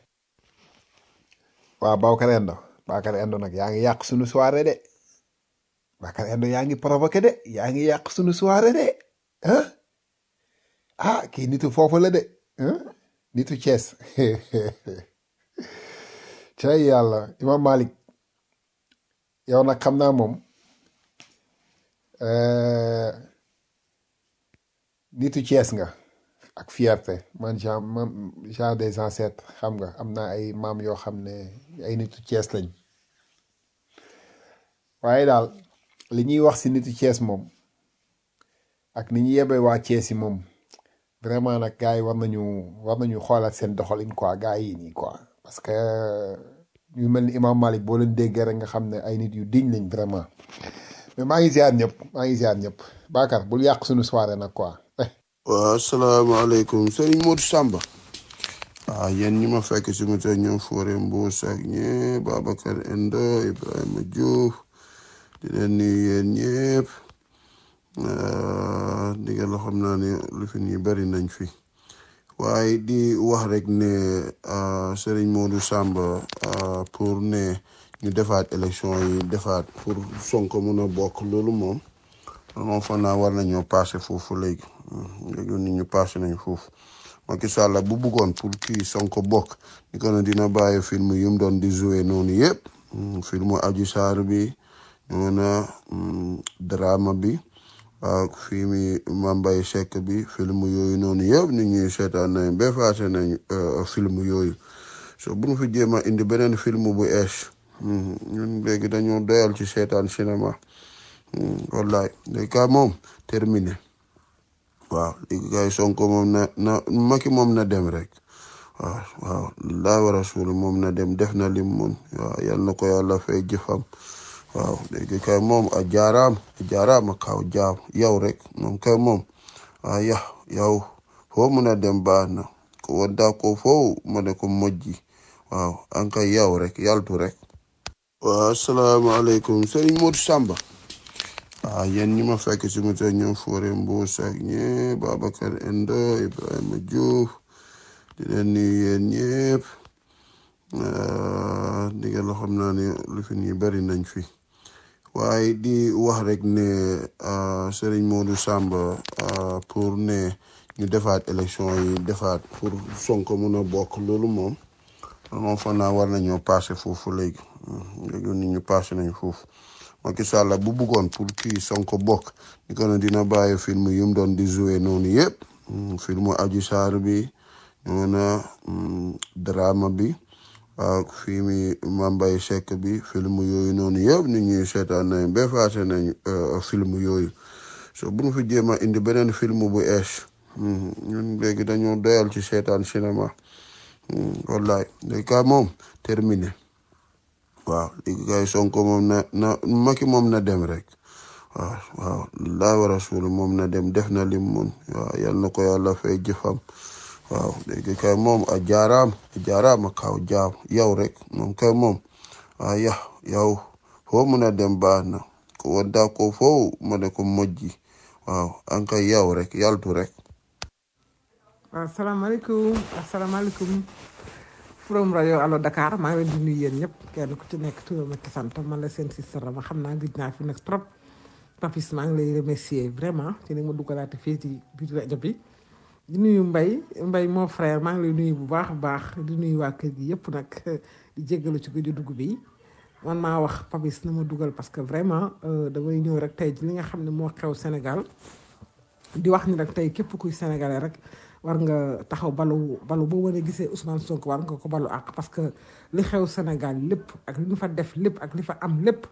waaw Babacar Endo Babacar Endo nag yaa ngi yàq suñu soirée de Babacar Endo yaa ngi provoqué de yaa ngi yàq suñu soirée de ah ah kii nitu foofu la de ah nitu Thiès cay yàlla Imam Malik yow nag xam naa moom euh, nitu Thiès nga ak fierté man genre man genre des ancêtres xam nga am naa ay maam yoo xam ne ay nitu Thiès lañ waaye daal li ñuy wax si nitu Thiès moom ak ni ñu yebee waa Thiès yi moom vraiment nag gars yi war nañu war nañu xoolaat seen doxalin quoi gars yi nii quoi parce que ñu mel ni Imam Malik boo leen déggee rek nga xam ne ay nit yu diñ lañ vraiment mais maa ngi ziar ñëpp maa ngi ziar ñëpp Bakar bul yàq suñu soirée nag quoi. waaw asalaamaaleykum Serigne Modou Samba waaw yéen ñi ma fekk si mu tey ñoom Fodé Mbuus ak ñëpp Babacar Endo Ibrahima Diouf di leen nuyu yéen ñëpp Euh, digga la xam naa ne lu fi nii bari nañ fi waaye di wax rek ne ah, Serigne Modou Samba ah, pour ne ñu defaat élection yi defaat pour Sonko mun a bokk loolu moom moom foog naa war nañoo passé foofu léegi Hmm, léegi nit ñu passé nañ foofu Macky Sall bu bëggoon pour kii Sonko bokk ni ko ne dina bàyyi film yu mu doon di jouer noonu yëpp Hmm, filmu Adji Sarr bi ñoo na hmm, drama bi ak film Mambay Seck bi film yooyu noonu yëpp nit ñuy seetaan nañ ba faase nañ euh, film yooyu so bu ñu fi jéem a indi beneen film bu ees Hmm, ñun léegi dañoo doyal ci seetaan cinéma Hmm, wallaay léegi ka moom terminé waaw léegi kay Sonko moom na na Macky moom na dem rek waaw waaw laa wa rasul moom na dem def na lim mun waaw yal na ko yàlla fay jëfam waaw léegi kay moom a jaaraam a jaaraam a kaw jaam yow rek moom kay moom ah ya yow foo mun a dem baax na ko wadda ko foo ma ne ko mojji waaw an kay yow rek yaltu rek waaw asalaamaaleykum Serigne Modou Samba ah yéen ñi ma fekk si moto ñoom Fore Mbous ak ñëpp Babacar Endo Ibrahima Diouf di leen nuyu yéen ñëpp ah, digga la xam naa ne lu fi nii bari nañ fi waaye di wax rek ne ah, Serigne Modou Samba ah, pour ne ñu defaat élection yi defaat pour Sonko mun a bokk loolu moom moom foog naa war nañoo passé foofu léegi Hmm, léegi nit ñu passé nañ foofu Macky Sall bu bëggoon pour kii Sonko bokk ni ko ne dina bàyyi film yu mu doon di jouer noonu yëpp Hmm, filmu Adji Sarr bi ñoo na hmm, drama bi ak film Mambay Seck bi film yooyu noonu yëpp nit ñuy seetaan nañ ba faase nañ euh, film yooyu so bu ñu fi jéem a indi beneen film bu ees Hmm, ñun léegi dañoo doyal ci seetaan cinéma Hmm, wallaay léegi ka moom terminé waaw léegi kay Sonko moom na na Macky moom na dem rek waaw waaw laa wa rasul moom na dem def na lim mun waaw yal na ko yàlla fay jëfam waaw léegi kay moom a jaaraam a jaaraam a kaw jaam yow rek moom kay moom ah ya yow foo mun a dem baax na ko wadda ko foo ma ne ko mojji waaw an kay yow rek yaltu rek waaw asalaamaaleykum asalaamaaleykum from rajo Allo Dakar maa ngi leen di nuyu yéen ñëpp kenn ku ci nekk turam ak sant man la seen sister ma xam naa gëj naa fi nag trop Papis maa ngi lay remercier vraiment ci ni ma duggalaate fii ci biir rajo bi di nuyu Mbay Mbay mon frère maa ngi lay nuyu bu baax a baax di nuyu waa kër gi yëpp nag di jéggalu ci gëju dugg bi man maa wax Papis na ma dugal parce que vraiment euh, damay ñëw rek tey ci li nga xam ne moo xew Sénégal di wax ni rek tey képp kuy sénégalais rek war nga taxaw balu balu boo wane gisee Ousmane Sonko war nga ko balu àq parce que li xew Sénégal lépp ak li ñu fa def lépp ak li fa am lépp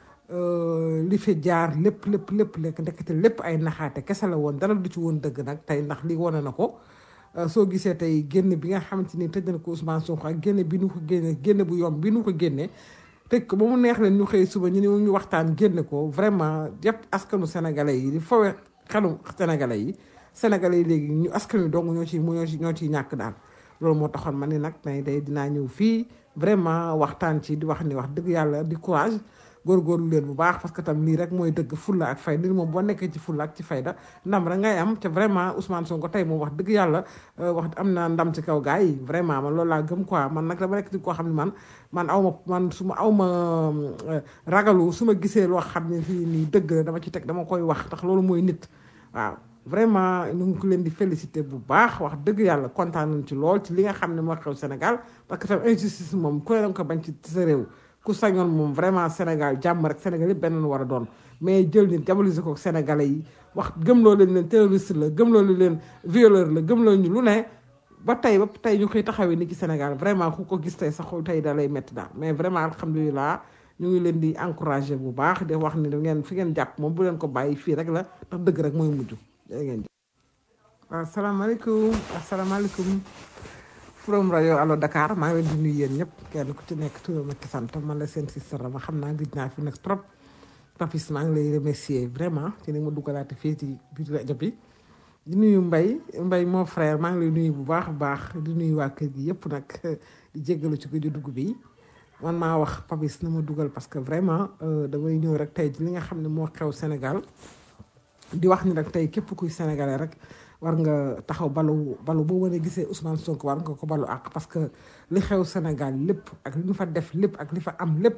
euh, li fi jaar lépp lépp lépp lekk ndekete lépp ay naxaate kese la woon dara du ci woon dëgg nag tey ndax li wane na ko Euh, soo gisee tey génn bi nga xamante ni tëj na ko Ousmane Sonko ak génne bi nu ko génne génne bu yomb bi nu ko génne tëj ko ba mu neex leen ñu xëy suba ñu ne ñu waxtaan génne ko vraiment yëpp askanu sénégalais yi di fowe xelu sénégalais yi sénégalais yi léegi ñu askan wi dong ñoo ci ñoo ci ñoo ciy ñàkk daal loolu moo taxoon ma ni nag tey day dinaa ñëw fii vraiment waxtaan ci di wax ni wax dëgg yàlla di courage góorgóorlu leen bu baax parce que tam lii rek mooy dëgg fulla ak fayda nit moom boo nekkee ci fulla ak ci fayda ndam rek ngay am te vraiment Ousmane Sonko tey moom wax dëgg yàlla euh, wax am na ndam ci kaw gars yi vraiment man loolu laa gëm quoi man nag dama nekk ci koo xam ne man man aw ma man su ma aw ma euh, ragalu su ma gisee loo xam ne fii nii dëgg la dama ci teg dama koy wax ndax loolu mooy nit waaw vraiment ñu ngi ko leen di féliciter bu baax wax dëgg yàlla kontaan nañ ci lool ci li nga xam ne moo xew Sénégal parce que tam injustice moom ku ne danga ko bañ ci sa réew ku sañoon moom vraiment Sénégal jàmm rek Sénégal yëpp benn war a doon mais jël nit diaboliser ko Sénégalais yi wax gëmloo leen leen terroriste la gëmloo leen violeur la gëmloo ñu lu ne ba tey ba tey ñu koy taxawee ni ci Sénégal vraiment ku ko gis tey sa xol tey da lay métti daal mais vraiment alhamdulilah ñu ngi leen di encourager bu baax di wax ni da ngeen fi ngeen jàpp moom bu leen ko bàyyi fii rek la ndax dëgg rek mooy mujj jërë ngeen jëf waaw asalaamaaleykum asalaamaaleykum from rajo Allo Dakar maa ngi leen di nuyu yéen ñëpp kenn ku ci nekk turam ak sant man la seen sister ma xam naa gëj naa fi nag trop Papis maa ngi lay remercier vraiment ci ni ma duggalaate fii ci biir rajo bi di nuyu Mbay Mbay mon frère maa ngi lay nuyu bu baax a baax di nuyu waa kër gi yëpp nag di jéggalu ci gëju dugg bi man maa wax Papis na ma dugal parce que vraiment euh, damay ñëw rek tey ci li nga xam ne moo xew Sénégal di wax ni rek tey képp kuy sénégalais rek war nga taxaw balu balu boo mën a gisee Ousmane Sonko war nga ko balu àq parce que li xew Sénégal lépp ak li ñu fa def lépp ak li fa am lépp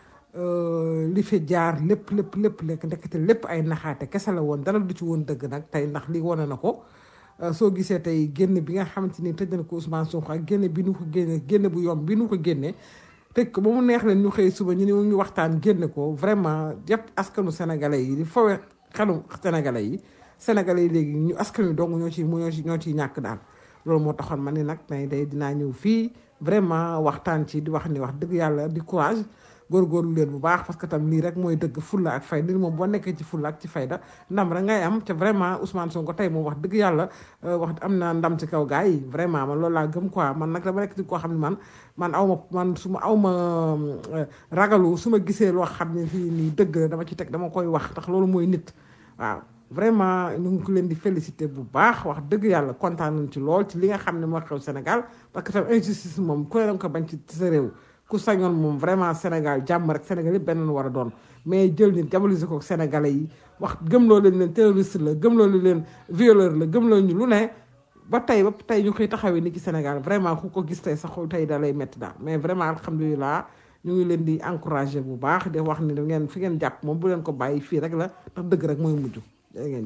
li fi jaar lépp lépp lépp lekk ndekete lépp ay naxaate kese la woon dara du ci woon dëgg nag tey ndax li wane na ko soo gisee tey génn bi nga xamante ni tëj na ko Ousmane Sonko ak génne bi nu ko génne génne bu yomb bi nu ko génne tëj ko ba mu neex leen ñu xëy suba ñu ne ñu waxtaan génne ko vraiment yëpp askanu sénégalais yi di fowe xelu sénégalais yi sénégalais yi léegi ñu askan wi dong ñoo ci ñoo ci ñoo ciy ñàkk daal loolu moo taxoon ma ni nag tey day dinaa ñëw fii vraiment waxtaan ci di wax ni wax dëgg yàlla di courage góorgóorlu leen bu baax parce que tam lii rek mooy dëgg fulla ak fayda li moom boo nekkee ci fulla ak ci fayda ndam rek ngay am te vraiment Ousmane Sonko tey moom wax dëgg yàlla wax am na ndam ci kaw gars yi vraiment man loolu laa gëm quoi man nag dama nekk ci koo xam ne man man aw ma man su ma aw ma ragalu su ma gisee loo xam ne fii nii dëgg la dama ci teg dama koy wax ndax loolu mooy nit waaw vraiment ñu ngi ko leen di féliciter bu baax wax dëgg yàlla kontaan nañ ci lool ci li nga xam ne moo xew Sénégal parce que tam injustice moom ku ne danga ko bañ ci sa réew ku sañoon moom vraiment Sénégal jàmm rek Sénégal yëpp benn war a doon mais jël nit diaboliser ko Sénégalais yi wax gëmloo leen leen terroriste la gëmloo leen violeur la gëmloo ñu lu ne ba tey ba tey ñu koy taxawee ni ci Sénégal vraiment ku ko gis tey sa xol tey da lay métti daal mais vraiment alhamdulilah ñu ngi leen di encourager bu baax di wax ni da ngeen fi ngeen jàpp moom bu leen ko bàyyi fii rek la ndax dëgg rek mooy mujj da ngeen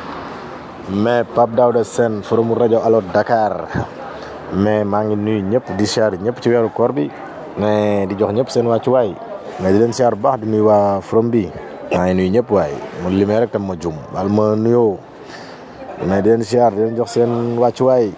mais Pape Daouda Sène forum rajo Allo Dakar mais maa ngi nuyu ñëpp di siyaar ñëpp ci weeru koor bi mais di jox ñëpp seen wàccuwaay mais di leen siyaar bu baax di nuyu waa forum bi maa ngi nuyu ñëpp waay mu limee rek tam ma jum wal ma nuyoo mais di leen siyaar di leen jox seen wàccuwaay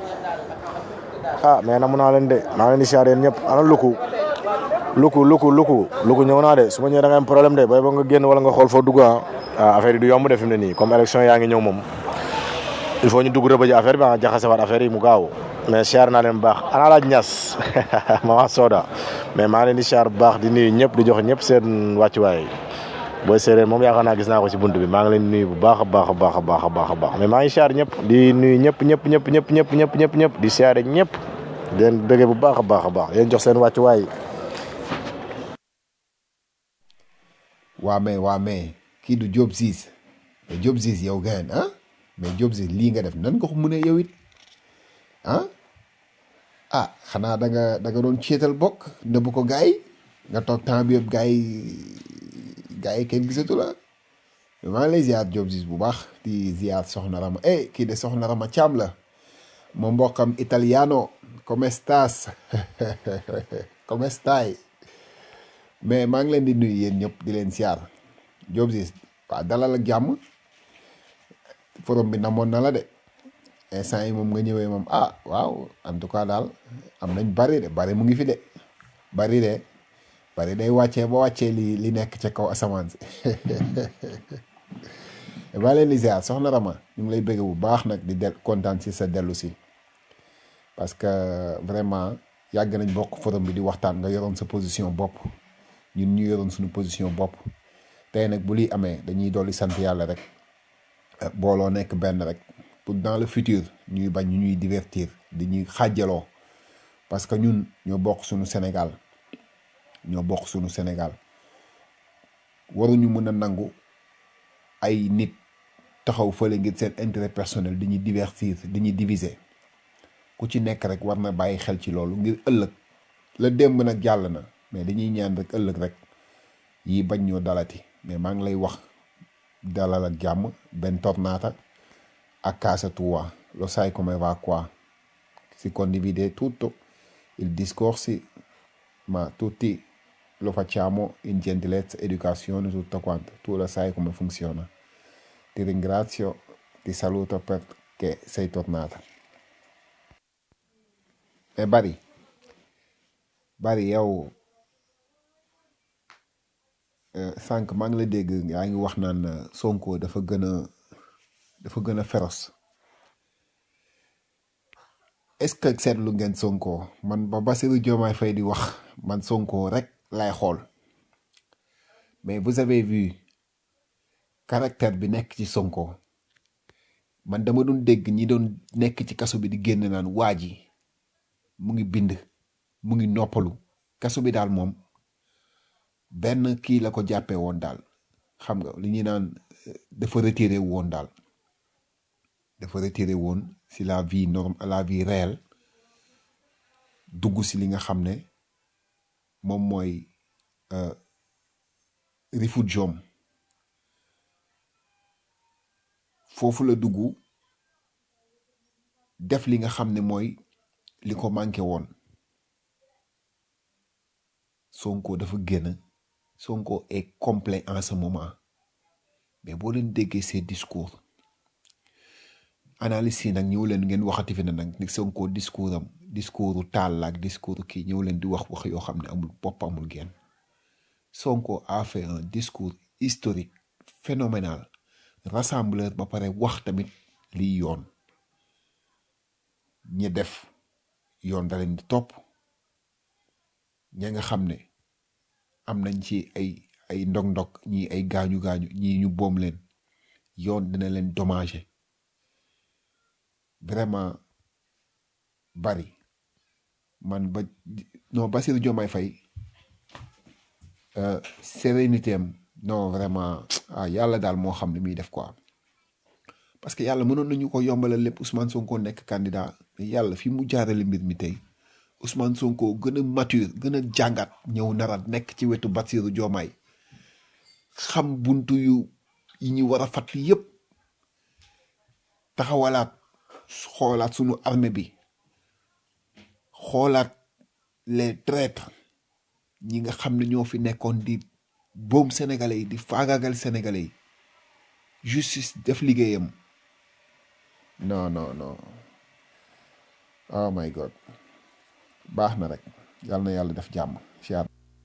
ah mais namu naa leen de maa ngi leen di siyaar yéen ñëpp ana luku luku luku luku luku ñëw naa de su ma ñëwee da nga am problème de bay ba nga génn wala nga xool foo dugg ah affaire yi du yomb de fi mu ne nii comme élection yaa ngi ñëw moom il faut ñu dugg rëbëji affaire bi ah jaxase waat affaire yi mu gaaw mais siyaar naa leen bu baax ana laaj ñas mama Soda mais maa ngi leen di siyaar bu baax di nuyu ñëpp di jox ñëpp seen wàccuwaay booy séeréer moom yaakaar naa gis naa ko ci bunt bi maa ngi leen di nuyu bu baax a baax a baax a baax a baax a baax mais maa ngi siyaar ñëpp di nuyu ñëpp ñëpp ñëpp ñëpp ñëpp ñëpp ñëpp ñëpp di siyaare ñëpp di leen bëggee bu baax a baax a baax leen jox seen wàccuwaay waa mais waa mais kii du Diop Ciss mais Diop Ciss yow gayen ah mais Diop Ciss lii nga def nan nga ko mën a yow it ah ah xanaa da nga da nga doon ceetal bokk nëbb ko gars yi nga toog temps bi yëpp gars yi gars yi kenn gisatu la maa ngi lay ziar Diop Ciss bu baax di ziar Soxna Rama eh kii de Soxna Rama Thiam la ma mbokkam italiano come stas come stai mais maa ngi leen di nuyu yéen ñëpp di leen ziar Diop Ciss waaw dalal ak jàmm forum bi namoon na la de instant yi moom nga ñëwee moom ah waaw en tout cas daal am nañ bari de bari mu ngi fi de bari de bari day wàccee ba wàccee li li nekk ca kaw asamaan si maa leen di ziar soxna Rama ñu ngi lay bëgg bu baax nag di del kontaan si sa dellu si parce que vraiment yàgg nañ bokk forum bi di waxtaan nga yoroon sa position bopp ñun ñu yoroon suñu position bopp tey nag bu liy amee dañuy dolli sant yàlla rek booloo nekk benn rek pour dans le futur ñuy bañ ñu ñuy divertir di ñuy xàjjaloo parce que ñun ñoo bokk suñu Sénégal ñoo bokk suñu Sénégal waruñu mën a nangu ay nit taxaw fële ngir seen intérêt personnel di ñuy divertir di ñuy diviser ku ci nekk rek war na bàyyi xel ci loolu ngir ëllëg la démb nag jàll na mais dañuy ñaan rek ëllëg rek yi bañ ñoo dalati mais maa ngi lay wax dalal ak jàmm bentornata a casa tua lo sai come va qua si condivide tutto il discorsi ma tutti lo facciamo in gentilezza educazione tutto quanto tu lo sai come funziona ti ringrazio ti saluto perché sei tornata e bari bari yow sànq maa ngi la dégg yaa ngi wax naan Sonko dafa gën a dafa gën a féroce est-ce que seetlu ngeen Sonko man ba Bassirou Diomaye Faye di wax man Sonko rek lay xool mais vous avez vu caractère bi nekk ci Sonko man dama doon dégg ñi doon nekk ci kaso bi di génn naan waa ji mu ngi bind mu ngi noppalu kaso bi daal moom benn kii la ko jàppee woon daal xam nga li ñuy naan dafa retiré woon daal dafa retiré woon si la vie norme la vie réelle dugg si li nga xam ne moom mooy euh, refugium foofu la dugg def li nga xam ne mooy li ko manqué woon Sonko dafa génn Sonko est complet en ce moment mais boo leen déggee ces discours analyse yi nag ñëw leen ngeen waxati fi ne nag ni Sonko discours am discours taal la ak discours kii ñëw leen di wax wax yoo xam ne amul bopp amul genn Sonko a fait un discours historique phénoménal rassembleur ba pare wax tamit liy yoon ñi def yoon da leen di topp ña nga xam ne am nañ ci ay ay ndog-ndog ñii ay gaañu-gaañu ñii ñu boom leen yoon dina leen dommager vraiment bari man ba non Bassirou Diomaye Faye euh, sérénité am non vraiment ah yàlla daal moo xam ne muy def quoi parce que yàlla mënoon nañu ko yombalal lépp Ousmane Sonko nekk candidat mais yàlla fi mu jaarale mbir mi tey Ousmane Sonko gën a mature gën a jàngat ñëw nara nekk ci wetu Bassirou Diomaye xam buntu yu yi ñu war a fàttali yépp taxawalaat xoolaat sunu armée bi xoolaat les traîtres ñi nga xam ne ñoo fi nekkoon di boom sénégalais yi di faagaagal sénégalais yi justice def liggéeyam non non non oh my god baax na rek yàlla na yàlla def jàmm siyaar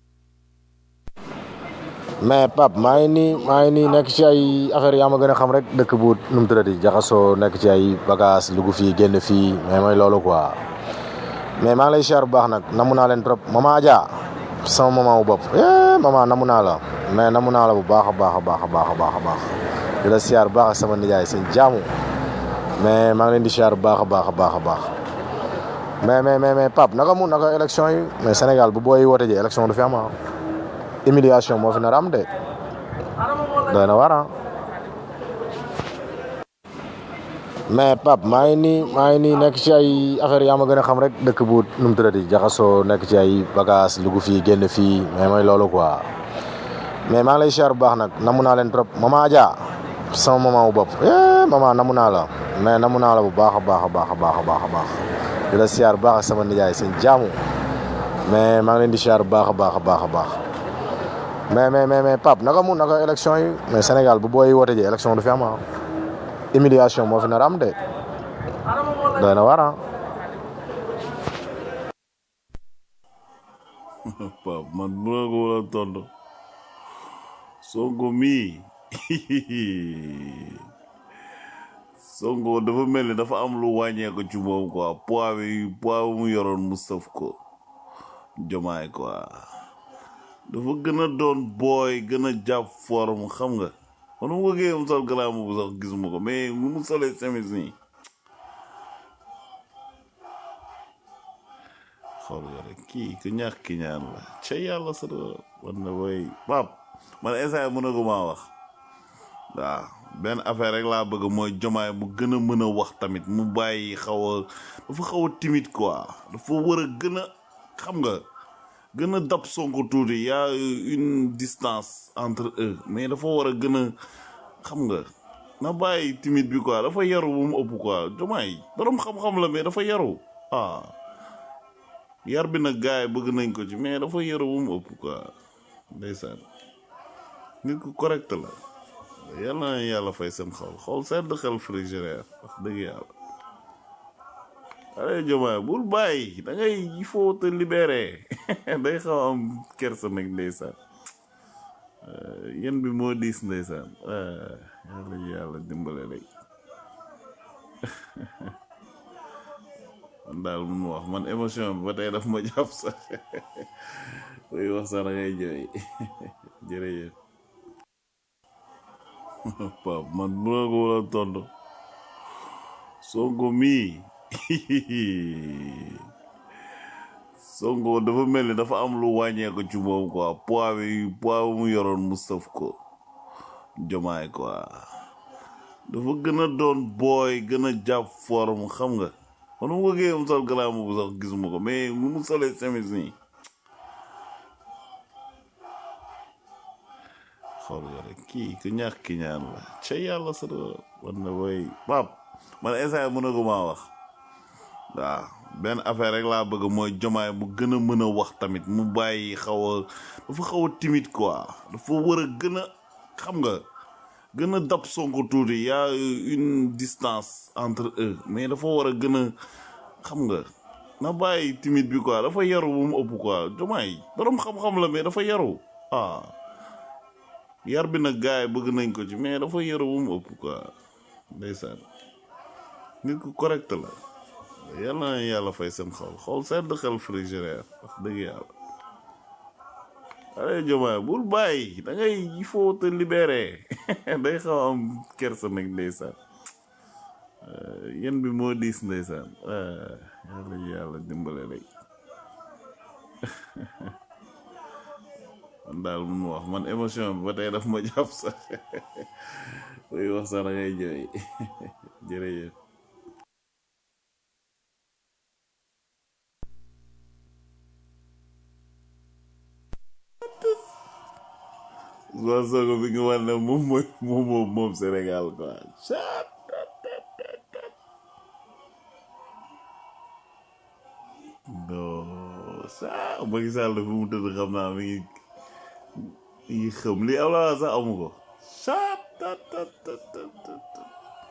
mais Pape maa ngi nii maa ngi nii nekk ci ay affaire yaa ma gën a xam rek dëkk bu nu mu tëddati jaxasoo nekk ci ay bagage lugu fii génn fii mais mooy loolu quoi mais maa ngi lay siyaar bu baax nag namu naa leen trop mama Adja sama maman wu bopp eh maman namu naa la mais namu naa la bu baax a baax a baax a baax a baax a baax di la siyaar bu baax ak sama nijaay seen jaamu mais maa ngi leen di siyaar bu baax a baax a baax a baax mais mais mais mais Pape naka mu naka élection yi mais Sénégal bu booy woote ji élection du fi am ah humiliation moo fi nar a am de doy na war ah mais Pape maa ngi nii maa ngi nii nekk ci ay affaire yaa ma gën a xam rek dëkk bu nu mu tëddati jaxasoo nekk ci ay bagage lugu fii génn fii mais mooy loolu quoi mais maa ngi lay siyaar bu baax nag namu naa leen trop mama Adja sama maman wu bopp eh maman namu naa la mais namu naa la bu baax a baax a baax a baax a baax a baax di la siyaar bu baax ak sama nijaay seen jaamu mais maa ngi leen di siyaar bu baax a baax a baax a baax mais mais mais mais Pape naka mu naka élection yi mais Sénégal bu booy woote ji élection du fi am ah humiliation moo fi nar a am de doy na war ah Pape man bu la ko war a tontu Sonko mii Sonko dafa mel ni dafa am lu wàññeeku ci moom quoi poids bi poids bi mu yoroon mu sëf ko jomaay quoi dafa gën a doon booy gën a jàpp forme xam nga man mu bëggee mu sol garaam bu sax gisuma ko mais nu mu solee semis nii xool nga rek kii ku ñàkk ki ñaan la ca yàlla sa doon war na booy pap man instant mën a ko maa wax waaw benn affaire rek laa bëgg mooy jomaay mu gën a mën a wax tamit mu bàyyi xaw a dafa xaw a timide quoi dafa war a gën a xam nga gën a dab Sonko tuuti y a une distance entre eux mais dafa war a gën a xam nga na bàyyi timide bi quoi dafa yaru bu mu ëpp quoi jomaay borom xam-xam la mais dafa yaru ah yar bi nag gars yi bëgg nañ ko ci mais dafa yaru bu mu ëpp quoi ndeysaan nit ku correct la yàlla na yàlla fay seen xol xol sedd xel frigéraire wax dëgg yàlla allez jomaay bul bàyyi da ngay il faut te libérer day xaw a am kersa nag ndeysaan yéen bi moo diis ndeysaan yàlla yàlla dimbale rek man daal mun wax man émotion bi ba tey daf ma jàpp sax koy wax sax da ngay jooy jërëjëf Pape man bu la ko war a tontu Sonko mii Sonko dafa mel ni dafa am lu wàññeeku ci moom quoi poids bi poids bi mu yoroon mu sëf ko jomaay quoi dafa gën a doon booy gën a jàpp forme xam nga man mu bëggee mu sol garaam bu sax gisuma ko mais nu mu solee semis nii xool nga rek kii ku ñàkk ki ñaan la ca yàlla sa doon war na woy pap man instant mën a ko maa wax waaw benn affaire rek laa bëgg mooy jomaay mu gën a mën a wax tamit mu bàyyi xaw a dafa xaw a timide quoi dafa war a gën a xam nga gën a dab sonko tuuti y a une distance entre eux mais dafa war a gën a xam nga na bàyyi timide bi quoi dafa yaru bu mu ëpp quoi jomaay borom xam-xam la mais dafa yaru ah yar bi nag gars yi bëgg nañ ko ci mais dafa yaru bu mu ëpp quoi ndeysaan nit ku correct la yàlla na yàlla fay seen xol xol sedd xel frigéraire wax dëgg yàlla allez jomaay bul bàyyi da ngay il faut te libérer day xaw a am kersa nag ndeysaan yéen bi moo diis ndeysaan ah, yàlla yàlla dimbale rek man daal mun ma wax man émotion bi ba tey daf ma jàpp sax buy wax sax da ngay jooy jërëjëf Ousmane Sonko bi nga war ne moom mooy moom moom moom Sénégal quoi chat non sa Macky Sall fi mu tëdd xam naa mi ngi mi ngi xam li am la sax amu ko chat tat tat tat tat tat tat.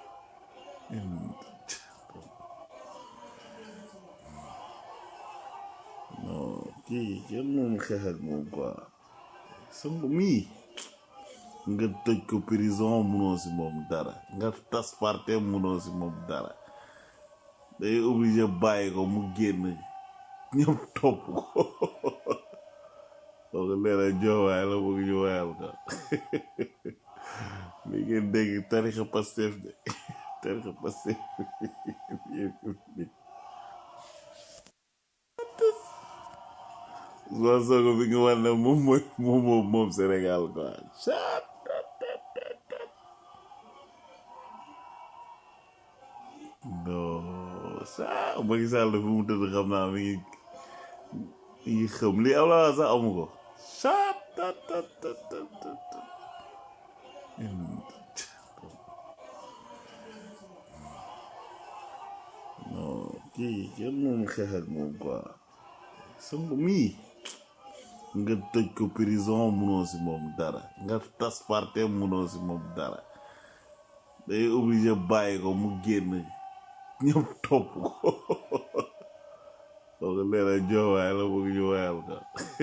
non kii kenn moom xeex ak moom quoi Sonko mii nga tëj ko prison munoo si moom dara nga tas partem munoo si moom dara day obligé bàyyi ko mu génn ñëpp topp ko soo ko leena joowaay la bëgg ñu wayal ko mi ngeen dégg tarixa Pastef de tarixa Pastef Ousmane Sonko bi nga war ne moom mooy moom moom moom Sénégal quoi chat non sa Macky Sall fi mu tëdd xam naa mi ngi mi ngi xam li am la sax amu ko chat tat tat tat tat tat tat. non kii kenn moom xeex ak moom quoi Sonko mii nga tëj ko prison munoo si moom dara nga tas partem munoo si moom dara day obligé bàyyi ko mu génn ñëpp topp ko soo ko leena joowaay la bëgg ñu wayal ko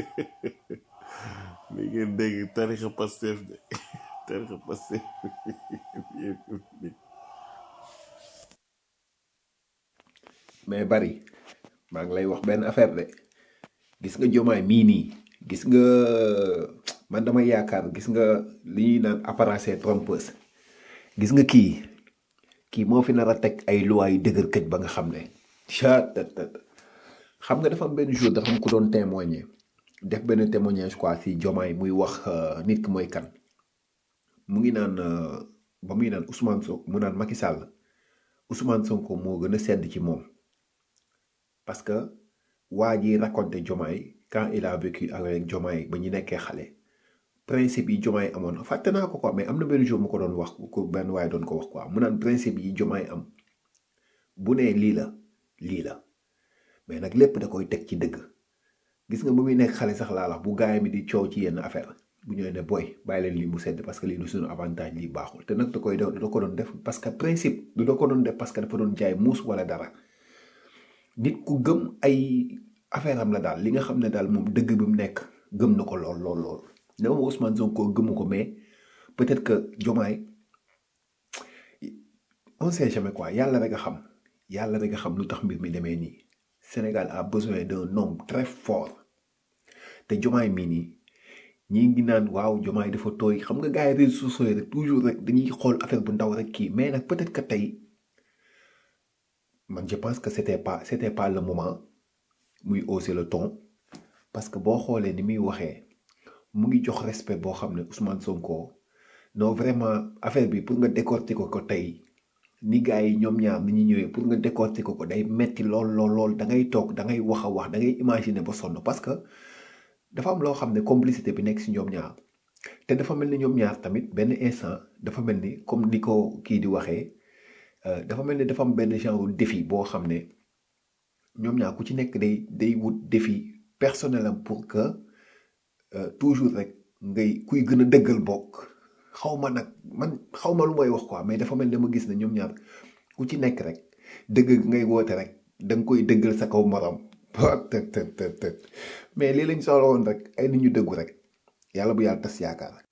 mi ngeen dégg tarixa Pastef de tarixa Pastef mais bari maa ngi lay wax benn affaire de gis nga jomaay mii nii gis nga man dama yaakaar gis nga li ñuy naan apparence trompeuse gis nga kii kii moo fi nar a teg ay loi yu dëgër këj ba nga xam ne chat xam nga dafa am benn jour dafa am ku doon témoigner def benn témoignage quoi si jomaay muy wax euh, nit ki mooy kan mu ngi naan euh, ba muy naan Ousmane Sonko mu naan Macky Sall Ousmane Sonko moo gën a sedd ci moom parce que waa ji raconté Jomaay quand il a vécu avec Jomaay ba ñu nekkee xale principe yi Jomaay amoon fàtte naa ko quoi mais am na benn jour mu ko doon wax ko benn waaye doon ko wax quoi mu naan principe yi Jomaay am bu nee lii la lii la mais nag lépp da koy teg ci dëgg gis nga bu muy nekk xale sax laa la bu gaay mi di coow ci yenn affaire bu ñëwee ne booy bàyyi leen lii mu sedd parce que lii du suñu avantage lii baaxul te nag da koy da ko doon def parce que principe du da ko doon def parce que dafa doon jaay muus wala dara nit ku gëm ay affaire am la daal li nga xam ne daal moom dëgg bi mu nekk gëm na ko lool lool lool ne ma Ousmane Sonko gëmu ko mais peut-être que Jomaay on sait jamais quoi yàlla rek a xam yàlla rek a xam lu tax mbir mi demee nii Sénégal a besoin d'un homme très fort te Jomaay mii nii ñi ngi naan waaw Jomaay dafa tooy xam nga gars yi réseaux sociaux yi rek toujours rek dañuy xool affaire bu ndaw rek kii mais nag peut-être que tey man je pense que c'était pas c'était pas le moment muy hausser le ton parce que boo xoolee ni muy waxee mu ngi jox respect boo xam ne Ousmane Sonko non vraiment affaire bi pour nga décortiquer ko tey ni gars yi ñoom ñaar ni ñu ñëwee pour nga décortiquer ko day metti lool lool lool da ngay toog da ngay wax a wax da ngay imaginer ba sonn parce que dafa am loo xam ne complicité bi nekk si ñoom ñaar te dafa mel ni ñoom ñaar tamit benn instant dafa mel ni comme ni ko kii di waxee euh, dafa mel ni dafa am benn genre défi boo xam ne ñoom ñaar ku ci nekk day day wut défi personnel am pour que euh, toujours rek ngay kuy gën a dëggal bokk xaw ma nag man xaw ma lu may wax quoi mais dafa mel ni dama gis ne ñoom ñaar ku ci nekk rek dëgg ngay woote rek da nga koy dëggal sa kaw morom të të të të mais lii lañ soxla woon rek ay nit ñu dëggu rek yàlla bu yàlla tas yaakaar